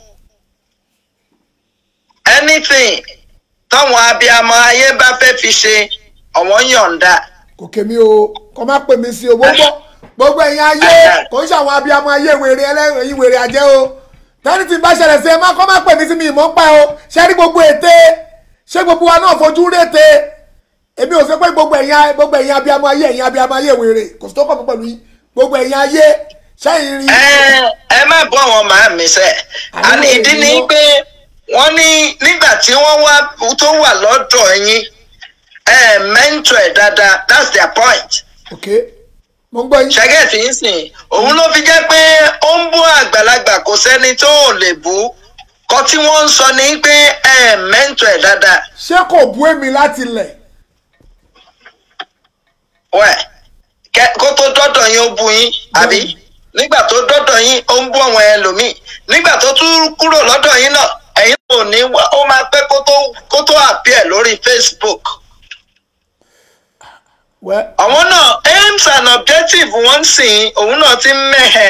Speaker 1: anything táwọn abiyamọ ayé bá fẹ́ fi ṣe àwọn yọ̀ǹda
Speaker 3: kò kémi o kò má pè mí sí o gbogbo gbogbo ẹ̀yin ayé kò ń ṣàwọn abiyamọ ayé wèrè ẹlẹ́yìn wèrè àjẹ́ o tẹ́ni tí n bá ṣẹlẹ̀ sí ẹ má kọ́ má pè mí sí mi ìmọ̀ ń pa o ṣé rí gbogbo ète ṣé gbogbo wa náà fojú rété èmi ò sọ pé gbogbo ẹ̀yin gbogbo ẹ̀yin abiyamọ ayé ẹ̀yin abiyamọ ayé wèrè kò sí tó kọ̀ mí pẹ̀lú yín gbogbo ẹ̀yin ayé ṣẹ́yìn rí
Speaker 1: ẹ ẹ má bọ́ àwọn màá mi sẹ́
Speaker 3: Àwọn
Speaker 1: àní ìdí ni
Speaker 3: ènìyàn-
Speaker 1: pé wọ́n ní nígbà tí wọ́n wá tó wà lọ́dọ̀ yín ẹ mẹ́ńtọ̀ ẹ̀ dáadáa that's their point
Speaker 3: ok mo ń gbọ́ yín
Speaker 1: ṣẹ́gẹ̀tì ń sìn òun ló fi jẹ́ pé ó ń bú àgbàlagbà kò sẹ́ni tó ò lè bú kọ́ tí wọ́n ń sọ ni pé ẹ mẹ́ńtọ̀ ẹ̀ dáadáa
Speaker 3: ṣé kò bú èmi láti lẹ̀
Speaker 1: wẹ̀ kẹ́ kó tó dọ́dọ̀ yín ó bú yín àbí nígbà tó dọ́dọ̀ yín ó ń bú àwọn ẹlòmíì nígbà tó tún kúrò lọ́dọ̀ yín náà ẹ̀yin ò ní wá ó máa pẹ́ kó tó kó tó appear lórí Facebook
Speaker 3: wẹ́
Speaker 1: àwọn náà aims and objectives wọ́n sìn òun náà ti ń mẹ́hẹ̀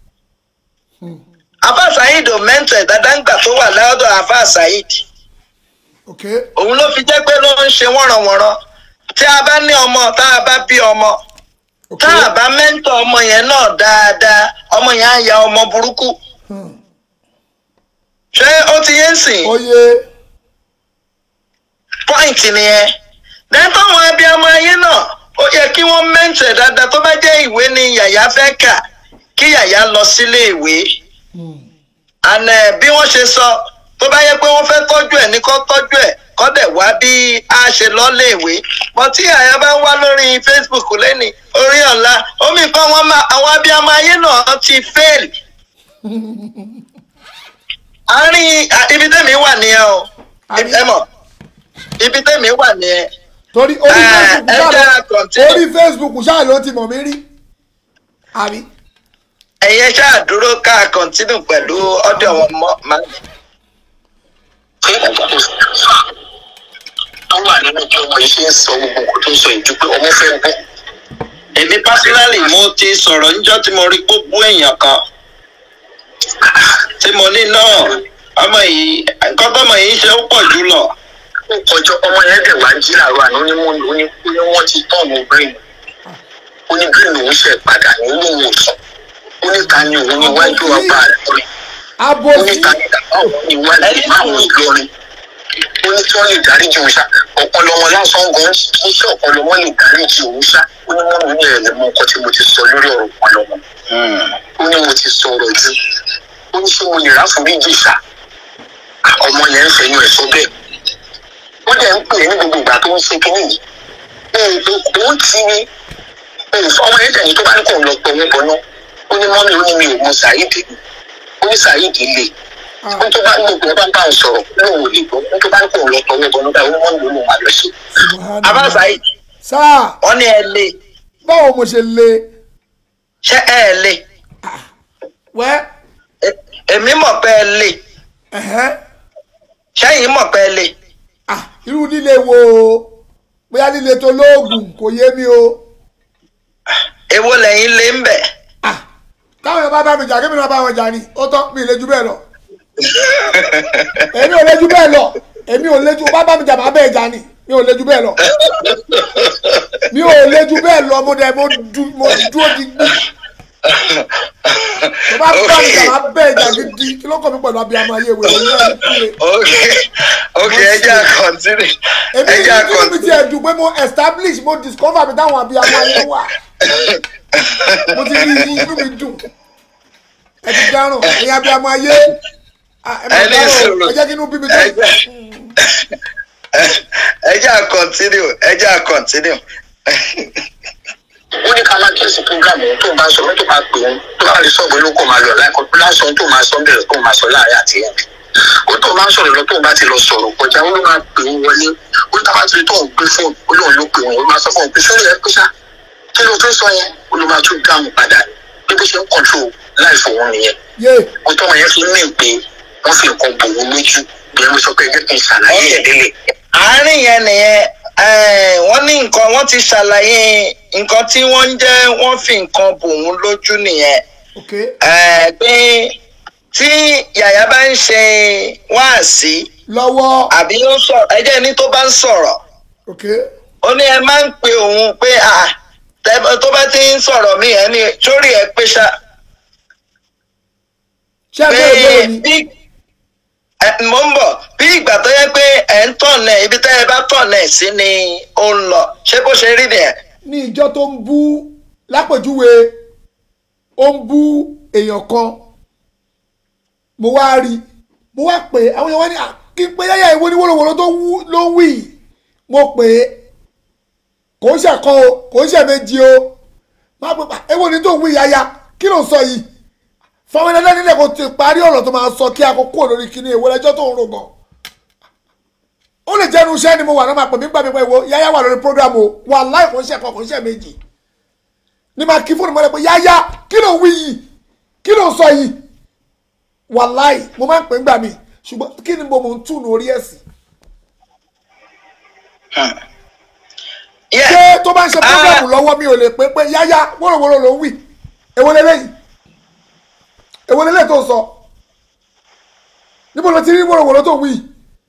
Speaker 1: afa saheed ò mẹ́ntọ̀ ẹ̀ dáadáa ńgbà tó wà lọ́dọ̀ afa saheed
Speaker 3: ok
Speaker 1: òun ló fi jẹ́ pé ló ń ṣe wọ́nranwọ̀nran tí a bá ní ọmọ tá a bá bí ọmọ
Speaker 3: ok
Speaker 1: tá a bá mẹ́ńtọ̀ ọmọ yẹn náà dáadáa ọmọ yẹn á ya ọmọ burúkú
Speaker 3: Hmm.
Speaker 1: ṣé ó ti yé ń sìn
Speaker 3: oyè
Speaker 1: point nìyẹn lẹ́tọ̀ àwọn abiyamọ ayé náà ó yẹ kí wọ́n mẹ́ńtọ̀ ẹ̀ dáadáa tó bá jẹ́ ìwé ni yàyà fẹ́ kà kí yàyà lọ sílé ìwé àná bí wọ́n ṣe sọ tó bá yẹ pé wọ́n fẹ́ tọ́jú ẹ̀ ní kó tọ́jú ẹ̀ kó dẹ̀ wá bí a ṣe lọ́lé ìwé mọ tí àyà bá wá lórí Facebook lẹ́ni orí ọ̀la omi kan wọn máa àwọn abiyamọ ayé náà ti fail. àárín à, ibi tẹ́mi wà nìyẹn o
Speaker 3: Àrí-
Speaker 1: ẹ mọ̀ ibi tẹ́mi wà nìyẹn
Speaker 3: torí orí
Speaker 1: Eh,
Speaker 3: facebook
Speaker 1: ẹ
Speaker 3: ṣáà
Speaker 1: jẹ́
Speaker 3: ló
Speaker 1: continue.
Speaker 3: orí facebook ṣáà ló ti mọ̀ mí rí àbí
Speaker 1: ẹ̀yẹ ṣáà dúró ká continue pẹ̀lú ọdẹ wọn mọ́ máa
Speaker 2: pé tó wà nínú bí ọmọ yìí ṣe ń sọ gbogbo nǹkan tó ń sọ ìjú pé ọmọ fẹ́ bọ́.
Speaker 1: èmi personally mo ti sọ̀rọ̀ níjọ́ tí mo rí gbogbo èèyàn kan tí mo ní náà ọmọ yìí nǹkan tọ́mọ yìí ṣe ó pọ̀ jù lọ.
Speaker 2: ó kọjọ ọmọ yẹn dẹ̀ wá jí làárọ̀ àná ní wọ́n ní ó ní wọ́n ti tán ọmọ brain ó ní brain òun ṣe padà ní olóhùn òsàn ó ní ta ni òun níwájú ọba rẹ̀ ó ní
Speaker 3: abosi
Speaker 2: ta ni bàbá òun níwájú àwọn ìlọrin ó ní tí wọ́n lè dáríjì òun ṣá ọpọlọ wọn lásán gan kì í ṣe ọpọlọ wọn lè dáríjì òun ṣá ó ní mọ́nà ní ẹ̀rẹ̀ mọ nǹkan tí mo ti sọ lórí ọ̀rọ̀ ọpọlọ wọn ó ní mo ti sọ̀rọ̀ jù ó ní ṣé mo lè ráforíjì ṣá ọmọ yẹn ń fẹ̀yìn ẹ̀ sọ bẹ́ẹ̀ wọ́n dẹ̀ ń pè é ní gbogbo ìgbà tó ń ṣe kínní yìí òun ti ní ọmọ yẹn tẹ̀yìn tó bá ń kàn lọ pọ̀ wọ́n bọ̀ náà ó ní mọ́mí ó ní mi ò mọ sàyídì ó ní sàyídì lè ó tó bá ń gbogbo ẹ bá ń bá òun sọ̀rọ̀ lóun ò lè gbọ́ ó tó bá ń kàn lọ pọ̀ wọ́n bọ̀ náà ó ní mọ́mí ó lóun máa lọ sí.
Speaker 1: abáṣà yìí
Speaker 3: sáà
Speaker 1: wọ́n ní ẹ lè
Speaker 3: báwo mo ṣe lè
Speaker 1: ṣé ẹ lè
Speaker 3: wẹ́
Speaker 1: E- èmi mọ̀ pé ẹ lè
Speaker 3: ẹ̀hẹ́
Speaker 1: ṣẹ́yìn mọ̀ pé ẹ lè
Speaker 3: ah irú líle wo o bóyá líle tó lóògùn kò yé mi o
Speaker 1: èwo lẹ́yìn lè ń bẹ̀.
Speaker 3: ah táwọn èèyàn bá bá mi jà kébì náà bá wọn jà ni ó tán mi ì lè ju bẹ́ẹ̀ lọ èmi ò lè ju bẹ́ẹ̀ lọ èmi ò lè ju bá bá mi jà má bẹ́ẹ̀ jà ni mi ò lè ju bẹ́ẹ̀ lọ mi ò lè ju bẹ́ẹ̀ lọ mo dẹ̀ mo du- mo dúró di gbí tó bá bá mi kà máa bẹ́ẹ̀ jà gidi kí ló kọ́ mi pẹ̀lú abiyamọ ayé ìwé ìwé ìwé ìwé
Speaker 1: ok ok ẹ jẹ́ à continue
Speaker 3: èmi
Speaker 1: ẹ jẹ́ à
Speaker 3: ní kí mi ti ẹ̀ dùn pé mo establish mo discover mi táwọn abiyamọ ayé wà mo ti rí inú mi dùn ẹ ti dáràn ẹ̀yin abiyamọ ayé ah, ẹ máa
Speaker 1: Ẹ ní
Speaker 3: dáràn o,
Speaker 1: ìṣòro.
Speaker 3: ẹ jẹ́ kí inú bí mi
Speaker 1: ẹ
Speaker 3: dùn.
Speaker 1: jẹ́ ẹ jẹ́ à continue ẹ jẹ́ à continue
Speaker 2: ó ní ká má kíyèsí program òun tó máa sọ mọ́tò máa pè òun tó bá rí sọ́ọ̀bù ló kó máa lọ láìpẹ́ lásán tó máa sọ bẹ̀rẹ̀ tó máa sọ láàrin àti ẹ̀ ó tó máa ń sọ̀rọ̀ lọ tó bá ti lọ sọ̀rọ̀ kọjá ó ló máa pè òun wọlé ó ní tábà ti rí tó ń gbé fóònù ó lóun ló pè òun ó máa sọ fún òun pé sórí ẹ pé ṣá kí ló tó sọ yẹn ó ló máa tún dáhùn padà bí bó ṣe ń kọ̀ntró láìfò òun nìyẹn
Speaker 3: yé
Speaker 2: ó tọ́ wọn yẹn fi mí pé wọ́n fi nǹkan bò wọ́n lójú bí wọ́n sọ pé ẹgbẹ́ kí n ṣàlàyé ẹ̀ délé
Speaker 1: àárín yẹn nìyẹn eh, wọ́n ní nǹkan wọ́n ti ṣàlàyé nǹkan tí wọ́n ń jẹ́ wọ́n fi nǹkan bò wọ́n lójú nìyẹn
Speaker 3: ok
Speaker 1: Eh, pé tí yàyà bá ń ṣe wáàsí
Speaker 3: lọ́wọ́
Speaker 1: àbí ó sọ ẹjẹ́ ní tó bá ń sọ̀rọ̀
Speaker 3: ok
Speaker 1: ó ní ẹ máa ń pe òun pé à tẹ- tó bá ti ń sọ̀rọ̀ mí ẹ ní sórí ẹ pé ṣá
Speaker 3: ṣé ẹ
Speaker 1: pé
Speaker 3: bẹ́ẹ̀ bẹ́ẹ̀ ni
Speaker 1: bí ẹ, mo ń bọ̀ bí ìgbà tó yẹ pé ẹ̀ ń tọ̀nà ibi tẹ́ ẹ bá tọ̀nà ẹ̀ sí ni ó ń lọ ṣé bó ṣe rí nìyẹn.
Speaker 3: ní ìjọ tó ń bú lápèjúwe ó ń bú èèyàn kan mo wá rí mo wá pè é àwọn èèyàn wá ní "Ah, kí n pé yáyà ìwé oníwòlòwòlò tó wú- ló ń wí yìí." mo pè é kò ń ṣẹ̀kan o kò ń ṣẹ̀méjì o má pè pa ewo ni tó ń wí yáyà kí ló ń sọ yìí fọwọ́n ẹlẹ́dẹ́ nílẹ̀ kò ti parí ọ̀rọ̀ tó máa sọ kí àkókò lórí kíní èwo lẹ́jọ́ tó ń rò gan ó lè jẹ́nu iṣẹ́ ni mo wà náà máa pè mí gbà mí pé ìwọ yáyá wà lórí program o wà láì kò ń ṣe ẹ̀kọ́ kò ń ṣe méjì ní máa kí fóònù mọ́lẹ̀ pé yáyá kí ló ń wí yìí kí ló ń sọ yìí wà láì mo máa ń pè ń gbà mí ṣùgbọ́n kí ni mo mò ń túnú orí ẹ̀ sí.
Speaker 1: Yeah.
Speaker 3: ṣé tó bá ń ṣe program
Speaker 1: Ah.
Speaker 3: lọ́wọ́ mi ò lè pé pé yáyá wọ́rọ̀wọ́rọ̀ ló ń wí èwo lélẹ́yìí èwo lélẹ́yìí tó ń sọ níbo ló ti rí wọ́rọ̀wọ́rọ̀ tó ń wí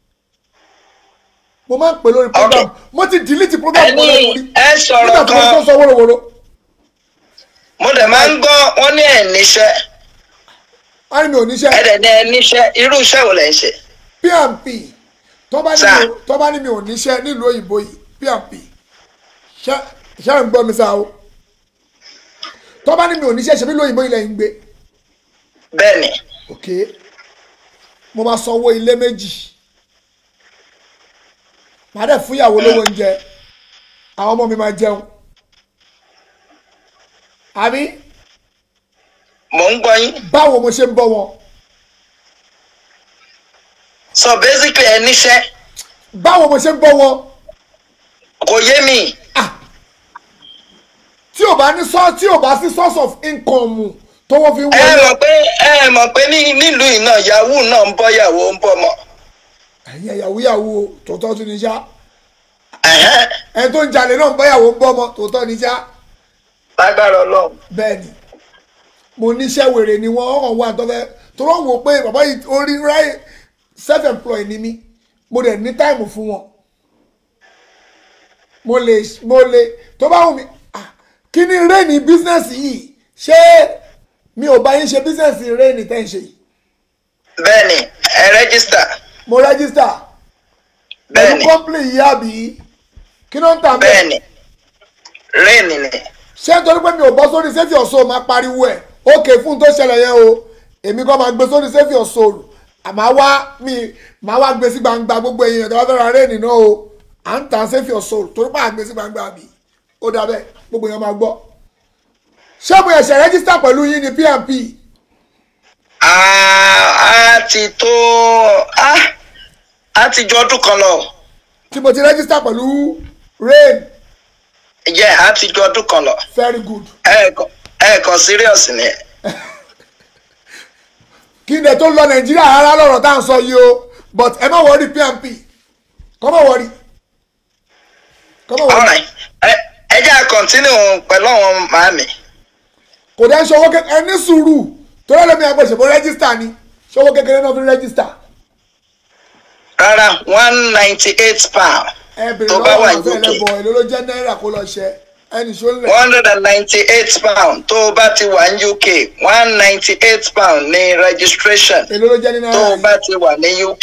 Speaker 3: mo máa ń pè lórí program
Speaker 1: Okay.
Speaker 3: mo ti delete program
Speaker 1: ẹni
Speaker 3: mọ́lẹ̀ lórí
Speaker 1: ẹ sọ̀rọ̀
Speaker 3: nígbà tí mo tó
Speaker 1: kan
Speaker 3: sọ wọ́rọ̀wọ́rọ̀
Speaker 1: mo dẹ̀ máa ń gbọ́ wọ́n ní ẹ̀ níṣẹ́
Speaker 3: wọ́n ní mi ò níṣẹ́
Speaker 1: ẹ̀ dẹ̀ ní ẹ̀ níṣẹ́ irú iṣẹ́ wo lẹ̀ ń ṣe.
Speaker 3: pmp tó bá ní
Speaker 1: Sir.
Speaker 3: mi ò- tó bá ní mi ò níṣẹ́ nílùú òyìnbó yìí pmp ṣé ṣé ń gbọ́ mi sá o tó bá ní mi ò níṣẹ́ ṣe bí lóyìnbó ilẹ̀ ń gbé
Speaker 1: bẹ́ẹ̀ ni
Speaker 3: ok mo máa sanwó ilé méjì màá dẹ̀ fún ìyàwó lówó oúnjẹ àwọn ọmọ mi máa jẹun àbí
Speaker 1: mò ń gbọ́ yín
Speaker 3: báwo mo ṣe ń bọ́ wọn
Speaker 1: so basically ẹ níṣẹ́
Speaker 3: báwo mo ṣe ń bọ́ wọn
Speaker 1: kò yé mi
Speaker 3: tí ò bá ní sọ tí ò bá sí source of income tó wọ́n fi ń
Speaker 1: ẹ
Speaker 3: wọlé
Speaker 1: mọ̀ pé ẹ mọ̀ pé ní nílùú yìí náà yahoo náà ń bọ́ yàwó ń bọ́ mọ́
Speaker 3: ẹ̀yin ẹ̀yàwó yàwó tòótọ́ tún ní sá
Speaker 1: Ẹ̀hẹ́n,
Speaker 3: ẹni tó ń jalè náà ń bọ́ yàwó ń bọ́ ọmọ tòótọ́ ní sá
Speaker 1: lágbára ọlọ́run
Speaker 3: bẹ́ẹ̀ ni mo níṣẹ́ wèrè ni wọ́n hàn wá tó fẹ́ tó rọ̀ wò pé bàbá yìí orí ráì self employed ni mí mo dẹ̀ ní táìmù fún wọn mo lè mo lè tó bá wù mí ah, kí ni rẹ́ẹ̀nì bísínẹ́sì yìí ṣé mi ò bá yín ṣe bísínẹ́sì rẹ́ẹ̀nì tẹ́ ń ṣe yìí
Speaker 1: bẹ́ẹ̀ ni ẹ rẹ́gísítà
Speaker 3: mo rẹ́gísítà
Speaker 1: bẹ́ẹ̀
Speaker 3: pẹ̀lú
Speaker 1: ni
Speaker 3: kọ́ńpìlì yìí àbí kí ló ń tà
Speaker 1: bẹ́ẹ̀ ni rẹ́ẹ̀nì ni
Speaker 3: ṣé nítorí pé mi ò bọ́ sórí sẹ́fì ọ̀ṣọ́ máa pariwo ẹ̀ ókè fún tó ṣẹlẹ̀ yẹn o èmi kan máa gbé sórí sẹ́fì ọ̀ṣọ́ àmọ́ wá mi máa wá gbé sí gbangba gbogbo èèyàn tó bá fẹ́ ra réènì náà o à ń tàn sẹ́fì ọ̀ṣọ́ torí pé à ń gbé sí gbangba mi ó dà bẹ́ẹ̀ gbogbo èèyàn máa gbọ́ ṣé mo ẹ̀ṣẹ̀ rẹ́gísítà pẹ̀lú yín ní pmp
Speaker 1: a a ti tó a a ti ju ọdún kan lọ
Speaker 3: tí mo ti rẹ́gísítà pẹ̀lú rain
Speaker 1: jẹ a ti ju ọdún kan lọ
Speaker 3: very good
Speaker 1: ẹ̀ẹ̀kan ẹ̀ẹ̀kan serious ni
Speaker 3: kí n dẹ̀ tó lọ nàìjíríà rárá lọ́rọ̀ tá à ń sọ yìí o but ẹ má wọrí pmp kọ́ má wọrí kọ́ má wọrí.
Speaker 1: alright ẹ ẹ jẹ́ à continue pẹ̀lú àwọn màámi
Speaker 3: kò dẹ́ ṣọwọ́ kékeré ẹni sùúrù torí ẹlẹ́mi àgbẹ̀ṣẹ̀ bó rẹ́gísítà ni ṣọwọ́ kékeré náà fi rẹ́gísítà
Speaker 1: rárá one ninety eight pound
Speaker 3: ẹ bèrè
Speaker 1: tó bá
Speaker 3: lọ́wọ́
Speaker 1: wà
Speaker 3: àwọn
Speaker 1: UK
Speaker 3: ẹlẹ́bọ̀ èlò ló jẹ́ náírà kó lọ ṣe ẹnì ṣó lẹ̀.
Speaker 1: one hundred and ninety-eight pound tó bá ti wà ní UK one ninety-eight pound ní registration
Speaker 3: èlò ló jẹ́ ní
Speaker 1: tó
Speaker 3: náírà
Speaker 1: bá
Speaker 3: yìí.
Speaker 1: ti wà ní UK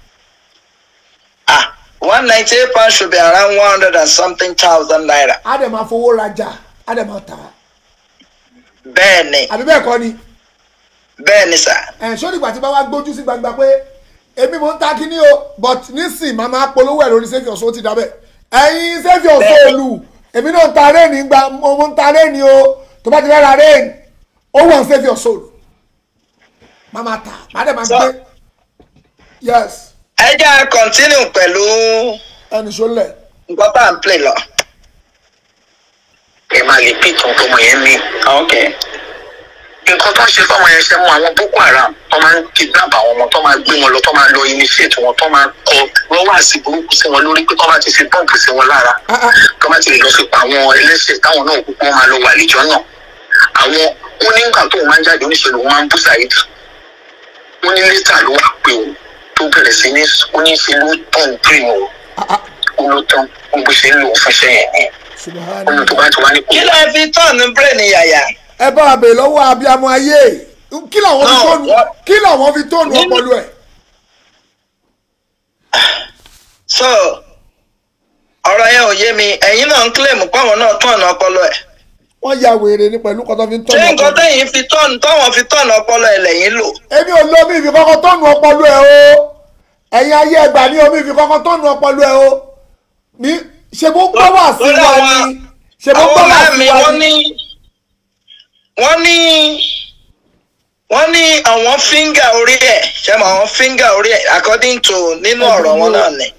Speaker 1: ah one ninety-eight pound should be around one hundred and something thousand naira
Speaker 3: á dẹ̀ máa fowó rajà á dẹ̀ máa tà á.
Speaker 1: bẹ́ẹ̀ ni
Speaker 3: àbí bẹ́ẹ̀ kọ́ ni
Speaker 1: bẹ́ẹ̀ ni sà
Speaker 3: ẹ̀ ṣó nígbà tí bá wá gbójú sí gbangba pé èmi mò ń ta kíní o but nísìn máa máa polówó ẹ̀ lórí sẹ́fì ọ̀ṣọ́ ti dábẹ́ ẹ̀yin sẹ́fì ọ̀ṣọ́
Speaker 1: Bẹ́ẹ̀ni.
Speaker 3: olù èmi náà ń ta réènì gba mo ń ta réènì o tó bá ti fẹ́ ra réènì ó wọ̀ sẹ́fì ọ̀ṣọ́ olù máa máa tà máa dẹ̀ máa
Speaker 1: Sọ.
Speaker 3: gbé yes
Speaker 1: ẹ jẹ́ à continue pẹ̀lú
Speaker 3: ẹnì ṣó lẹ̀
Speaker 1: nǹkan tá à ń play lọ.
Speaker 2: ẹ máa lè pí ìtàn tọmọ yẹn ní.
Speaker 1: okay.
Speaker 2: nǹkan tó ń ṣe fọmọ yẹn ṣe mú àwọn boko haram tó máa ń kidnap àwọn ọmọ tó máa gbé wọn lọ tó máa lọ initiate wọn tó máa kọ rọwàsí burúkú sí wọn lórí pé tó máa ti fi bọ́ǹpù sí wọn lára
Speaker 3: Ah, ah.
Speaker 2: tó máa ti lè lọ fi pa àwọn ẹlẹ́ṣẹ̀ táwọn náà kúkú wọn máa lọ wà lẹ́jọ́ náà àwọn wọn ní nǹkan tó wọn máa ń jáde oníṣẹ́ ló máa ń bú Saheed wọn ní lẹ́tà ló wà pé o tó bẹ̀rẹ̀ sí ní oníṣẹ́ ló tán dream o ó ló tán gbogbo ṣe ń lò ó fún iṣẹ́ yẹn ni ó ní tó bá ti wá ní kò
Speaker 1: kí ló fi tọ́ọ̀nù brain yàyà.
Speaker 3: ẹ bá wa bèèrè lọ́wọ́ abiyamọ ayé kí làwọn fi
Speaker 1: No,
Speaker 3: tóònù
Speaker 1: what-
Speaker 3: kí làwọn fi tóònù
Speaker 1: Nínú-
Speaker 3: ọpọlọ ẹ̀
Speaker 1: so ọ̀rọ̀ yẹn ò yé mi ẹ̀yin náà ń claim páwọn náà tọ́ọ̀nù ọpọlọ ẹ̀.
Speaker 3: wọ́n ya wèrè ní pẹ̀lú kọ́tọ́ fi ń
Speaker 1: ṣé
Speaker 3: tóònù
Speaker 1: nǹkan
Speaker 3: ọpọlọ ẹ̀.
Speaker 1: tẹ̀yìn fi tọ́ọ̀nù táwọn fi tọ́ọ̀nù ọpọlọ ẹ̀ lẹ́yìn lò.
Speaker 3: èmi ò lómi ìfi kọ́kọ́ tóònù ọpọlọ ẹ̀ o ẹ̀yin ayé ẹgbà ní omi ìfi kọ́kọ́ tóònù ọpọlọ ẹ̀ o ní ṣe bó gbọ́ wà sí
Speaker 1: Lórí
Speaker 3: wa
Speaker 1: àwọn-
Speaker 3: ni ṣe bó
Speaker 1: àwọn
Speaker 3: gbọ́ wà
Speaker 1: ọ̀rẹ́
Speaker 3: sí
Speaker 1: mi
Speaker 3: wa
Speaker 1: wọ́n
Speaker 3: ni.
Speaker 1: ní wọ́n ní wọ́n ní àwọn fíńgà orí ẹ̀ ṣe mọ àwọn fíńgà orí ẹ̀ according to nínú ọ̀rọ̀ wọn náà ni.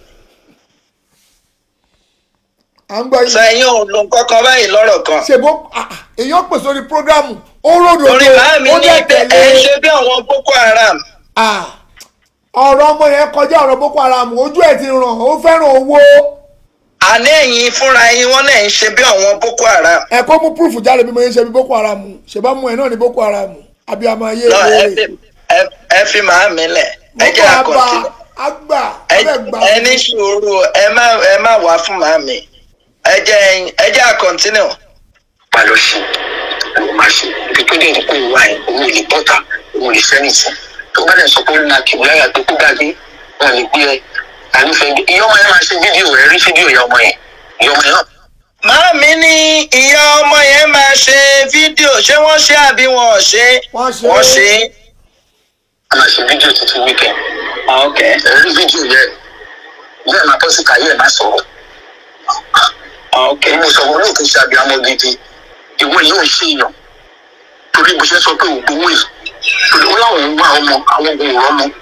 Speaker 3: à ń gbọ́
Speaker 1: sọ
Speaker 3: yìí
Speaker 1: ẹ̀yin ò lo nǹkan kan báyìí lọ́rọ̀ kan.
Speaker 3: ṣe bó ah, ah, èèyàn pè sórí prógrámù ó ròdò
Speaker 1: orí bàá mi
Speaker 3: ó
Speaker 1: ní
Speaker 3: dẹ̀
Speaker 1: pé ẹ̀ ń
Speaker 3: tẹ̀lé
Speaker 1: ṣe bí àwọn boko haram.
Speaker 3: Ah, ọ̀rọ̀ ọmọ yẹn kọjá ọ̀rọ̀ boko haram ojú ẹ̀ ti ràn ó fẹ́ràn owó
Speaker 1: àní ẹ̀yin fúnra yín wọ́n náà ń ṣe bí àwọn boko haram.
Speaker 3: ẹ kó mú proof jáde bí mo yẹn ṣe bí boko haram ṣèbá mú ẹ náà ní boko haram abiyamọ ayé
Speaker 1: lọ ẹ
Speaker 3: ìwé
Speaker 1: fi ẹ- ẹ fi màá mi lẹ̀ ẹ jẹ́
Speaker 3: boko
Speaker 1: àkọsí.
Speaker 3: àgbà àgbà
Speaker 1: ẹ
Speaker 3: ọbẹ̀ gbà
Speaker 1: ẹ ní sùúrù ẹ má ẹ má wá fún màá mi ẹ jẹ́ ẹ jẹ́ àkọ́ntínú.
Speaker 2: bá lọ sí ló máa ṣe ibi tó dẹ̀ ní kó wá ẹ̀ òun ò lè bọ́ta òun ò lè sẹ́nìtì tó bá dẹ̀ sọ pé ó na kìí láyà tó kó gbàgbé wọn lè gbé ẹ àlùfẹ́ ìyá ọmọ yẹn máa ṣe fídíò ẹ rí fídíò ìyá ọmọ yẹn ìyá ọmọ yẹn náà
Speaker 1: màá mi ní ìyá ọmọ yẹn máa ṣe fídíò ṣé wọ́n ṣe àbí wọn ò ṣe
Speaker 3: Wọ́n ṣe.
Speaker 1: wọ́n ṣe.
Speaker 2: a máa ṣe fídíò títí wíkẹ̀
Speaker 1: ok
Speaker 2: ẹ rí fídíò yẹn bẹ́ẹ̀ máa bọ́ sí kàyé ẹ̀ máa sọ̀rọ̀
Speaker 1: ok
Speaker 2: èmi ò sọ̀rọ̀ olóòtú ṣe àbíamọ gidi ìwọ yìí ò ṣe èèyàn torí bó ṣe sọ pé òun gbowó yìí torí ó láwọn ń wá ọmọ àwọn ogun òrọ́ mọ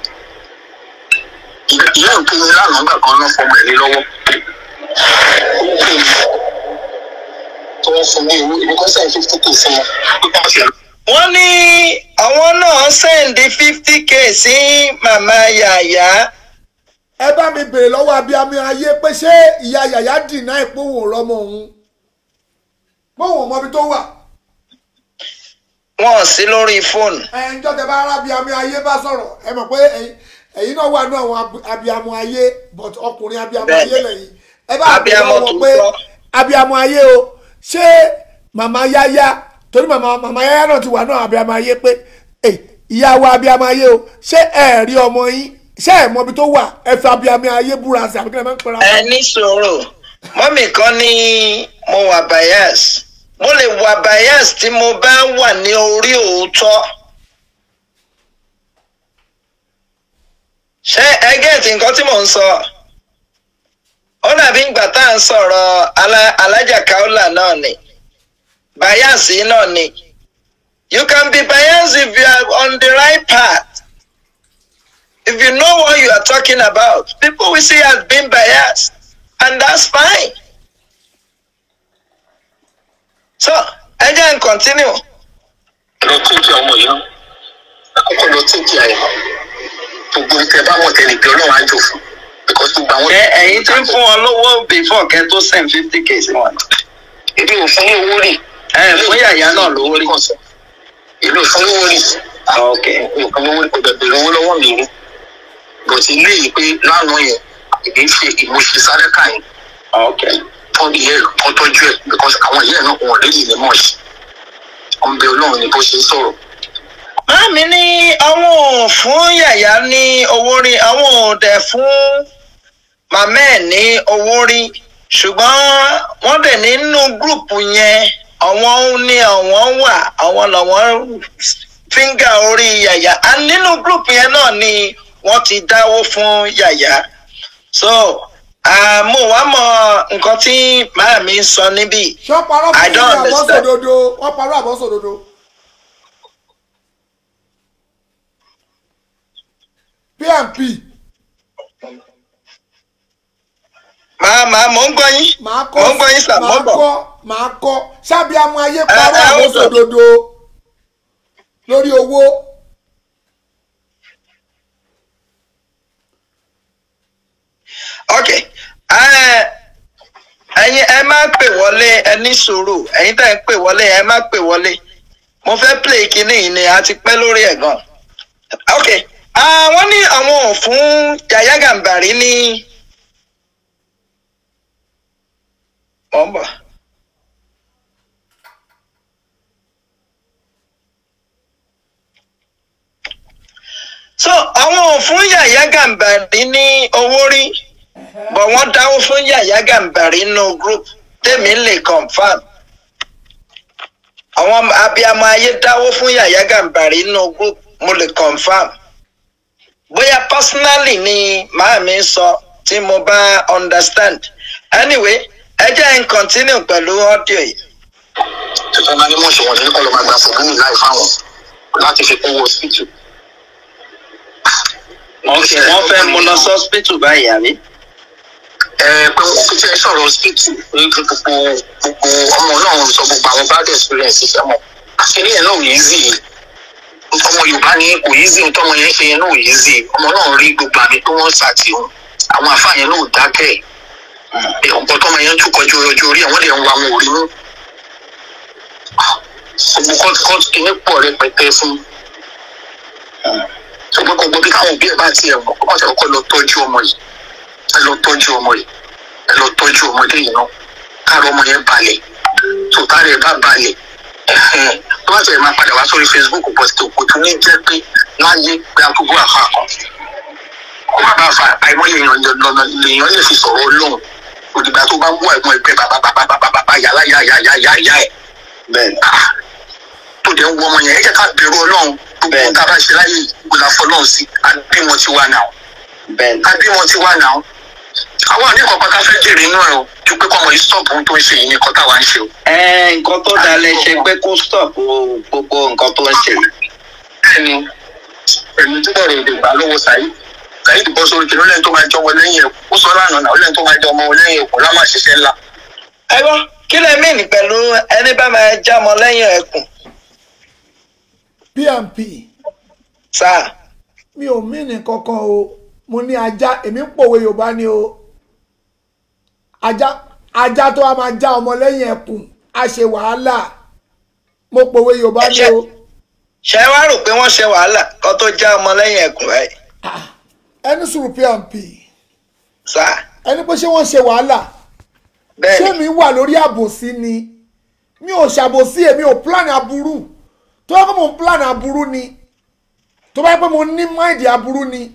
Speaker 2: ìyá òkè yẹn lánàá gbà kan náà fọmọ ẹ̀ lé lọ́wọ́ ó pè mí tó wọ́n fún mi owó èmi kan sẹ́yìn fífi kò fún wọn pípa ṣe
Speaker 1: wọ́n ní àwọn náà sẹ́ǹdì fifty k sí màmá yàyà
Speaker 3: ẹ bá mi bèrè lọ́wọ́ abiyamọ ayé pé ṣé ìyá yàyà dìnnà ìpòwò rọmọ òun pòwò mọbi tó wà
Speaker 1: wọn ò sí lórí fóònù.
Speaker 3: ẹ ǹjọ́ tẹ bá ara abiyamọ ayé bá sọ̀rọ̀ ẹ mọ̀ pé ẹ̀yin ẹ̀yin náà wà ní àwọn ab- abiyamọ ayé but ọkùnrin abiyamọ
Speaker 1: Bẹ́ẹ̀ni.
Speaker 3: ayé lẹ́yìn ẹ bá bèrè
Speaker 1: Abiyamọ
Speaker 3: lọ́wọ́ pé
Speaker 1: tòótọ́.
Speaker 3: abiyamọ ayé o ṣé màmá yáyá torí màmá màmá yáyá náà ti wà náà abiyamọ ayé pé ẹ ìyá wa abiyamọ ayé o ṣé ẹ rí ọmọ yín ṣé ẹ mọbi tó wà ẹ fi abiyamọ ayé búra sí àbíkẹ́ ẹ máa ń pera
Speaker 1: ẹ ní sòrò mọ́mì kan ní mo wà bias mo lè wà bias tí mo bá wà ní orí òótọ́ ṣé ẹ gẹ́ẹ̀tì nǹkan tí mò ń sọ ó dàbí ìgbà tá à ń sọ̀rọ̀ alá- alájà kaula náà ni bias yìí náà ni you can be biased if you are on the right path if you know what you are talking about, people will see you as being biased, and that's fine. So, ẹ jẹ́ n continue.
Speaker 2: lọ tẹ́jú ọmọ yìí náà àkọ́kọ́ lọ tẹ́jú àyè gbogbo ìtẹ́ bá mọ̀ tẹ́lẹ̀ bí ọlọ́run á jò fún because gbogbo àwọn.
Speaker 1: Ẹ ẹ̀yin tí ń fún wọn lówó before kẹ́ tó send fifty k sí wọn.
Speaker 2: èmi ò fún ní owó rì.
Speaker 1: Ẹ fún yàyà náà lówó rí.
Speaker 2: èmi ò fún ní owó rì.
Speaker 1: Ok.
Speaker 2: mi ò fún ní owó rì kò dẹ̀ bèrè owó lọ́wọ́ mi rí. bọ̀tí ilé yìí pé lánàá yẹn èmi ń ṣe ìmúṣe sárẹ́kà yẹn
Speaker 1: Okay.
Speaker 2: tọ́ ìyẹ́ ẹ̀ kọ́ tọ́jú ẹ̀ because àwọn ìyẹ́ ẹ̀ náà wọn ò lè ní mọ̀ ṣe ọmọ bẹ ọlọ́run ni bó ṣe ń sọ̀rọ̀
Speaker 1: Màmí ní àwọn ò fún yàyà ní owó rí àwọn ò dẹ̀ fún màmá ẹ̀ ní owó rí ṣùgbọ́n wọ́n dẹ̀ nínú gúrùpù yẹn àwọn ní àwọn wà àwọn làwọn fíńgà orí yàyà and nínú gúrùpù yẹn náà ni wọ́n ti dáwó fún yàyà so mo wá mọ nǹkan tí màmí ń sọ níbí
Speaker 3: ṣé wọ́n parọ́
Speaker 1: I
Speaker 3: fún
Speaker 1: don't
Speaker 3: mi
Speaker 1: understand.
Speaker 3: àbọ̀sòdodo wọ́n parọ́ àbọ̀sòdodo. pmp
Speaker 1: màá màá mò ń gbọ́ yín
Speaker 3: màá kọ́
Speaker 1: mò ń gbọ́ yín sà mò
Speaker 3: màá
Speaker 1: ń bọ̀.
Speaker 3: kọ́ màá kọ́ ṣábí amú ayé
Speaker 1: ẹ,
Speaker 3: parọ́
Speaker 1: ó
Speaker 3: àbọ̀sòdodo lórí owó
Speaker 1: ok ẹ ẹyin ẹ má pè wọlé ẹ ní sùúrù ẹyin tẹ́ ẹ ń pè wọlé ẹ má pè wọlé mo fẹ́ play kinní yìí ni a ti pẹ́ lórí ẹ̀ gan ok àwọn ní àwọn ò fún Yàyà Gàmbàrí ní mọ̀ ń bọ̀. so àwọn ò fún Yàyà Gàmbàrí ní owó rí bọ̀ wọ́n dáwó fún Yàyà Gàmbàrí nínú group tèmi lè confam àwọn abiyamọ ayé dáwó fún Yàyà Gàmbàrí nínú group mo lè confam bóyá personally ni màá mi sọ tí mo bá understand anyway ẹ jẹ́ n continue pẹ̀lú audio yìí.
Speaker 2: tuntun máa ní mọ̀ ṣe wọ̀nyí kọ́ ló máa gba fòmùnì láì fáwọn láti fi kún hospital.
Speaker 1: ok wọ́n fẹ́ mú lọ sí hospital báyìí àbí.
Speaker 2: ẹ pé wọn fi fẹ́ sọ̀rọ̀ hospital ní kí gbogbo gbogbo ọmọ náà sọ gbogbo àwọn bad experience fẹ́ mọ̀ àṣírí yẹn náà ò easy ọmọ yorùbá ní kò easy tọmọ yẹn ṣe yẹn náà ò easy ọmọ náà rí gbogbo àmì tó wọ́n sàtì òun àwọn àfáà yẹn náà ò dákẹ́ ẹ̀ ọ̀pọ̀ tọmọ yẹn tún kọjú ọjọ́ orí ẹ̀ wọ́n lè ń wa wọn ò rí mú gbogbo kọ́ọ̀tù kọ́ọ̀tù kìíní pọ̀ rẹpẹtẹ fún ṣùgbọ́n gbogbo bí káwọn òbí ẹ̀ bá tiẹ̀ mọ̀ kó má ṣe kọ́kọ́ lọ tọ́jú ọmọ yìí ẹ lọ tọ́jú ọmọ yìí ẹ lọ tọ́jú ọmọdé yìí náà káàrọ̀ ọmọ yẹn balẹ̀ tó káàrọ̀ ẹ̀ bá balẹ̀ ẹ̀hẹ́n tó bá tẹ̀lé máa padà wá sórí Facebook bọ̀ tó kò tún ní jẹ́ pé láyé pé àkókò àfa kan kó má bàa fa àìmọye èèyàn lọ́nà lèèyàn lè fi sọ̀rọ̀ ọlọ́run òdìgbà tó bá ń wá ẹ̀gbọ́n ẹgbẹ́ bàbá bàbá bàbá bàbá yàrá yàrá yàrá yàrá ẹ̀
Speaker 1: bẹ́ẹ̀ni
Speaker 2: ah tó dẹ̀ ń wọ ọmọ yẹn ẹ jẹ́ ká bẹ̀rù ọlọ́run gbogbo
Speaker 1: Bẹ́ẹ̀ni.
Speaker 2: ohun tá a bá ṣe láyé yìí kò là fọlọ́run sí àbí wọn ti wà náà
Speaker 1: bẹ́ẹ̀ni.
Speaker 2: àbí wọn ti wà náà àwọn àníkàn pátá fẹ́ jèrè inú ẹ̀ o ju pé kọ́mọ yìí stop ohun tó ń ṣe yìí nìkan táwa ń ṣe o.
Speaker 1: ẹ nǹkan tó dalẹ̀ ṣe pé kó stop gbogbo nǹkan tó ń ṣe yìí.
Speaker 2: bẹ́ẹ̀ni ẹ̀mí tó bẹ̀rẹ̀ èdè gbà lọ́wọ́ Saheed Saheed bọ́ sórí kìnìún lẹ́yìn tó máa jọ ọmọ lẹ́yìn ẹ̀kú ó sọ lánàá náà ó lẹ́yìn tó máa jọ ọmọ lẹ́yìn ẹ̀kú lámà ṣiṣẹ́ ńlá.
Speaker 1: ẹ gbọ́ kí lẹ mí ní pẹ̀lú ẹni bá máa já ọmọ lẹ́yìn ẹkùn
Speaker 3: pmp
Speaker 1: sáà
Speaker 3: mi ò mí ní kankan o mo ní ajá èmi ń pòwe yorùbá ni o ajá ajá tó a máa já ọmọ lẹ́yìn ẹkùn á ṣe wàhálà mo pòwe yorùbá ni o
Speaker 1: ṣe wá rò pé wọ́n ṣe wàhálà kan tó já ọmọ lẹ́yìn ẹkùn báyìí
Speaker 3: ẹni sùúrù pmp
Speaker 1: sáà
Speaker 3: ẹni pé ṣé wọ́n ṣe wàhálà ṣé
Speaker 1: bẹ́ẹ̀ni
Speaker 3: mi wà lórí àbòsí ni mi ò ṣàbòsí èmi ò plan aburú tó bá pẹ́ mo ń plan aburú ni tó bá pẹ́ mo ní máìdì aburú ni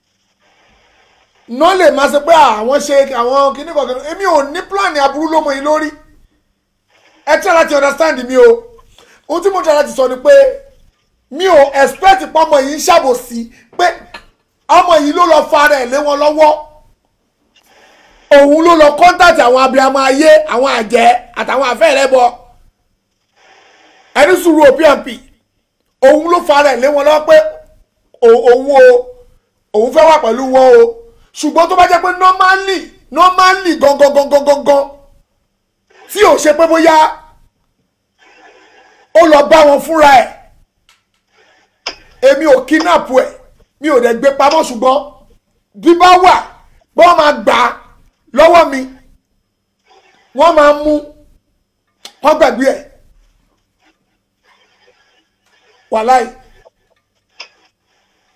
Speaker 3: náà lè máa ṣe pé àwọn ṣe àwọn kíní kọ̀ọ̀kan èmi ò ní plan aburú ló mọ yín lórí ẹ tí láti understand mi o ohun tí mo tí láti sọ ni pé mi ò expect pé ọmọ yìí ń ṣàbòsí pé ọmọ yìí ló lọ fara ẹ̀ lé wọn lọ́wọ́ òun ló lọ kọ́ńtàtì àwọn abiyamọ ayé àwọn àjẹ́ àtàwọn àfẹ́rẹ́ bọ ẹni sùúrù o pmp òun ló fara ẹ̀ lé wọn lọ́wọ́ pé ò- òun o òun fẹ́ wà pẹ̀lú wọn o ṣùgbọ́n tó bá jẹ́ pé normally normally gangan gangan gangan tí ò ṣe pé bóyá ó lọ bá wọn fúnra ẹ̀ èmi ò kidnap ẹ̀ mi ò dẹ̀ gbé pamọ́ ṣùgbọ́n bí bá wà bí wọ́n máa gbà á lọ́wọ́ mi wọ́n máa mú wọ́n gbàgbé ẹ̀ wàláì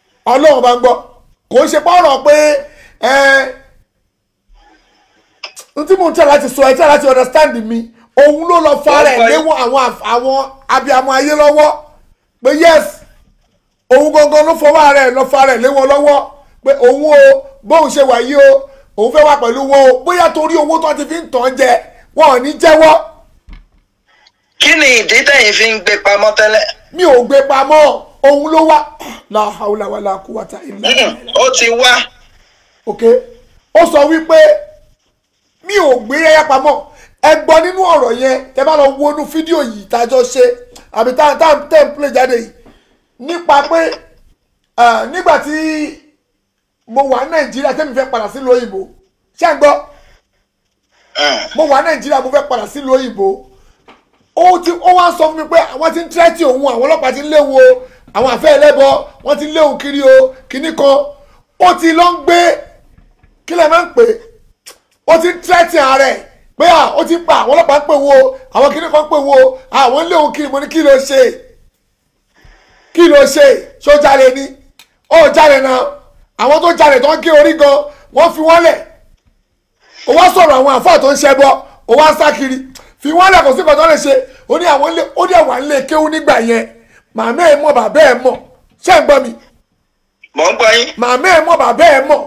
Speaker 3: ọlọ́run bá ń gbọ́ kò ń ṣe pọ́rọ̀ pé ẹ n tí mo ń tẹ̀ láti sọ ẹ tẹ̀ láti understand mi òun ló lọ fa rẹ̀
Speaker 1: Ọkọ yìí.
Speaker 3: léwọ̀n àwọn àf- àwọn abiyamọ ayé lọ́wọ́ pé yes òun gangan ló fọwọ́ rẹ̀ lọ fa rẹ̀ léwọ̀n lọ́wọ́ pé òun o bóun ṣe wà yìí o òun fẹ́ wà pẹ̀lú wọn o bóyá torí owó tó ti fi ń tàn jẹ wọn ò ní jẹ́wọ́
Speaker 1: kí ni ìdí tẹ̀yin fi ń gbé pamọ́ tẹ́lẹ̀
Speaker 3: mi ò gbé pamọ́ òun ló wá la hawla wala quwwata illa
Speaker 1: Mm-mm,
Speaker 3: billah
Speaker 1: ó ti wá
Speaker 3: ok ó sọ wípé mi ò gbé yẹyẹ pamọ́ ẹ gbọ́ nínú ọ̀rọ̀ yẹn tẹ bá lọ wo inú fídíò yìí tájọ ṣe àbí tá tá tẹ̀ ń play jáde yìí nípa pé ah, nígbà tí mo wà ní nàìjíríà tẹ́mi fẹ́ padà sílùú òyìnbó ṣé ń gbọ́
Speaker 1: Mm.
Speaker 3: mo wà ní nàìjíríà mo fẹ́ padà sílùú òyìnbó ó ti ó wá sọ fún mi pé àwọn ti ń tẹ́tí òun àwọn ọlọ́pàá ti ń léwu o àwọn àfẹ́ ẹlẹ́bọ wọ́n ti ń léwu kiri o kíní kan ó ti lọ ń gbé kí lè máa ń pè é ó ti ń tẹ́tí ààrẹ pé à ó ti pa àwọn ọlọ́pàá ń pè wo àwọn kíní kan ń pè wo àwọn ń léwu kiri mo ní kí ló ṣe kí ló ṣe ṣó jalè ni ó jalè náà àwọn tó jalè tó ń gé orí gan wọ́n fi wọ́n lẹ̀ ó wá sọ̀rọ̀ àwọn àfáà tó ń ṣe bọ́ ó wá ń sá kiri fi wọ́n lẹ̀ kó sí nǹkan tó lè ṣe ó ní àwọn ilé ó dẹ̀ wà nílé kéwú nígbà yẹn màmá ẹ̀ mọ̀ bàbá ẹ̀ mọ̀ ṣé ń gbọ́ mi
Speaker 1: mò ń gbọ́ yín
Speaker 3: màmá ẹ̀ mọ̀ bàbá ẹ̀ mọ̀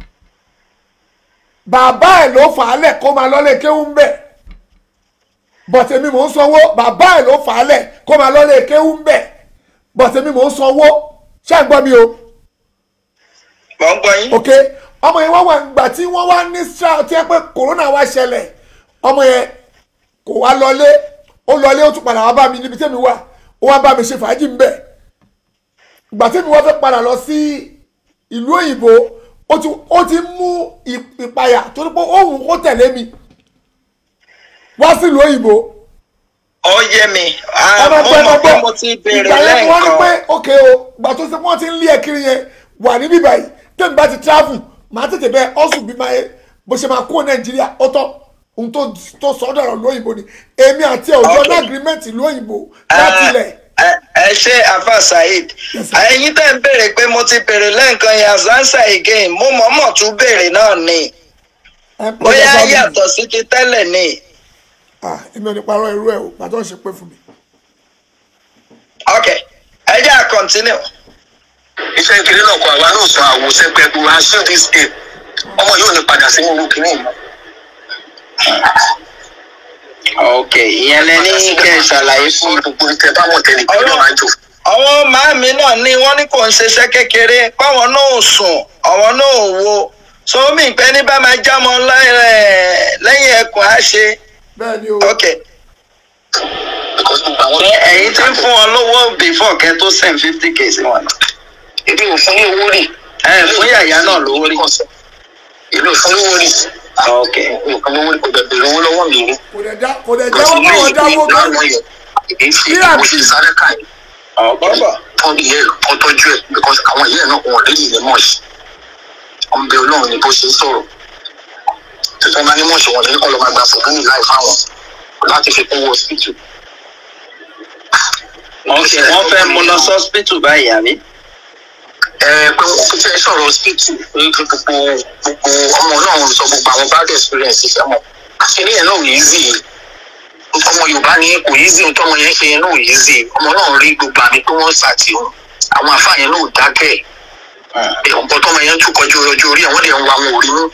Speaker 3: bàbá ẹ̀ ló fà á lẹ̀ kó máa lọ́lé kéwú ń bẹ̀ bọ̀tẹ̀mí mò ń sanwó bàbá ẹ̀ ló fà á lẹ̀ kó máa lọ́lé kéwú ń bẹ̀ bọ̀tẹ̀mí mò ń sanwó ṣé ń gbọ́ mi o
Speaker 1: mò ń gbọ́ yín
Speaker 3: ok ọmọ yẹn wọ́n wà gbà tí wọ́n wá ní stra tí ẹ pé corona wá ṣẹlẹ̀ ọmọ yẹn kò wá lọlé ó lọlé ó tún padà wá bá mi níbi tẹ́mi wà ó wá bá mi ṣe fàájì ń bẹ̀ gbà tẹ́mi wá fẹ́ padà lọ sí ìlú òyìnbó ó ti ó ti mú ì- ìpayà torí pé òun kó tẹ̀lé mi wá sí ìlú òyìnbó
Speaker 1: ó yé mi
Speaker 3: ẹ
Speaker 1: Ah,
Speaker 3: máa
Speaker 1: mo
Speaker 3: gbọ́ ẹ máa
Speaker 1: mọ̀ pé
Speaker 3: gbọ́
Speaker 1: mo ti béèrè
Speaker 3: ìgbà yẹn wọ́n ní pé
Speaker 1: lẹ́ẹ̀kan
Speaker 3: ok o gbà tó ṣe pé wọ́n ti ń lé ẹ kiri yẹn wà ní bíbá yìí tẹ́mi bá ti travel màá tètè bẹ́ẹ̀ ọ̀sùn bí máa bó ṣe máa kó nàìjíríà ó tọ́ ohun tó tó sọ ọ́ dọ̀rọ̀ lóyìnbó ni èmi àti ẹ̀ òjò
Speaker 1: Ok.
Speaker 3: ní agreement lóyìnbó láti ilẹ̀
Speaker 1: ẹ ẹ ṣe afa saheed
Speaker 3: Yes, sir.
Speaker 1: ẹ̀yin tẹ́ ń béèrè pé mo ti béèrè lẹ́ẹ̀kan yẹn azansa again mo mọ̀ọ́mọ̀ tún béèrè náà ni
Speaker 3: ẹ ń pẹ́
Speaker 1: bóyá
Speaker 3: lọ́sọ̀ mi.
Speaker 1: yàtọ̀ sí ti tẹ́lẹ̀ ni
Speaker 3: Ah, èmi ò ní parọ́ irú ẹ̀ o gbàtọ́ ń ṣe pé fún mi.
Speaker 1: ok ẹ jẹ́ à continue
Speaker 2: iṣẹ́ ìkiri náà kọ àwa náà sọ àwòṣe pẹ̀lú aṣọ this day ọmọ yóò ní padà sí irú kìíní yìí.
Speaker 1: ok ìyẹn lẹ ní kẹ́ ẹ ṣàlàyé fún mi.
Speaker 2: gbogbo ìtẹ bá mọ̀ tẹ́lẹ̀ kí ló máa jò.
Speaker 1: àwọn màámi náà ní wọ́n ní kò ń ṣiṣẹ́ kékeré páwọn náà ò sùn àwọn náà ò wo sómi ìpẹ́ ní bá máa jámọ lẹ́- lẹ́yìn ẹkùn á ṣe
Speaker 3: bẹ́ẹ̀ ni o
Speaker 1: ok
Speaker 2: because gbogbo àwọn.
Speaker 1: ṣé ẹ̀yin ti ń fún wọn lówó before kẹ́ tó send fifty k sí wọn.
Speaker 2: èmi ò fún ní owó rí.
Speaker 1: ẹ fún yàyà náà lówó rí.
Speaker 2: èmi ò fún lówó rí.
Speaker 1: ok
Speaker 2: èmi ò fún lówó rí kò dẹ̀ bèrè owó lọ́wọ́ mi rí.
Speaker 3: kò dẹ̀ já kò dẹ̀ jáwọ́ báwọn dáwọ́ gan
Speaker 2: èmi fi
Speaker 3: Bí àǹtí.
Speaker 2: owó ṣe sáré káyìí.
Speaker 1: ọ̀pọ̀pọ̀
Speaker 2: tọ́ ìyẹ́ ẹ̀ kọ́ tọ́jú ẹ̀ because àwọn ìyẹ́ ẹ̀ náà wọn ò lè yẹ mọ́ọ̀ṣì ọmọ bẹ ọlọ́run ni bó ṣe ń sọ̀rọ̀ tuntun bá ní mọ́ọ̀ṣì wọn lẹ́yìn kọ́ ló máa gba fòkúnì láì fáwọn láti fi kún wọ hospital.
Speaker 1: ok wọ́n fẹ́ mú lọ sọ́spítù báyìí àbí.
Speaker 2: ẹ pé wọn kò fẹ́ sọ̀rọ̀ hospital pé kí gbogbo gbogbo ọmọ náà ń sọ gbogbo àwọn bad experience fẹ́ mọ̀ àṣírí ẹ̀ náà ò easy ọmọ yorùbá ní kò easy ohun tọmọ yẹn ṣe yẹn náà ò easy ọmọ náà rí gbogbo àmì pé wọ́n ṣàtì òun àwọn àfáà yẹn náà ò dákẹ́ ẹ̀ ọ̀pọ̀ tọmọ yẹn tún kọjú ọjọ́ orí àwọn dẹ̀ ń wa wọn ò rí mú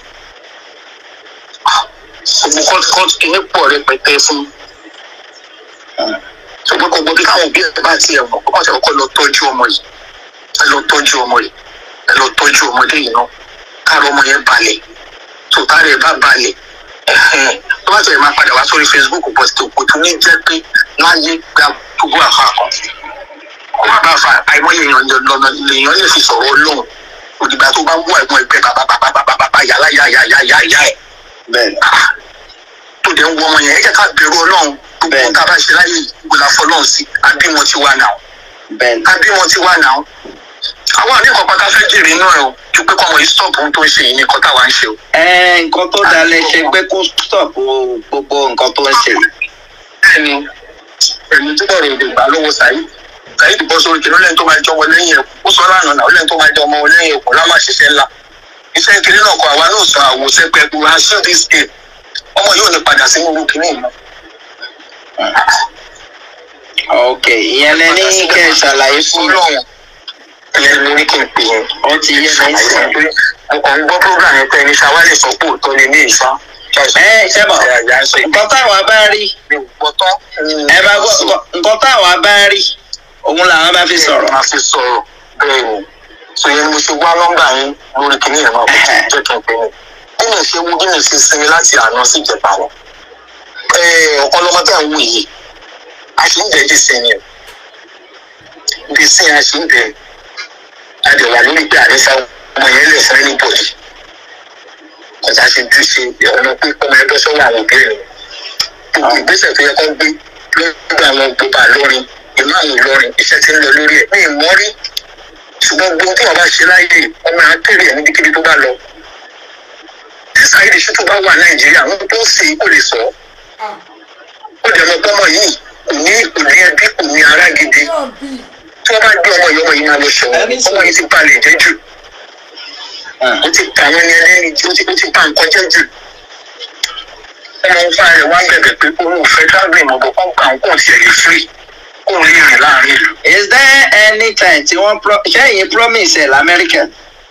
Speaker 2: gbogbo kọ́ọ̀tù kọ́ọ̀tù kìíní pọ̀ rẹpẹtẹ fún ṣùgbọ́n gbogbo bí káwọn òbí ẹ̀ bá tiẹ̀ mọ̀ kọ́ ọ̀sẹ̀ kọ́kọ́ lọ tọ́jú ọmọ yìí ẹ lọ tọ́jú ọmọ yìí ẹ lọ tọ́jú ọmọdé yìí náà káàrọ̀ ọmọ yẹn balẹ̀ tó káàrọ̀ ẹ̀ bá balẹ̀ ẹ̀hẹ́n tó bá tẹ̀lé máa padà wá sórí facebook bọ̀ sí òkú tó ní jẹ́ pé láyé gba gbogbo àfa kan ọmọ bá fa àìmọye èèyàn lọ́nà lèèyàn lè fi sọ̀rọ̀ ọlọ́run òdìgbà tó bá wú àìmọ̀ ẹgbẹ́ bàbá bàbá bàbá bàbá yàrá yàrá yàrá yàrá ẹ̀
Speaker 1: bẹ́ẹ̀
Speaker 2: tó dẹ̀ ń wọ ọmọ yẹn ẹ jẹ́ ká bẹ̀rù ọlọ́run gbogbo
Speaker 1: Bẹ́ẹ̀.
Speaker 2: ohun tá a bá ṣe láyé ìgbòlá fọlọ́run sí àbí wọn ti wà náà
Speaker 1: bẹ́ẹ̀
Speaker 2: àbí wọn ti wà náà àwọn àníkàn pátá fẹ́ jèrè inú ẹ̀ o ju pé kọ́mọ yìí stop ohun tó ń ṣe yìí ní nǹkan táwa ń ṣe o.
Speaker 1: ẹ nǹkan tó dáa lẹ ṣe pé kó stop gbogbo nǹkan tó ń ṣe yìí.
Speaker 2: ẹni ẹni tí bọ̀rọ̀ èdè gbà lọ́wọ́ Saheed Saheed bọ́ sórí kìnìún lẹ́yìn tó máa jọ wọn lẹ́yìn ẹ̀kú ó sọ lánàá náà ó lẹ́yìn tó máa jọ ọmọ wọn lẹ́yìn ẹ̀kú lámà ṣiṣẹ́ ńlá iṣẹ́ kiri náà kọ àwa náà sọ àwòṣe pẹ̀lú aṣọ this day ọmọ yóò ní padà sínú orúkọ ní ìmọ̀.
Speaker 1: ok ìyẹn lẹ ní kẹ́ ẹ ṣàlàyé fún mi
Speaker 2: Ọlọ́run ìyẹn ni mo ní kí n pè yẹn.
Speaker 1: ó ti yé mi sí.
Speaker 2: ọkọ̀ ń gbọ́ program yẹn pé ẹni ṣàwálẹ̀ sọ pé òótọ́ ni ní ìfá.
Speaker 1: ẹ ṣe mọ̀ nǹkan táwa bá rí
Speaker 2: gbọ́tọ́.
Speaker 1: ẹ bá gbọ́ nǹkan táwa bá rí òun làwọn bá fi sọ̀rọ̀.
Speaker 2: máa fi sọ̀rọ̀ bẹ́ẹ̀ ni so yẹn mo ṣe wá nọ́mbà yín lórí kìnìún yẹn náà kò jẹ́ kí n pè ní. bí mi ṣe wú bí mi ṣe sinmi láti àná sí ìjẹta wọn. ọ̀kan lọ́mọ tẹ̀ ń wù yìí a ṣì ń jẹ́ di sin ni o di sin a ṣì ń jẹ́ a dẹ̀ wà lórí pé àníṣà ọmọ yẹn lè fún anybody ọ̀tá ṣe dú ṣe ọ̀nà pé ọmọ ẹgbẹ́ sọ́wọ́ àwọn òbí rẹ̀ gbogbo ìgbésẹ̀ tó yẹ kó gbé lórí àwọn gbogbo àlọ́rin ìmáàmù ìlọrin iṣẹ́ ti ń lọ lórí ẹ̀ ní ìmọ́rí ṣùgbọ́n gbogbo tí wọ́n bá ṣe láyé ọmọ akéré ẹ̀ níbikíbi tó bá lọ. tí Saheed Shittu bá wà Nàìjíríà wọn tó ṣe kò lè sọ ó dẹ̀ mọ́ pọ́mọ yìí kò ní kò ní ẹbí kò ní ará gidi tí wọ́n bá gbé ọmọ yìí ọmọ yìí máa lọ ṣọ̀wọ́n ọmọ yìí ti balẹ̀ jẹ́ jù ó ti pa àwọn ẹni ẹlẹ́ni tí ó ti ó ti pa nǹkan jẹ́ jù ọmọ ń fa ẹ̀ wá bẹ̀bẹ̀ pé òun ò fẹ́ tábìlì mọ̀gbọ́n kọ́ńkà ń kò tiẹ̀ lè free kó o lè rìn láàrin ìlú.
Speaker 1: is there any time tí wọ́n pro ṣé ẹ̀yin promise ẹ̀ lamẹ́ríkà.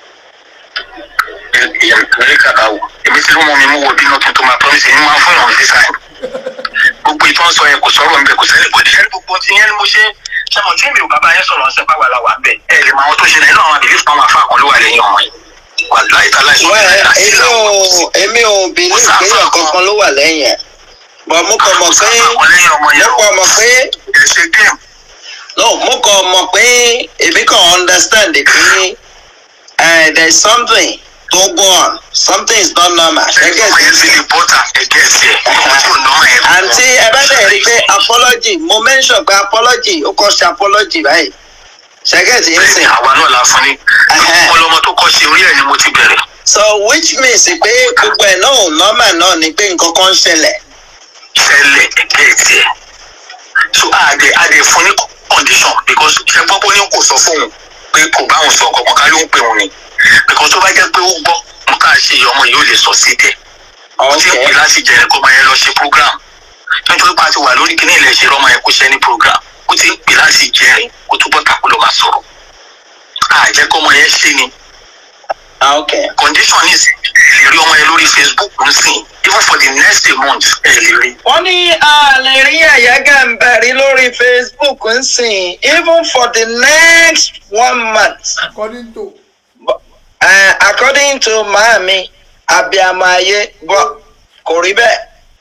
Speaker 2: amẹ́ríkà bá wò èmi tí ló mọ mi mú wo bínú kí n tó máa promise yín máa fún ìrànwọ́ sísá yìí gbogbo ìtàn sọ yẹn kò sọ̀rọ̀ nbẹ kò sẹ́ni kò díṣẹ́ gbogbo ti yẹn ni mo ṣe ṣe mọ̀ tí èmi ò bàbá yẹn sọ̀rọ̀ ọ̀sẹ̀ báwa la wà bẹ̀ ẹ̀ lè mọ àwọn tó ṣe náà inú àwọn àbílí fún àwọn afá kan ló wà lẹ́yìn ọmọ yìí wà láì tà láì
Speaker 1: Well,
Speaker 2: sọ̀rọ̀
Speaker 1: èmi ò èmi ò bìlí ìpéyàn kankan ló wà lẹ́yìn ẹ̀ bọ̀ mo kàn mọ̀ pé mo kàn mọ̀ pé
Speaker 2: ẹ̀ ṣe game
Speaker 1: no mo kàn mọ̀ pé èmi kàn understand pé uh, there is something to go on something is not normal
Speaker 2: ẹgbẹ́ ọmọ yẹn ti lè bọ́tà ẹ̀gẹ́ ẹ̀sẹ̀ ọmọ tí ò nọ́mọ yẹn.
Speaker 1: àǹtí ẹ bá dẹ̀ rí i pé apology mo mention pé apology ó kọ́ ṣe apology báyìí ṣẹ́gẹ̀tì ń
Speaker 2: bẹ́ẹ̀ni
Speaker 1: sìn
Speaker 2: àwa náà la fún ni
Speaker 1: Ẹhẹ́.
Speaker 2: ọlọmọ tó kọ́ ṣe orí ẹ̀ ni mo ti bẹ̀rẹ̀.
Speaker 1: so which means pé gbogbo ẹ̀ náà ò normal náà ni pé nǹkan kan ń ṣẹlẹ̀
Speaker 2: ṣẹlẹ̀ ẹ̀gẹ́ tiẹ̀. so àdè àdè fún ní condition because ṣe gbọ́ pé ó ní kò sọ fóun pé kò bá òun sọ kankan ká ló ń pè òun ni because tó bá jẹ́ pé ó gbọ́ mo ká ṣe iye ọmọ yìí ó lè sọ sí tẹ̀. ó ti ń pè
Speaker 1: okay
Speaker 2: láti jẹ́ kó máa yẹn lọ ṣe program nítorí pé a ti wà lórí kíní ilẹ̀ ṣe rọ́mọ yẹn kó ṣe ní program ó ti ń pè láti jẹ́ kó túbọ̀ tàkó ló máa sọ̀rọ̀ àjẹ́ kó ọmọ yẹn ṣe ni
Speaker 1: ah, okay
Speaker 2: condition is ẹ lè rí ọmọ yẹn lórí facebook ń sìn even for the next a month ẹ lè rí.
Speaker 1: wọ́n ní a lè rí àyágà ń bẹ̀rí lórí facebook ń sìn even for the next one month
Speaker 3: according to
Speaker 1: uh, according to maami abiamọ ayé bọ́ kò rí bẹ́ẹ̀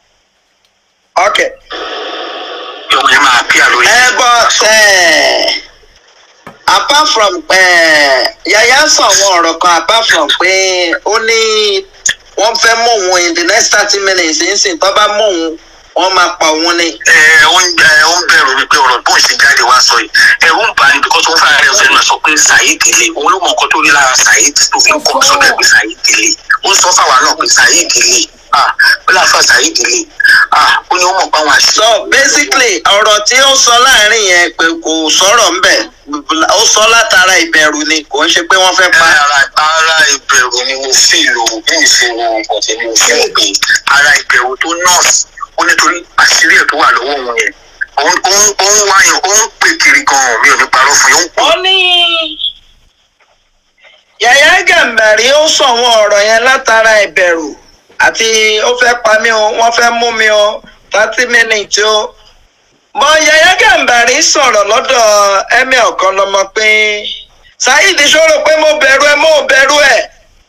Speaker 1: okay
Speaker 2: ọmọ yẹn máa bí àlórí.
Speaker 1: ẹ bọ́ ẹ apart from uh, yaya sọ àwọn ọ̀rọ̀ kan apart from pé ó ní wọ́n fẹ́ mú òun in the next thirty minutes nísìnyí tó bá mú òun wọ́n máa pa òun ni.
Speaker 2: ẹ ó ń ẹ ó ń bẹ̀rù wípé ọ̀rọ̀ bóun ṣe jáde wá sọ yìí ẹ̀rù ń bà ní because òun fara rẹ̀ ọ̀sẹ̀ náà sọ pé Saheed le òun ló mọ nǹkan tó rí lára Saheed tó fi ń kọ́ sọ́dọ̀ pé Saheed le ó ń sọ fáwa náà pé Saheed le ah ó láfa Saheed le ah ó ní ó mọ̀ pé àwọn àṣìṣe.
Speaker 1: so basically ọ̀rọ̀ tí ó sọ láàrin yẹn pé kò sọ̀rọ̀ ńbẹ̀ ó sọ látara ìbẹ̀rù ni kò ń ṣe pé wọ́n fẹ́ pa.
Speaker 2: ara ara ìbẹ̀rù ni mo fi lò bí ìṣòro ọ̀tẹ̀ ni mo fi lò pé ara ìbẹ̀rù tó nọ́ọ̀sì ó nítorí àṣírí ẹ̀ tó wà lọ́wọ́ òun yẹn òun òun òun wáyàn òun pè kiri gan-an mi ò ní parọ́ fún yín òun pè
Speaker 1: ó ní yàyà gàmbàrí ó sọ àwọn ọ̀rọ̀ yẹn látara ìbẹ̀rù àti ó fẹ́ pa mí o wọ́n fẹ́ mú mi o thirty minutes o mọ yàyà gàmbàrí sọ̀rọ̀ lọ́dọ̀ ẹ̀mí ọ̀kan lọ́mọ pé Saheed ṣòro pé mo bẹ̀rù ẹ mo bẹ̀rù ẹ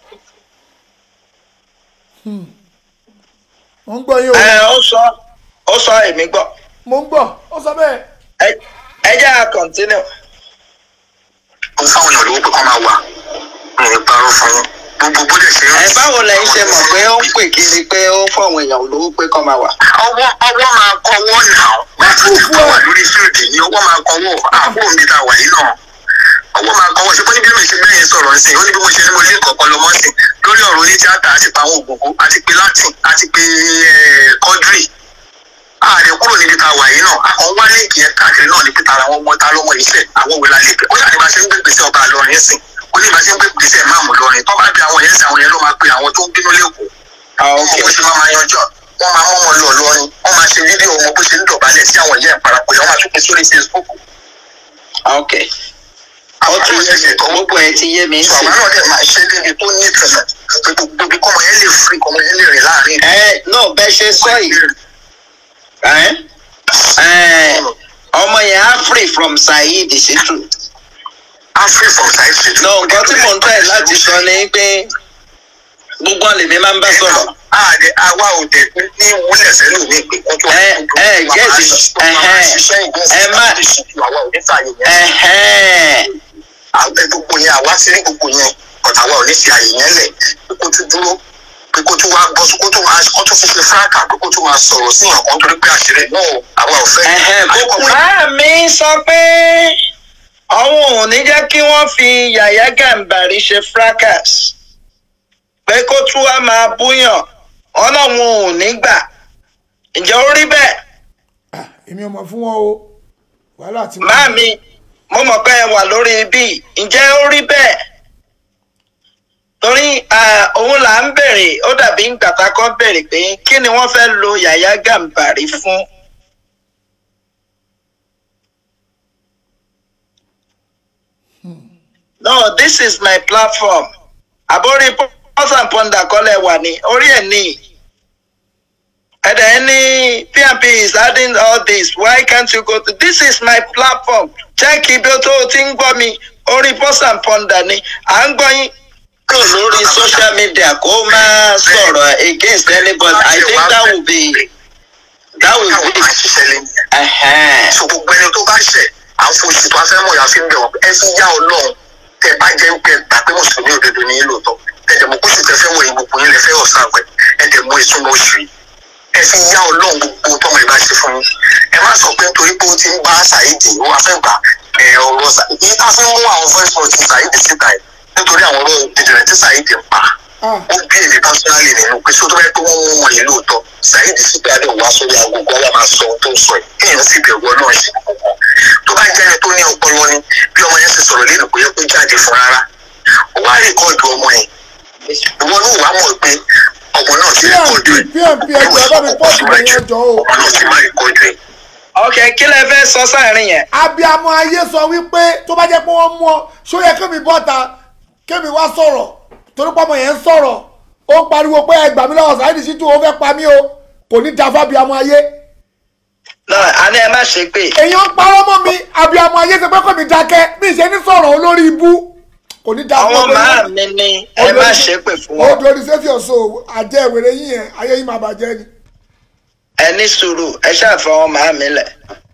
Speaker 3: mo ń gbọ́ yín o
Speaker 1: ẹ ó sọ ó sọ èmi gbọ́
Speaker 3: mo ń gbọ́ ó sọ bẹ́ẹ̀
Speaker 1: ẹ ẹ jẹ́ à continue.
Speaker 2: ó fáwọn èèyàn lówó pé kọ́ máa wà mi ò ní parọ́ fún yín gbogbo bó dẹ̀ ṣe ń
Speaker 1: ẹ báwo lẹ́yìn ṣe mọ̀ pé ó ń pè kiri pé ó fọ̀wọ̀n èèyàn lówó pé kọ́ máa wà.
Speaker 2: ọwọ́ ọwọ́ máa kọwọ́ nà wọ́n ti ti kọ́ wà lórí fíìdì ní ọwọ́ máa kọwọ́ àpò mi ta wà yìí náà ọwọ́ máa kọwọ́ ṣe pé níbi mi ṣe bẹ́ẹ̀ yẹn sọ̀rọ̀ ń sìn ó ní bí mo ṣe ní mo lé kọ̀ọ̀kan lọ́mọ́ sìn lórí ọ̀rọ̀ oní tíátà àti pa àwọn ògùnkú àti pé latin àti pé kọ́dírì ààrẹ kúrò níbi ta wà yìí náà àwọn wá líǹkì yẹn káàkiri náà ní pété ara wọn mọ ta lọ́mọ iṣẹ́ àwọn òwe la lè pẹ́ ó yà ní bá ṣe ń gbé gbèsè ọba àlọ́rin sìn ó ní bá ṣe ń gbé gbèsè máàmù lọ́rin tó bá bí àwọn yẹn sìn àwọn yẹn ló máa pe àwọn tó ń bínú lẹ́kọ̀ọ́
Speaker 1: Ah,
Speaker 2: ọmọ
Speaker 1: okay.
Speaker 2: bó ṣe máa máa yanjọ́ wọ́n máa mọ́ wọn lọ lọ́rin wọ́n máa ṣe fídíò wọn bó ṣe ń dọ̀bálẹ̀ sí àwọn ìyá ẹ̀ parapọ̀ yẹn wọ́n máa tún pín sórí Facebook.
Speaker 1: ok ó ti yé mi gbogbo ẹ ti yé mi
Speaker 2: sọ
Speaker 1: sí.
Speaker 2: àwọn náà dẹ̀ máa ṣe débi tó ní ìtumọ̀ pé gbogbo ibi kọ́mọ yẹn lè free kọ́mọ yẹn lè rìn láàrin.
Speaker 1: ẹ náà bẹ́ẹ̀ ṣe sọ yìí ẹ ẹ ọmọ yẹn á free from Saheed Shittu.
Speaker 2: a free from side street.
Speaker 1: no nǹkan tí mò ń tẹ̀ láti sọ ni pé gbogbo àlèmí máa ń bá sọ̀rọ̀.
Speaker 2: àdé àwa ò dẹ̀ ní wúlẹ̀ sẹ́lò ní ìpín kó tó
Speaker 1: Ẹ- ẹ gẹ́ẹ̀sì, ẹhẹ́n. Ẹ má-
Speaker 2: àwa ò ní fààyè yẹn
Speaker 1: Ẹ̀hẹ́n.
Speaker 2: àwọn gbogbo yẹn àwa ti rí gbogbo yẹn ọ̀tà wa ò ní fi àyè yẹn lẹ̀ pé kó tún dúró pé kó tún wá bọ́ sí kó tún máa kó tún fi ṣe fúráàkà pé kó tún máa sọ̀rọ̀ sí ìyàn kan torí pé àṣírí náà àwa ò fẹ́.
Speaker 1: Ẹ̀hẹ́n,
Speaker 2: Àkọ́kọ́
Speaker 1: gbogbo máa mi sọ pé àwọn ò ní jẹ́ kí wọ́n fi Yàyà Gàmbàrí ṣe fracas pé kó tún wá máa búyàn ọlọ́run ò ní gbà ǹjẹ́ ó rí bẹ́ẹ̀
Speaker 3: Ah, èmi ò mọ̀ fún wọn o wàhálà tí
Speaker 1: máa mi mo mọ̀ pé ẹ wà lórí ibi ǹjẹ́ ó rí bẹ́ẹ̀ torí ah, òun là ń bèrè ó dàbí gbàtà kan bèrè pé kí ni wọ́n fẹ́ lo Yàyà Gàmbàrí fún. no this is my platform àbórí pause and ponder kọ́lẹ̀ wà ní orí ẹ̀ ní ẹ̀dẹ̀ ní pmp is adding all this why can't you go to this is my platform check ibi tó o ti ń gbọ́ mi orí pause and ponder ni à ń gbọ́ yín kúrò lórí social media kó máa sọ̀rọ̀ against anybody i think that will be that will
Speaker 2: àwọn
Speaker 1: be
Speaker 2: máa ṣiṣẹ́ lé nìyẹn.
Speaker 1: ẹ̀hẹ́n.
Speaker 2: so gbogbo ẹni tó bá ṣẹ̀ à ń foṣù tó a fẹ́ mọ̀ yà fi ń bẹ̀ wọ́n ẹ fi yá ọlọ́run tẹ bá jẹ́ pé gbà pé mùsùlùmí òdodo ní lóòótọ́ ẹ dẹ̀ mọ̀ kóṣù tẹ fẹ́ wọ̀ yìí gbogbo yín lẹ fẹ́ ọ̀sán àgbẹ̀ ẹ dẹ̀ mọ̀ ìtumọ̀ oṣù yìí ẹ fi yá ọlọ́run gbogbo tọmọ ìbá ṣe fún yín ẹ má sọ pé nítorí pé ó ti ń bá ṣàìdì ó wá fẹ́ gbà ẹ ọ̀rọ̀ ṣàìdì tá a fi mú àwọn voice note ṣàìdì síta yìí nítorí àwọn ọ̀rọ̀ ìdìrẹ̀ tí ṣàìdì ń pa
Speaker 3: Ah,
Speaker 2: ó bí èmi pásítọ́nálì nínú pé sótó báyìí pé wọ́n mú wọn yìí lóòótọ́ Saheed sípè adé wá sórí agogo ọlá máa sọ ohun tó ń sọ yìí kéèyàn sì bẹ̀rù ọlọ́run ṣe kankan tó bá jẹ́ ẹni tó ní ọpọlọ ni bí ọmọ yẹn ti sọ̀rọ̀ lẹ́nu kò yẹ kó jáde fún rárá ó wá rìkọ́ọ̀dù ọmọ yẹn ìwọ ló wàá mọ̀ pé ọmọ náà ti rìkọ́ọ̀dù ẹ̀
Speaker 3: pmp ẹjọ ẹ bá mi pọ́ọ̀tù rẹ̀ yẹn jọ o.
Speaker 2: ọmọ náà ti má rìkọ́ọ̀dù ẹ̀
Speaker 1: ok kí lẹ fẹ́ sọ sáàrin yẹn.
Speaker 3: abiamọ ayé sọ wípé tó bá jẹ́ pé wọ́n mú ọ ṣó yẹ kémi bọ́ta kémi wá sọ̀rọ̀ torí pọ́mọ yẹn ń sọ̀rọ̀ ó ń pariwo pé ẹ gbà mí lọ́wọ́ Saheed Shittu ó fẹ́ pa mí o kò ní da fábiamọ ayé
Speaker 1: náà a ní ẹ má ṣe pé
Speaker 3: èèyàn ń parọ́ mọ́ mi abiamọ ayé ṣe pé kò ní dákẹ́ bí ìṣe ní sọ̀rọ̀ olórí ibú kò ní da
Speaker 1: àwọn
Speaker 3: fún
Speaker 1: màá mi ní ẹ má ṣe pé fún
Speaker 3: ó
Speaker 1: wọn
Speaker 3: dorí sẹ́fì ọ̀ṣọ́ àjẹ́ ìwèrè yín yẹn ayé yín máa bàjẹ́ ni.
Speaker 1: ẹ ní sùúrù ẹ ṣàfihàn àwọn màá mi lẹ.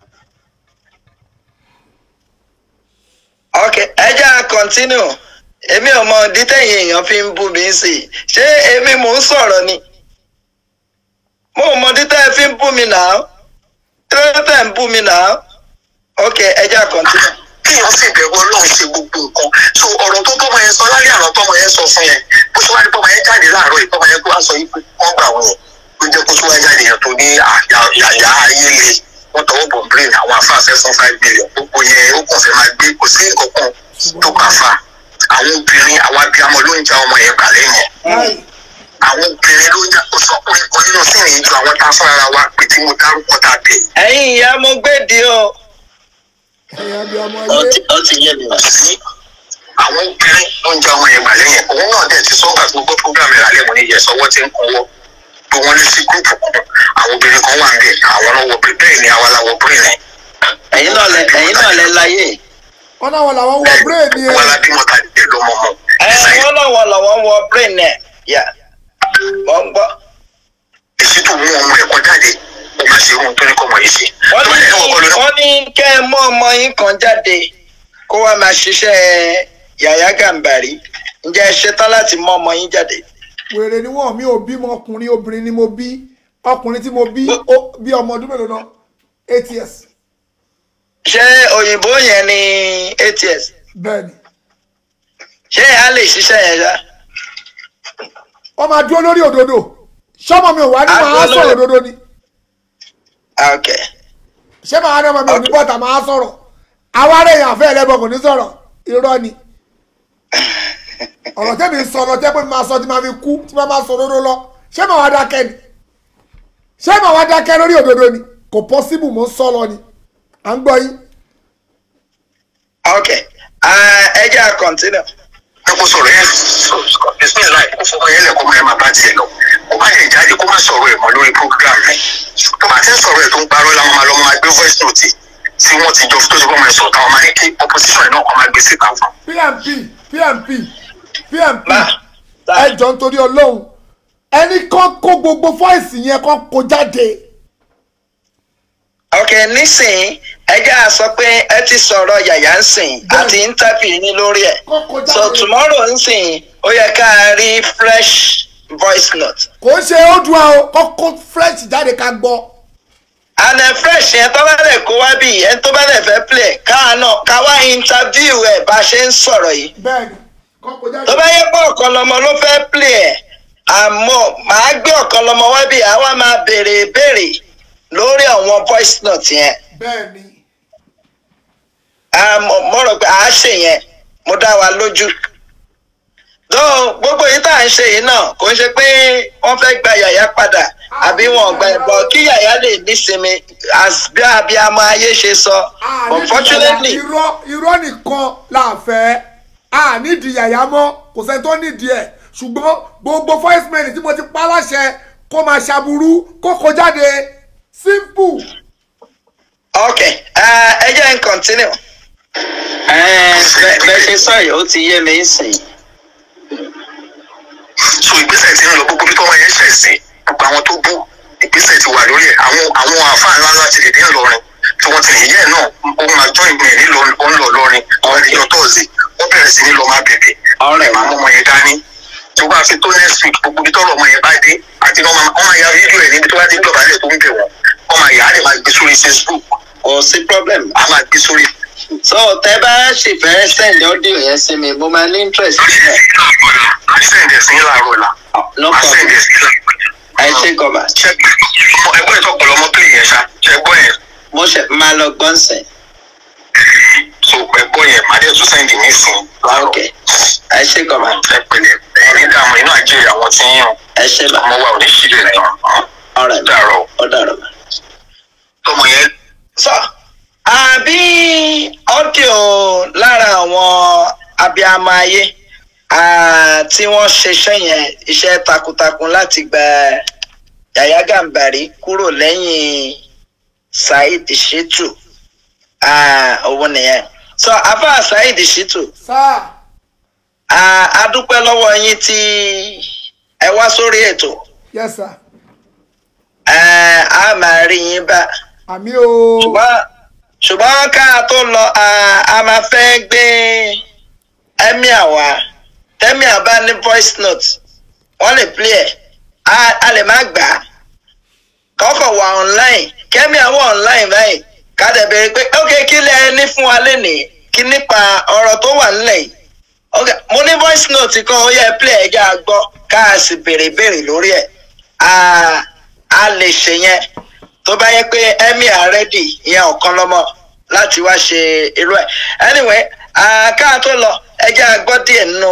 Speaker 1: ok ẹ jẹ́ à continue èmi ò mọ dítẹ̀yìn èèyàn fi ń bú mi sí i ṣé èmi mò ń sọ̀rọ̀ ni mo ò mọ dítẹ̀ ẹ fi ń bú mi náà kí ló tẹ̀ ń bú mi náà ok ẹ jẹ́ à continue.
Speaker 2: kéèyàn sì bẹ̀rù ọlọ́run ṣe gbogbo nǹkan so ọ̀rọ̀ tó tọ́mọ yẹn sọ lálẹ́ àná tọ́mọ yẹn sọ fún yẹn bó ṣe wá ní tọ́mọ yẹn jáde láàárọ̀ yìí tọ́mọ yẹn tó wá sọ yìí pé wọ́n gbà wọ́n yẹn ló jẹ́ kó tó wá jáde yẹn tó ní àyà ayé le wọ́n tọwọ́ bọ̀ brain àwọn afáfẹ́ fún five million gbogbo yẹn ó kàn fẹ́ máa gbé kò sí nǹkan kan tó kà fa àwọn obìnrin àwọn abiyamọ ló ń ja ọmọ yẹn gbà lẹ́yìn
Speaker 3: Báyìí,
Speaker 2: àwọn obìnrin ló ń ja kó sọ pé kan nínú sí ìrìn ju àwọn tá a fún ara wa pé tí mo dárúkọ tá a bẹ̀
Speaker 1: ẹ̀yin ìyá mo gbèdì o.
Speaker 3: ẹ̀yin abiamọ
Speaker 1: ó
Speaker 3: ayé
Speaker 1: ti ó ti yé mi.
Speaker 2: sí àwọn obìnrin ló ń ja ọmọ yẹn gbà lẹ́yìn òun náà dẹ̀ ti sọ́gbà tó gbọ́ program rẹ̀ alẹ́ mo ní yẹ sọ́wọ́ tí ń kọ́wọ́ pé wọ́n lé sí gúrùpù kan àwọn obìnrin kan wà ń bẹ̀ àwọn náà wọ bẹ́ẹ̀ ni àwa la wọ bẹ́ẹ̀ ni.
Speaker 1: ẹ̀yin náà lẹ ẹ̀yin náà lẹ láyé.
Speaker 3: wọn náà wọn làwọn wọ bírèèdì
Speaker 2: wọn
Speaker 3: ẹ
Speaker 2: la bímọ ta dé lọ́mọ mọ́.
Speaker 1: ẹ wọn lọ́wọ́ lọ́wọ́ wọ brain ẹ̀ yà mọ̀ ń gbọ́.
Speaker 2: èsì tó mú ọmọ ẹ̀kọ́ jáde ó máa ṣe irun tó ní kọ́ ọmọ yìí ṣe.
Speaker 1: wọ́n
Speaker 2: tó bá
Speaker 1: ní
Speaker 2: yẹ kọ́ ọmọ lọ́nà
Speaker 1: wọ́n ní kẹ́ ẹ mú ọmọ yín kan jáde kó wá máa ṣiṣẹ́ Yàyà Gàmbàrí ǹjẹ́ ẹ ṣetán láti mú ọmọ yín jáde.
Speaker 3: wèrè ni wọn mi ò bímọ ọkùnrin obìnrin ni mo bí ọkùnrin tí mo bí ó bí ọmọ ọdún mélòó náà eight years
Speaker 1: ṣé òyìnbó yẹn ni ats
Speaker 3: bẹ́ẹ̀ ni
Speaker 1: ṣé a lè ṣiṣẹ́ yẹn ṣá.
Speaker 3: wọ́n máa dúró lórí òdodo ṣọ́mọ mi ò wá ní
Speaker 1: Á
Speaker 3: máa
Speaker 1: dúró
Speaker 3: sọ̀rọ̀
Speaker 1: lórí-
Speaker 3: òdodo ni
Speaker 1: ok
Speaker 3: ṣé màá ní ọmọ mi ò ní bọ́tà máa sọ̀rọ̀ àwa rẹ̀ yàn fẹ́ ẹlẹ́bọn kò ní sọ̀rọ̀ irọ́ ni ọ̀rọ̀ tẹ́mi ń sọ̀rọ̀ tẹ́ pé mi máa sọ tí máa fi kú tí máa máa sọ òdodo lọ ṣé màá wá dákẹ́ ni ṣé màá wá dákẹ́ lórí òdodo ni kò possible mo ń sọ lọ ni à ń gbọ́ yín.
Speaker 1: ok ah, ẹ jẹ́ à continue.
Speaker 2: ẹ kó sọ̀rọ̀ yẹn bisimilayi kó fọwọ́ yẹn lẹ̀ kó máa máa bá tiẹ̀ lọ kó má lè jáde kó má sọ̀rọ̀ ẹ̀ mọ́ lórí program rẹ̀ tó bá ti ń sọ̀rọ̀ ẹ̀ tó ń parọ́ làwọn máa lọ máa gbé voice note tí wọ́n ti jọ tó ti bọ́ máa sọ̀rọ̀ táwọn máa ní kí opposition náà kọ́ máa gbé síta fún un.
Speaker 3: pmp pmp pmp
Speaker 1: Ma,
Speaker 3: ẹ jọ nítorí ọlọ́run ẹni kan kó gbogbo fọ́ìsì yẹn kan kó jáde
Speaker 1: ok nísìnyí ẹ jẹ́ à sọ pé ẹ ti sọ̀rọ̀ yàyà ń sìn àti interview ní lórí ẹ̀
Speaker 3: kan kó
Speaker 1: so
Speaker 3: jáde
Speaker 1: tomorrow ń sìn ó yẹ ká rí fresh voice note
Speaker 3: kò ń ṣe ó dùn àwọn kan kó fresh jáde ká gbọ́
Speaker 1: and then fresh yẹn tó bá lè kó wá bí ẹni tó bá lè fẹ́ play káà náà ká wá interview ẹ̀ bá a ṣe ń sọ̀rọ̀ yìí
Speaker 3: bẹ́ẹ̀ ni kan kó jáde
Speaker 1: tó bá yẹ pé ọ̀kan lọmọ ló fẹ́ play ẹ̀ àmọ́ màá gbé ọ̀kan lọmọ wá bí àwa máa béèrè ìbéèrè lórí àwọn voice note yẹn
Speaker 3: bẹ́ẹ̀ ni
Speaker 1: àmọ́ mo rò pé àá ṣe yẹn mo dá wa lójú dọ́ọ̀ gbogbo yìí tá à ń ṣe yìí náà kò ń ṣe pé wọ́n fẹ́ gba yàyà padà àbí wọn gba ẹ̀bọ̀ kí yàyà lè nísinmi as bí abiyamọ ayé ṣe sọ
Speaker 3: Ah, nídìí
Speaker 1: unfortunately
Speaker 3: yàyà, irọ́ irọ́ nìkan la fẹ́ a nídìí yàyà mọ́ kò sẹ́ni tó nídìí ẹ̀ ṣùgbọ́n gbogbo voice mail tí mo ti pa láṣẹ kó máa ṣàbùrú kó kó jáde simple.
Speaker 1: ok uh, ẹ jẹ́ n continue. bẹ́ẹ̀ ṣe sọ yìí ó ti yé mi sìn.
Speaker 2: so ìgbésẹ̀ tí ń lọ gbogbo bí tọ́wọ́ yẹn ṣẹ̀ sí gbogbo àwọn tó bú ìgbésẹ̀ ti wà lórí ẹ̀ àwọn àwọn àfáà ńlá ńlá ti lè dé ńlọrin tí wọ́n ti lè yẹ́ ẹ̀ náà ó máa jọ́ ìgbìn ẹ̀ nílò ó ń lọ lọ́rin àwọn ènìyàn tọ́ọ̀sì wọ́n bẹ̀rẹ̀ sí ní lọ máa bẹ̀bẹ̀
Speaker 1: Ọ̀rẹ́.
Speaker 2: máa mú ọmọ yẹn dání tó bá fi tó next week gbogbo bí tọ́rọ̀ ọmọ yẹn bá dé àti wọ́n máa wọ́n máa ya fídíò ẹ̀ níbi tó bá ti dọ̀bálẹ̀ tó ń bẹ̀ wọ́n wọ́n máa yà á lè máa gbé sórí Facebook
Speaker 1: kò sí problem.
Speaker 2: á máa gbé sórí
Speaker 1: so tẹ bá sì fẹ́ send audio yẹn sí mi mo máa ní interest nílẹ̀.
Speaker 2: á sẹ̀ǹdẹ̀ sí láàárọ̀ la
Speaker 1: no
Speaker 2: á
Speaker 1: problem
Speaker 2: sẹ̀ǹdẹ̀ sí
Speaker 1: ẹ ṣe gọba
Speaker 2: ṣe ẹgbẹ́ ìtọ́pọ̀lọ́ ọmọ pílì yẹn ṣá ṣe gbọ́ yẹn
Speaker 1: mo ṣe máa lọ gbọ́nsẹ̀.
Speaker 2: so ẹgbọ́ yẹn má dẹ̀ tún sẹ́ǹdì ní ìsìn láàárọ̀
Speaker 1: ok ẹ ṣe gọba
Speaker 2: ẹ pẹ̀lẹ́ ẹ̀yin ní dààmú inú àjẹrè àwọn tí ń yàn
Speaker 1: ẹ ṣe bá
Speaker 2: ọmọ wa ò ní ṣílẹ̀ náà
Speaker 1: ọ̀rẹ́ mi
Speaker 2: dàrọ̀
Speaker 1: ó dàrọ̀ bá.
Speaker 2: tọmọ yẹn
Speaker 1: sọ àbí audio lára àwọn abiyamọ ayé ah, tí wọ́n ṣiṣẹ́ yẹn iṣẹ́ takuntakun láti gba Yàyà Gàmbàrí kúrò lẹ́yìn Saheed Shittu ah, òun nìyẹn sọ afa Saheed Shittu
Speaker 3: sáà
Speaker 1: ah, a dúpẹ́ lọ́wọ́ yín tí ẹ wá sórí ètò
Speaker 3: yes sir
Speaker 1: ah, a máa rí yín bá
Speaker 3: àmì o
Speaker 1: ṣùgbọ́n ṣùgbọ́n ká tó lọ a a máa fẹ́ gbé emir wá tẹ́míà bá ní voice note wọ́n lè play ẹ̀ a a lè má gbà á kọ́kọ́ wà online kẹ́míà wà online báyìí ká dẹ̀ béèrè pé ok kí lẹ ní fún wa lénìí kí nípa ọ̀rọ̀ tó wà nílẹ̀ yìí ok mo ní voice note kan ó yẹ play ẹ̀ já gbọ́ ká a sì béèrè béèrè lórí ẹ̀ a a lè ṣe yẹn tó bá yẹ pé emir ready ìyẹn ọ̀kan lọ́mọ láti wá ṣe irú ẹ̀ anyway ká tó lọ ẹ jẹ́ a gbọ́ díẹ̀ nínú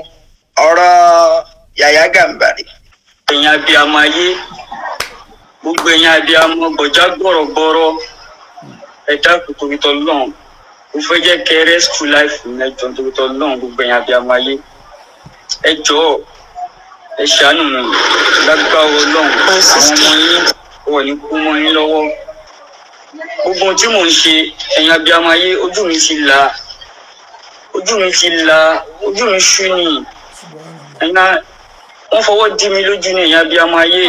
Speaker 1: ọ̀rọ̀ Yàyà Gàmbàrí.
Speaker 6: ẹ̀yin abiyamọ ayé gbogbo ẹ̀yin abiyamọ gbọ̀já gbọ̀rọ̀gbọ̀rọ̀ ẹ̀dá kòtòkìtọ̀ lọ́n mo fẹ́ jẹ́ kẹ́ ẹ rescue life mi ẹjọ́ kòtòkìtọ̀ lọ́n gbogbo ẹ̀yin abiyamọ ayé ẹ jọ̀ọ́ ẹ ṣàánú mi lágbára Ọlọ́run àwọn ọmọ yín wọ̀ ní kú mọ́ yín lọ́wọ́ gbogbo ohun tí mò ń ṣe ẹ̀yin abiyamọ ayé ojú mi ti là ojú mi ti là ojú mi ṣú nìyí ẹ̀yin náà wọ́n fọwọ́ dí mi lójú ní ẹ̀yin abiyamọ ayé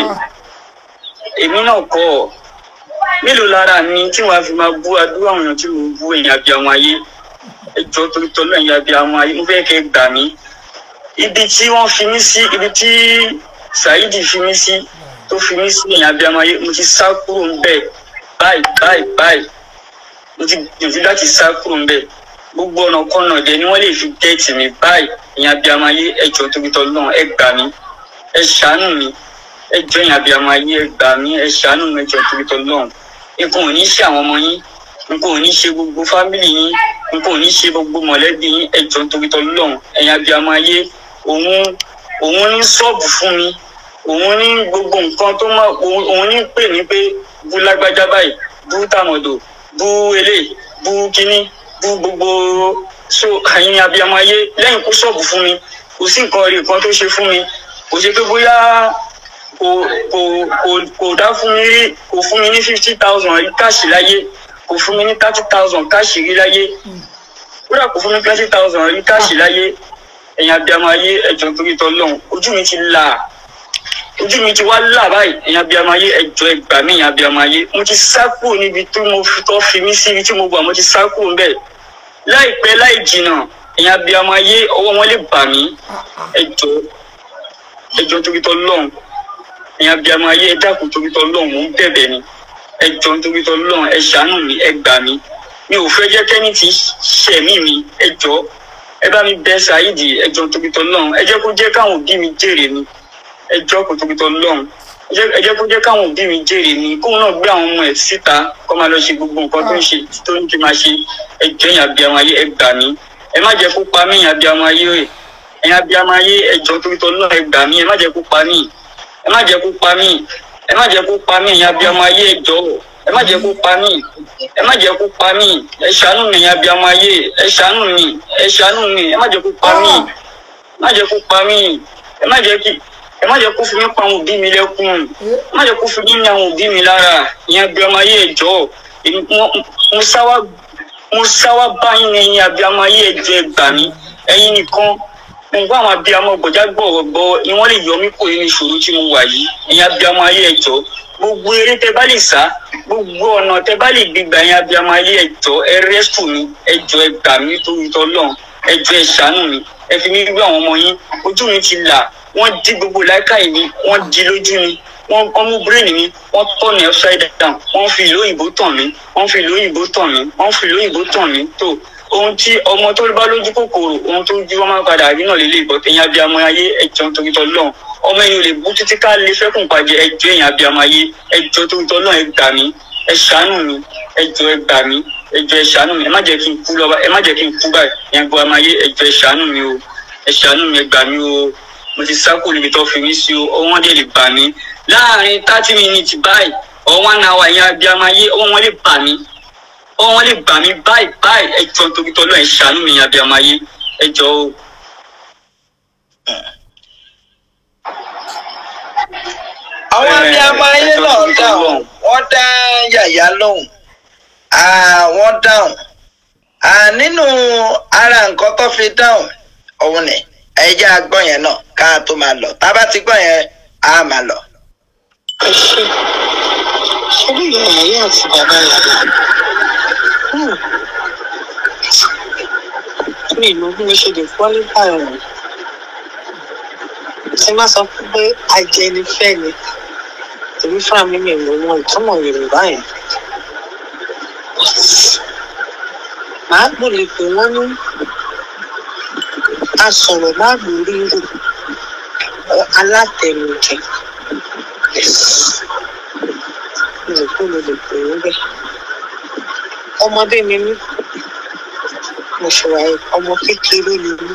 Speaker 6: èmi náà kọ́ ọ mélòó lára mi tí wọ́n á fi máa bú adúrú àwọn èèyàn tí mo bú ẹ̀yin abiyamọ ayé ẹjọ́ torí tọ́lọ́ ẹ̀yin abiyamọ ayé mo fẹ́ kẹ́ ẹ gbà mí ibi tí wọ́n fi mí sí ibi tí Saheed fi mí sí tó fi mí sí ẹ̀yin abiyamọ ayé mo ti sá kúrò ń bẹ̀ báyìí báyìí báyìí mo ti gbìyànjú láti sá kúrò ń bẹ̀ gbogbo ọ̀nà kọ́nà dẹ̀ ni wọ́n lè fi gẹ́ẹ̀tì mi báyìí ẹ̀yin abiyamọ ayé ẹjọ́ torí tọ́lọ́ ẹ gbà mí ẹ ṣàánú mi ẹ jọ ẹ̀yin abiyamọ ayé ẹ gbà mí ẹ ṣàánú mi ẹjọ́ torí tọ́lọ́ nǹkan ò ní ṣe àwọn ọmọ yín nǹkan ò ní ṣe gbogbo fámìlì yín nǹkan ò ní ṣe gbogbo mọ̀lẹ́bí yín ẹjọ́ torí tọ́lọ́ ẹ̀yin abiyamọ ayé òun òun ní ṣọ́ọ̀bù fún mi òun ní gbogbo nǹkan tó mọ òun òun ní pè ní pé bú lágbájá báyìí bú tàmọ̀dò bú elé bú kínní bú gbogbo so àyìn abiyamọ ayé lẹ́yìn kó ṣọ́ọ̀bù fún mi kò sí nǹkan rí nǹkan tó ṣe fún mi kò ṣe pé bóyá kò kò kò kò dá fún mi rí kò fún mi ní fifty thousand rí káàṣì láyé kò fún mi ní thirty thousand káàṣì rí láyé kódà kò fún mi twenty thousand rí káàṣì láyé ẹ̀yin abiyamọ ayé ẹ̀jọ̀ torí tọ́lọ́hún ojú mi ti là ojú mi ti wá là báyìí ẹ̀yin abiyamọ ayé ẹ̀jọ̀ ẹgbà mí ẹ̀yin abiyamọ ayé mo ti sá kúrò níbi tí mo fi tọ́ fi mí sí ibi tí mo wà mo ti sá kúrò ń bẹ̀ láìpẹ́ láì jìnnà ẹ̀yin abiyamọ ayé ọwọ́ wọn lè bà mí ẹ̀jọ̀ ẹ̀jọ̀ torí tọ́lọ́hún ẹ̀yin abiyamọ ayé ẹ dákun torí tọ́lọ́hún mò ń bẹ̀bẹ̀ ni ẹ̀jọ̀ torí tọ́lọ́hún ẹ ṣàánú mi ẹ gbà mí mi ò fẹ́ jẹ́ kẹ́ni tí ṣẹ̀mí mi ẹ̀jọ̀ ẹ bá mi bẹ ṣáídì ẹjọ tókítọ lọhùn ẹ jẹ́ kó jẹ́ káwọn òbí mi jèrè mi ẹjọ kò tókítọ lọhùn ẹ jẹ́ kó jẹ́ káwọn òbí mi jèrè mi kóun náà gbé àwọn ọmọ ẹ̀ síta kó máa lọ ṣe gbogbo nǹkan tó ń ṣe tó ń ṣe máa ṣe ẹjọ ẹ̀yin abiyamọ ayé ẹ gbà mí ẹ má jẹ́ kó pa mí ẹ̀yin abiyamọ ayé rẹ ẹ̀yin abiyamọ ayé ẹjọ tókítọ lọhùn ẹ gbà mí ẹ má jẹ́ kó pa mí ẹ má jẹ́ kó pa mí ẹ má jẹ́ kó pa mí ẹ̀yin abiyamọ ayé ẹjọ ẹ má jẹ́ kó pa mí ẹ má jẹ́ kó pa mí ẹ ṣàánú mi ẹ̀yin abiyamọ ayé ẹ ṣàánú mi ẹ ṣàánú mi ẹ má jẹ́ kó pa mí ẹ má jẹ́ kó pa mí ẹ má jẹ́ kí ẹ má jẹ́ kó fi mí pa àwọn òbí mi lẹ́kùn ẹ má jẹ́ kó fi mí ní àwọn òbí mi lára ìyẹn abiyamọ ayé ẹjọ́ mo sáwá mo sáwá báyìí ní ẹ̀yin abiyamọ ayé ẹjọ́ ẹ gbà mí ẹ̀yin nìkan mo gbọ́ àwọn abiyamọ gbọ̀já gbọ̀rọ̀gbọ̀ ni wọ́n lè yọ mí kó nínú ìṣòro tí mo wà yìí ẹ̀yin abiyamọ ayé ẹjọ́ gbogbo eré tẹ bá lè sá gbogbo ọ̀nà tẹ bá lè gbégbá yẹn abiyamọ ayé ẹjọ́ ẹ rẹ́sùn mi ẹjọ́ ẹ gbà mí torí tọ́lọ́run ẹjọ́ ẹ ṣàánú mi ẹ fi mí gbé àwọn ọmọ yín ojú mi ti là wọ́n dí gbogbo láìkáyì mi wọ́n di lójú mi wọ́n wọ́n mú bírèènì mi wọ́n tọ̀ ní upside down wọ́n fi ìlú òyìnbó tàn mí wọ́n fi ìlú òyìnbó tàn mí wọ́n fi ìlú òyìnbó tàn mí tó ohun tí ọmọ tó bá lójú kòkòrò ohun tó jí wọn máa padà rí náà lélẹ̀ ìbọn tẹ̀yìn abiyamọ ayé ẹjọ́ torí tọ́lọ́run ọmọ ẹ̀yin ò lè bú títí ká lè fẹ́kùn pàjẹ́ ẹjọ́ ẹ̀yìn abiyamọ ayé ẹjọ́ torí tọ́lọ́run ẹ gbà mí ẹ ṣàánú mi ẹjọ́ ẹ gbà mí ẹjọ́ ẹ ṣàánú mi ẹ má jẹ́ kí n kú lọ́ba ẹ má jẹ́ kí n kú báyìí ẹ̀yin gbọ́ ọmọ ayé ẹjọ́ ẹ ṣàánú mi o ẹ ṣàánú mi ẹ gbà mí o mo ti sá kúrò níbi tó fi mí sí o ọwọ́n dẹ̀ lè bà mí láàrin thirty minutes báyìí or one hour ẹ̀yin abiyamọ ayé ọwọ́ wọn lè bà mí ọwọ́ wọn lè bà mí báyìí báyìí ẹjọ́ torí tọ́lọ́run ẹ ṣàánú mi ẹ̀yin abiyamọ ayé ẹjọ́ o.
Speaker 1: àwọn abiyamọ ayé náà dáhùn wọ́n dá yàyà lóhùn Ah, wọ́n dáhùn Ah, nínú ara nǹkan tó fi dáhùn òun ni ẹjẹ agbọ́n yẹn náà ká tó máa lọ tá a bá ti gbọ́ yẹn á máa lọ.
Speaker 7: ẹ ṣe ṣe bí ìyá ìyá àti bàbá ìyá mi ìlú bí mo ṣe lè qualify ọ̀rọ̀ tí má sọ pé ajẹnifẹ́ ni èmi fúnra mi mi ìlú wọn ìtumọ̀ yorùbá yẹn màá gbọ́dọ̀ pé wọ́n ní asọ̀rọ̀ má lórí rò alátẹnujẹ mi ò kó mo lè pè é bẹ́ẹ̀ ọmọdé ni mí mo ṣe wà yìí ọmọ kékeré ni mí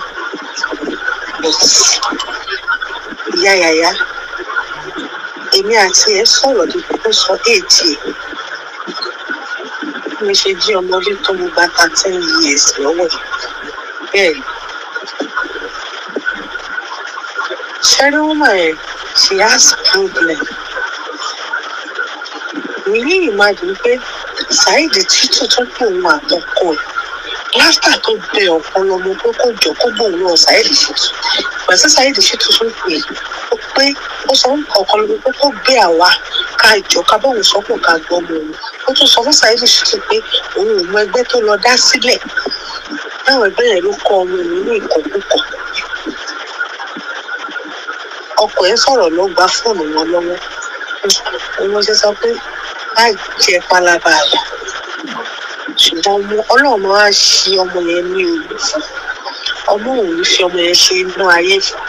Speaker 7: ìyá yàyà èmi àti ẹ sọ̀rọ̀ dípò tó sọ éèdì ẹ̀ bí mo ṣe jí ọmọdé tó mo gba thirteen years lọ́wọ́ ẹ̀ bẹ́ẹ̀ ni ṣẹ́rí woman yẹn she has problem mi ní ìmájì pé saheed títù tó pè òun àtọkọ ẹ̀ láfítà tó bẹ ọ̀pọ̀lọmọ pé kó jọ kó bóun náà saheed ṣètò pẹ̀sẹ̀ saheed ṣètò tó pè ó pé ó sọ fún ọ̀pọ̀lọmọ pé kó gbé àwa ká jọ ká bóun sọ́kùn ká gbọ́ ọmọ òun ó tún sọ fún saheed ṣètò pé òun ò mọ ẹgbẹ́ tó lọ dá sílẹ̀ táwọn ẹgbẹ́ yẹn ló kọ́ ọmọ òun ní ìkọ̀kùkọ̀ ọkọ ẹ sọ̀rọ̀ ló gba fóònù wọn lọ́wọ́ ọmọ ṣe sọ pé má jẹ pálábá rẹ ṣùgbọ́n ọmọ ọlọ́run máa ṣe ọmọ yẹn ní olù fún ọmọ òun ní fi ọmọ yẹn ṣe inú ayé fún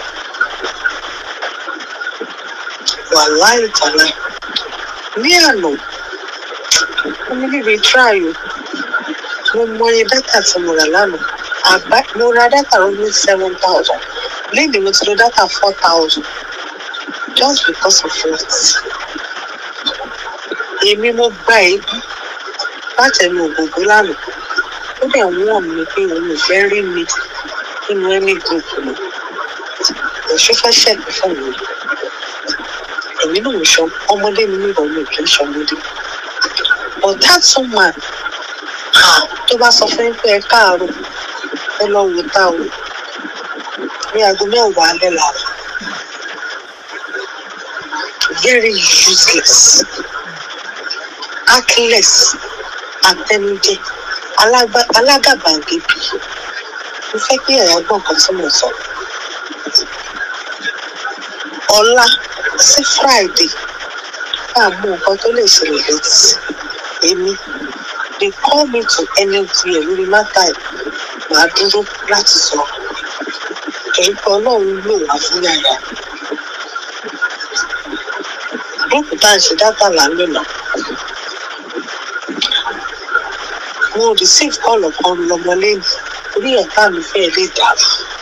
Speaker 7: wàhálà ìtàlá ní àná ọmọ níbi tíráyò mo mọ iye dátà tí mo rà lánàá àbá mo ra dátà ó ní seven thousand lẹ́yìn mo ti lo dátà four thousand just because of what èmi mo gba èébú látẹnu ògògó lánàá ó dẹ̀ wọ́n mi pé òun ò fẹ́ rí mi nínú ẹni group mi èso fẹ́ ṣẹ̀gbẹ́ fún mi èmi náà ò sọ ọmọdé mi nígbà mi ò kì í ṣọmọdé but that woman tó bá sọ fún yín pé ẹ káàárọ̀ ẹ lọ wò tá o ní aago mẹ́wàá alẹ́ làwọn very useless heartless àtẹnujẹ alágbá- alágàbàgebè mo fẹ́ kí ẹ̀yà gbọ́ nǹkan tí mo sọ ọ̀la sí friday bá a mú nǹkan tó lè ṣẹlẹ̀ létí sí èmi they call me to anywhere lórí mátà ẹ̀ màá dúró láti sọ torí pé ọlọ́run lò wá fún yàrá gúrúùpù tá à ń ṣe dátà là ń lò náà mo receive call ọ̀kan lọmọ lẹ́yìn orí ẹ̀ka mi fẹ́ lè dàrú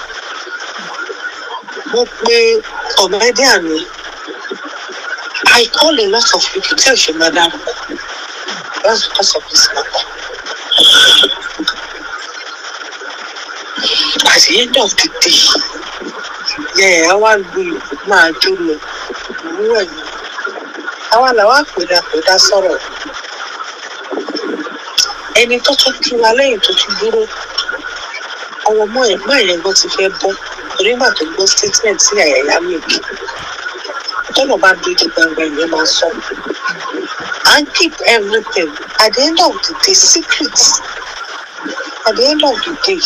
Speaker 7: mo pe comedian mi I call a lot of people tí ò ṣe máa dárúkọ that's because of this matter. At the end of the day, yẹ ẹ wá lu máa jó lọ òwúrọ̀ yìí. Àwa làwa pèdàpèdà sọ̀rọ̀. Ẹni tó tún kí wa lẹ́yìn tó tún dúró. Ọwọ́ mọ́ ẹ̀gbọ́n ẹ̀yẹn gan ti fẹ́ bọ́. Torí nígbà tó gbọ́ statement sí àyàyá mi kì. Tọ́nà bá dojú gbangba ìyẹn máa sọ. And keep everything. At the end of the day, secret. At the end of the day,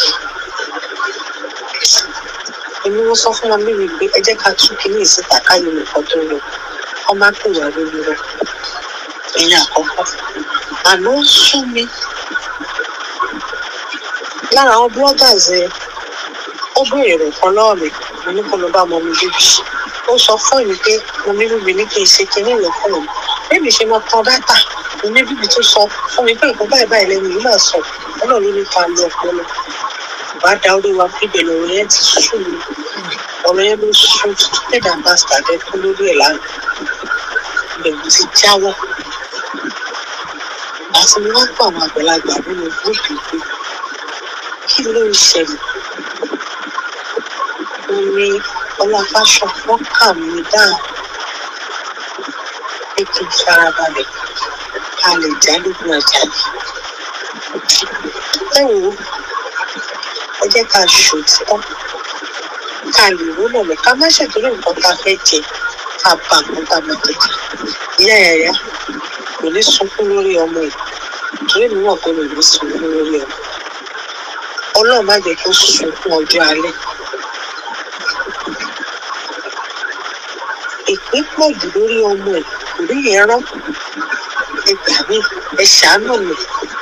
Speaker 7: èmi mo sọ fún wọn bí wípé ẹ jẹ́ ká tún kínní ìsìta káyọ̀ nìkan tó lọ kọ́ má pè wá lórí rẹ̀ ẹ̀yìn àkọ́kọ́ àná ń sún mi lára àwọn bloggers ẹ ó béèrè rẹ̀ kan lọ́wọ́ mi mo ní kó lọ bá ọmọ mi bíbí ó sọ fún mi pé mo ní bíbí ní kí n ṣe kinní ìlọ fún mi bébí ṣe máa tan dátà mo ní bíbí tó sọ fún mi pé nǹkan báyìí báyìí lẹ́nu yìí máa sọ ọlọ́run ló ní ká lo ọpọlọ bá da orí wa bíbẹ̀ lọ́rọ̀ yẹn ti sú mi ọ̀rọ̀ yẹn ló sún stupid ambassador dẹ kú lórí ẹ̀ lánàá ìbẹ̀rù ti jáwọ́ àti mo wá gbọ́ àwọn àgbàlagbà nínú gúrúùpù pé kí ló ń ṣẹlẹ̀ mo ní ọlọ́fàṣọ wọ́n kà mí dáhùn pé kí n farabalẹ̀ ká lè já lógun ọjà yìí ẹ wò ó ẹ jẹ́ ká ṣòtítọ́ ká lè rúnà lọ ká má ṣètòrí nǹkan tá a fẹ́ jẹ ká bá nǹkan tá a máa jẹ jẹ ìyá ẹ̀yà kò ní sunkún lórí ọmọ ẹ̀ torí mi wọ̀ pé mi ò ní sunkún lórí ọmọ ọlọ́run má jẹ́ kó sunkún ọjọ́ alẹ́ ìpín pọ̀ jù lórí ọmọ ẹ̀ kò rí yẹn rán ẹ gbà mí ẹ ṣàánú mi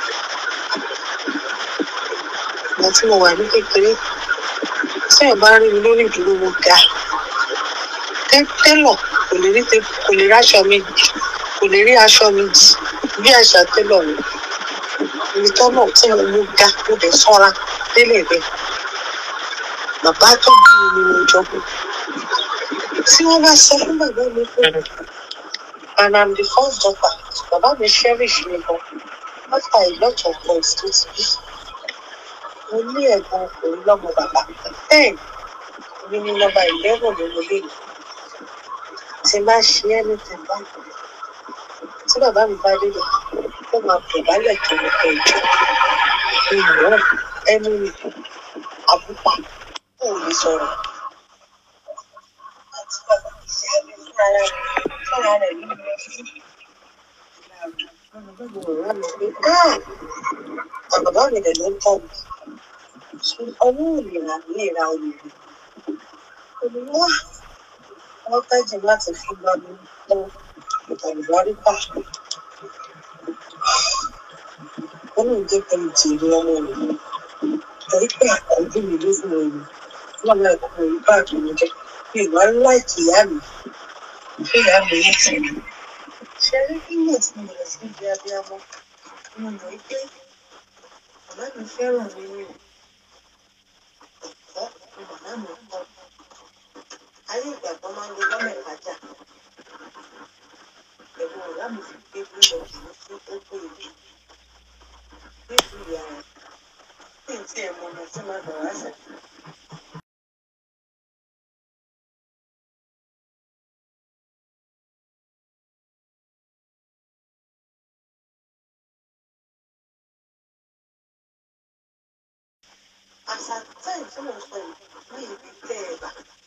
Speaker 7: ìgbà tí mo wà ní kékeré tí ẹ bá rí mi lórí ìdúró mo ga Tẹ́- télọ̀ kò lè rí tẹ- kò lè ráṣọ mi kò lè rí aṣọ mi jì bí àṣà télọ̀ mi ibi tọ́nà tí mo mú ga mo dẹ̀ sọ́ra délẹ̀ bẹ́ẹ̀ bàbá tó bí mi ni mo jọ kú tí wọ́n bá sọ fún bàbá mi pé and i'm the first daughter bàbá mi cherish mi gan after a lot of boys tó ti bí mo ní ẹ̀gbọ́n ọkùnrin lọ́mọ bàbá ten mi ní nọ́mbà eleven nínú ilé mi tí n bá ṣe é ní tẹ̀mbá tí bàbá mi bá délé ó máa pè bálẹ̀ tó ní kẹjọ ìmọ̀ ẹnu mi àbúpà kò lè sọ̀rọ̀ àti bàbá ìyá mi fúnra rẹ̀ fúnra rẹ̀ ló lọ sí bàbá mi dẹ̀ ló ń tọ̀ mí ọwọ́ ò lè rà mí lè ra olè rẹ̀ olùwà wọ́n tẹ́jì láti fi gbà mí lọ àlùbáríkà wọ́n lè jẹ́ kí n jèrè ọmọ rẹ̀ torí pé àkọ́jú mi ló fún mi wọ́n máa kọ́ orí báàgì mi jẹ́ mi ìwà láìkì ìyá mi pé ìyá mi ní tìrì ṣe rí nígbà tí mo bẹ̀rẹ̀ sí ibi abiyamọ mo mọ̀ pé bàbá mi fẹ́ràn mi ní ẹ̀kọ́ ni bàbá mi kọ́ ayé ìgbà kan máa ń lo lọ́mọ ìpájà ẹ̀gbọ́n ọ̀gá mi fi gbé búlọ̀kì ní sí ó pé ibi nítorí ìyá rẹ̀ kí n tiẹ̀ mọ ọmọ tí màá bọ̀ wá sẹ̀. àṣà táì tí mo sọ yìí ní ibi tẹ́ ẹ bá